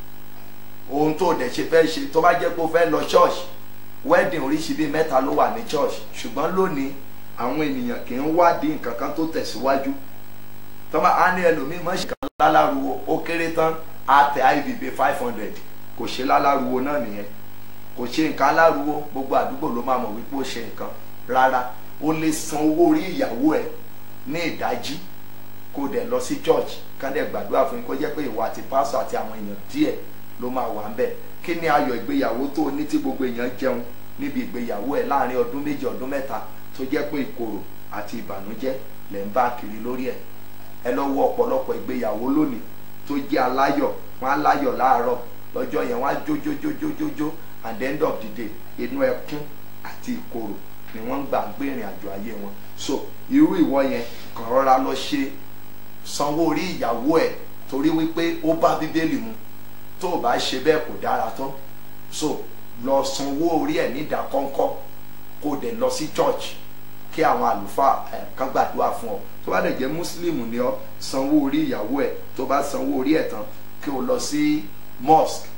ohun tó dẹ̀ ṣe fẹ́ ṣe tó bá jẹ́ pé o fẹ́ lọ church wedding oríṣi bíi mẹ́ta ló wà ní church ṣùgbọ́n lónìí àwọn ènìyàn kì í wádìí nǹkan kan tó tẹ̀síwájú tọ́ba á ní ẹlòmíì mọ̀ ṣe kan láláruwo ó kéré tán á tẹ ibb five hundred kò ṣe láláruwo náà nìyẹn kò ṣe nǹkan aláruwo gbogbo àdúgbò ló máa mọ̀ wípé ó ṣe nǹkan rárá o lè san owó orí ìyàwó ẹ ní ìdájí kó dẹ̀ lọ sí church kán dẹ̀ gbàdúrà fún yín kó jẹ́ pé ìwọ àti pásítọ̀ àti àwọn èèyàn díẹ̀ ló máa wà ń bẹ̀ kí ni ayọ̀ ìgbéyàwó tó o ní tí gbogbo èèyàn jẹun níbi ìgbéyàwó ẹ̀ láàrin ọdún méjì ọdún mẹ́ta tó jẹ́ pé ìkorò àti ìbànújẹ́ lẹ̀ ń bá kiri lórí ẹ̀ ẹ lọ wo ọ̀pọ̀lọpọ̀ ìgbéyàwó lónìí tó jẹ́ aláyọ̀ wọ́n á láyọ̀ láàárọ̀ lọ́jọ́ yẹn wọ́n á jó jó jó jó jó jó at the end of the day inú ẹkún àti ìkorò ni wọ́n ń gbà gbé ìrìn àjò ayé wọn so irú ìwọ yẹn kàn rọra lọ ṣe sanwó orí ìyàwó ẹ̀ torí wípé ó bá bíbélì mu tó o bá ṣe bẹ́ẹ̀ kò dára tán so lọ sanwó orí ẹ̀ nídàkọ́ńkọ́ kó o dẹ̀ lọ sí church kí àwọn àlùfáà ẹ̀ kan gbàdúrà fún ọ tó bá dẹ̀ jẹ́ mùsùlùmí ni ọ sanwó orí ìyàwó ẹ̀ tó bá sanwó orí ẹ̀ tán kí o lọ sí mosque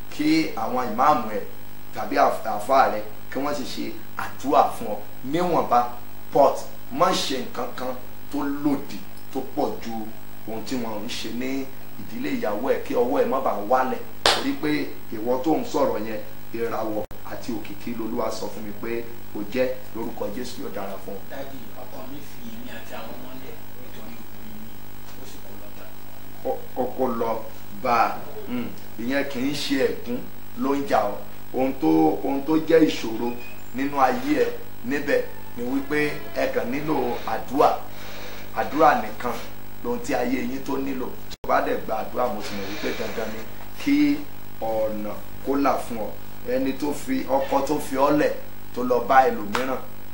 kí àwọn ìmáàmù ẹ̀ tàbí àfáà rẹ̀ kí wọ́n sì ṣe àdúrà fún ọ níwọ̀nba but má ṣe nǹkan kan tó lòdì tó pọ̀ ju ohun tí wọ́n ń ṣe ní ìdílé ìyàwó ẹ̀ kí ọwọ́ ẹ̀ má bàa wálẹ̀ torí pé ìwọ tó ń sọ̀rọ̀ yẹn ìràwọ̀ àti òkìkí lolúwa sọ fún mi pé o jẹ́ lórúkọ jésù yóò dára fún ọ. dábì ọkọ mi fi èmi àti àwọn ọmọ lẹ̀ nítorí obìnrin mi ó sì kó lọ́ta. ọkọ lọ bá a ìyẹn kì í ṣe ẹ̀gún ló ń jà ọ́ ohun tó ohun tó jẹ́ ìṣòro nínú ayé ẹ níbẹ̀ ni wípé ẹ kàn nílò àdúrà àdúrà nìkan lohun tí ayé yín tó nílò tí o bá dẹ̀ gba àdúrà mo sì mọ̀ wípé dandan ni kí ọ̀nà kó là fún ọ ẹni tó fi ọkọ tó fi ọ́ lẹ̀ tó lọ bá ẹlòmíràn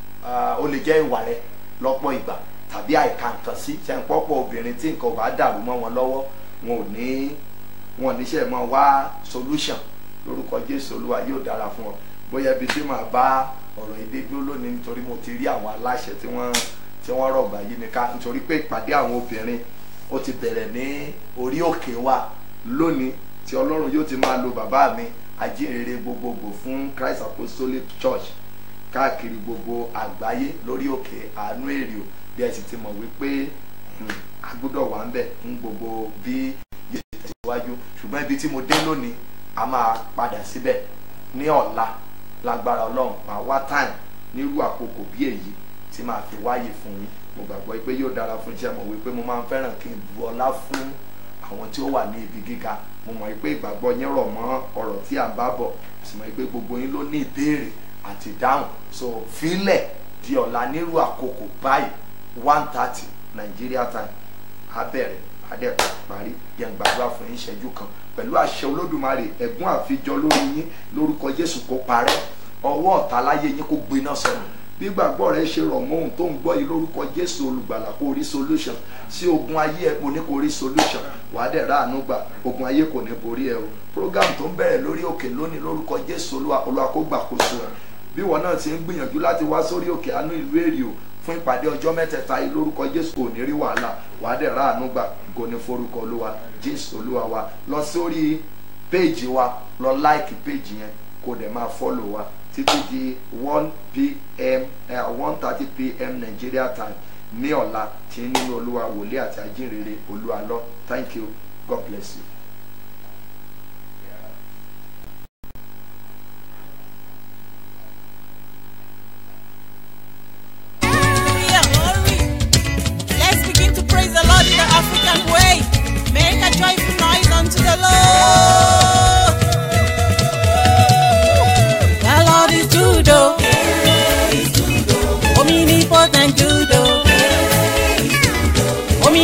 ó lè jẹ́ ìwà rẹ lọ́pọ̀ ìgbà tàbí àìka nǹkan sí ṣe ń pọ́pọ̀ obìnrin tí nǹkan ò bá dàrú mọ́ wọn lọ́wọ́ wọn ò ní wọn ò níṣẹ́ mọ́ wá solution lórúkọ jésù olúwa yóò dára fún ọ bóyá ibi tí màá bá ọ̀rọ̀ èdè dúró lónìí nítorí mo ti rí àwọn aláṣẹ tí wọ́n tí wọ́n rọ̀gbà yí mi ká nítorí pé ìpàdé àwọn obìnrin ó ti bẹ̀rẹ̀ ní orí òkè wa lónìí tí ọlọ́run yóò ti máa lo bàbá mi ajínrere gbogbogbò fún christ apostolic church káàkiri gbogbo àgbáyé lórí òkè àánú èrè o bí ẹ sì ti mọ̀ wípé a gbọ́dọ̀ wà ń bẹ̀ fún gbogbo bí yóò ti tẹ̀síwájú ṣùgbọ́n ibi tí mo dé lónìí a máa padà síbẹ̀ ní ọ̀la lágbára ọlọ́run máa wá time nírú àkókò bí èyí tí màá fi wáyè fún yín mo gbàgbọ́ pé yóò dára fún iṣẹ́ mọ̀ wípé mo máa ń fẹ́ràn kí n bu ọlá fún àwọn tí ó wà ní ibi gíga mo mọ̀ pé ìgbàgbọ́ yín rọ̀ mọ́ ọ̀rọ̀ tí à ń bá bọ̀ mo sì mọ̀ pé gbogbo yín ló ní ìbéèrè àti ìdáhùn so fílẹ̀ di ọ̀la nírú àkókò báyìí one thirty Nigeria time á bẹ̀rẹ̀ adẹ́kọ̀ parí yẹn gbàdúrà fún yín ìṣẹ́jú kan pẹ̀lú àṣẹ olódùmarè ẹ̀gún àfijọ lórí yín lórúkọ jésù kó parẹ́ ọwọ́ ọ̀tá láyé yín kó gbiná sọnù bí gbàgbọ́ rẹ ṣe rọ̀ mọ́ ohun tó ń gbọ́ yìí lórúkọ jésù olùgbàlà kó rí solution sí ogun ayé ẹ kò ní kó rí solution wàá dẹ̀ ráàánú gbà ogun ayé kò ní borí ẹ o program tó ń bẹ̀rẹ̀ lórí òkè lónìí lórúkọ jésù olúwa olúwa kó gbàkóso ẹ bí wọn náà ti ń gbìyànjú láti wá sórí òkè àánú ìlú èrè o fún ìpàdé ọjọ́ mẹ́tẹ̀ẹ̀ta yìí lórúkọ jésù kò ní rí wàhálà wàá dẹ̀ ráàánú gbà kò ní forúkọ olúwa jésù olúwa wa lọ sórí péèjì wa lọ láìkì péèjì yẹn kó dẹ̀ máa fọ́lò wa títí di one pm one thirty pm nigeria time ní ọ̀la tí nínú olúwa wòlíì àti ajínrere olúwa lọ thank you god bless you.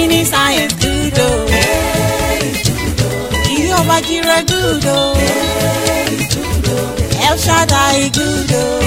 Many science good oh. Jehovah Jireh good oh. El Shaddai good oh.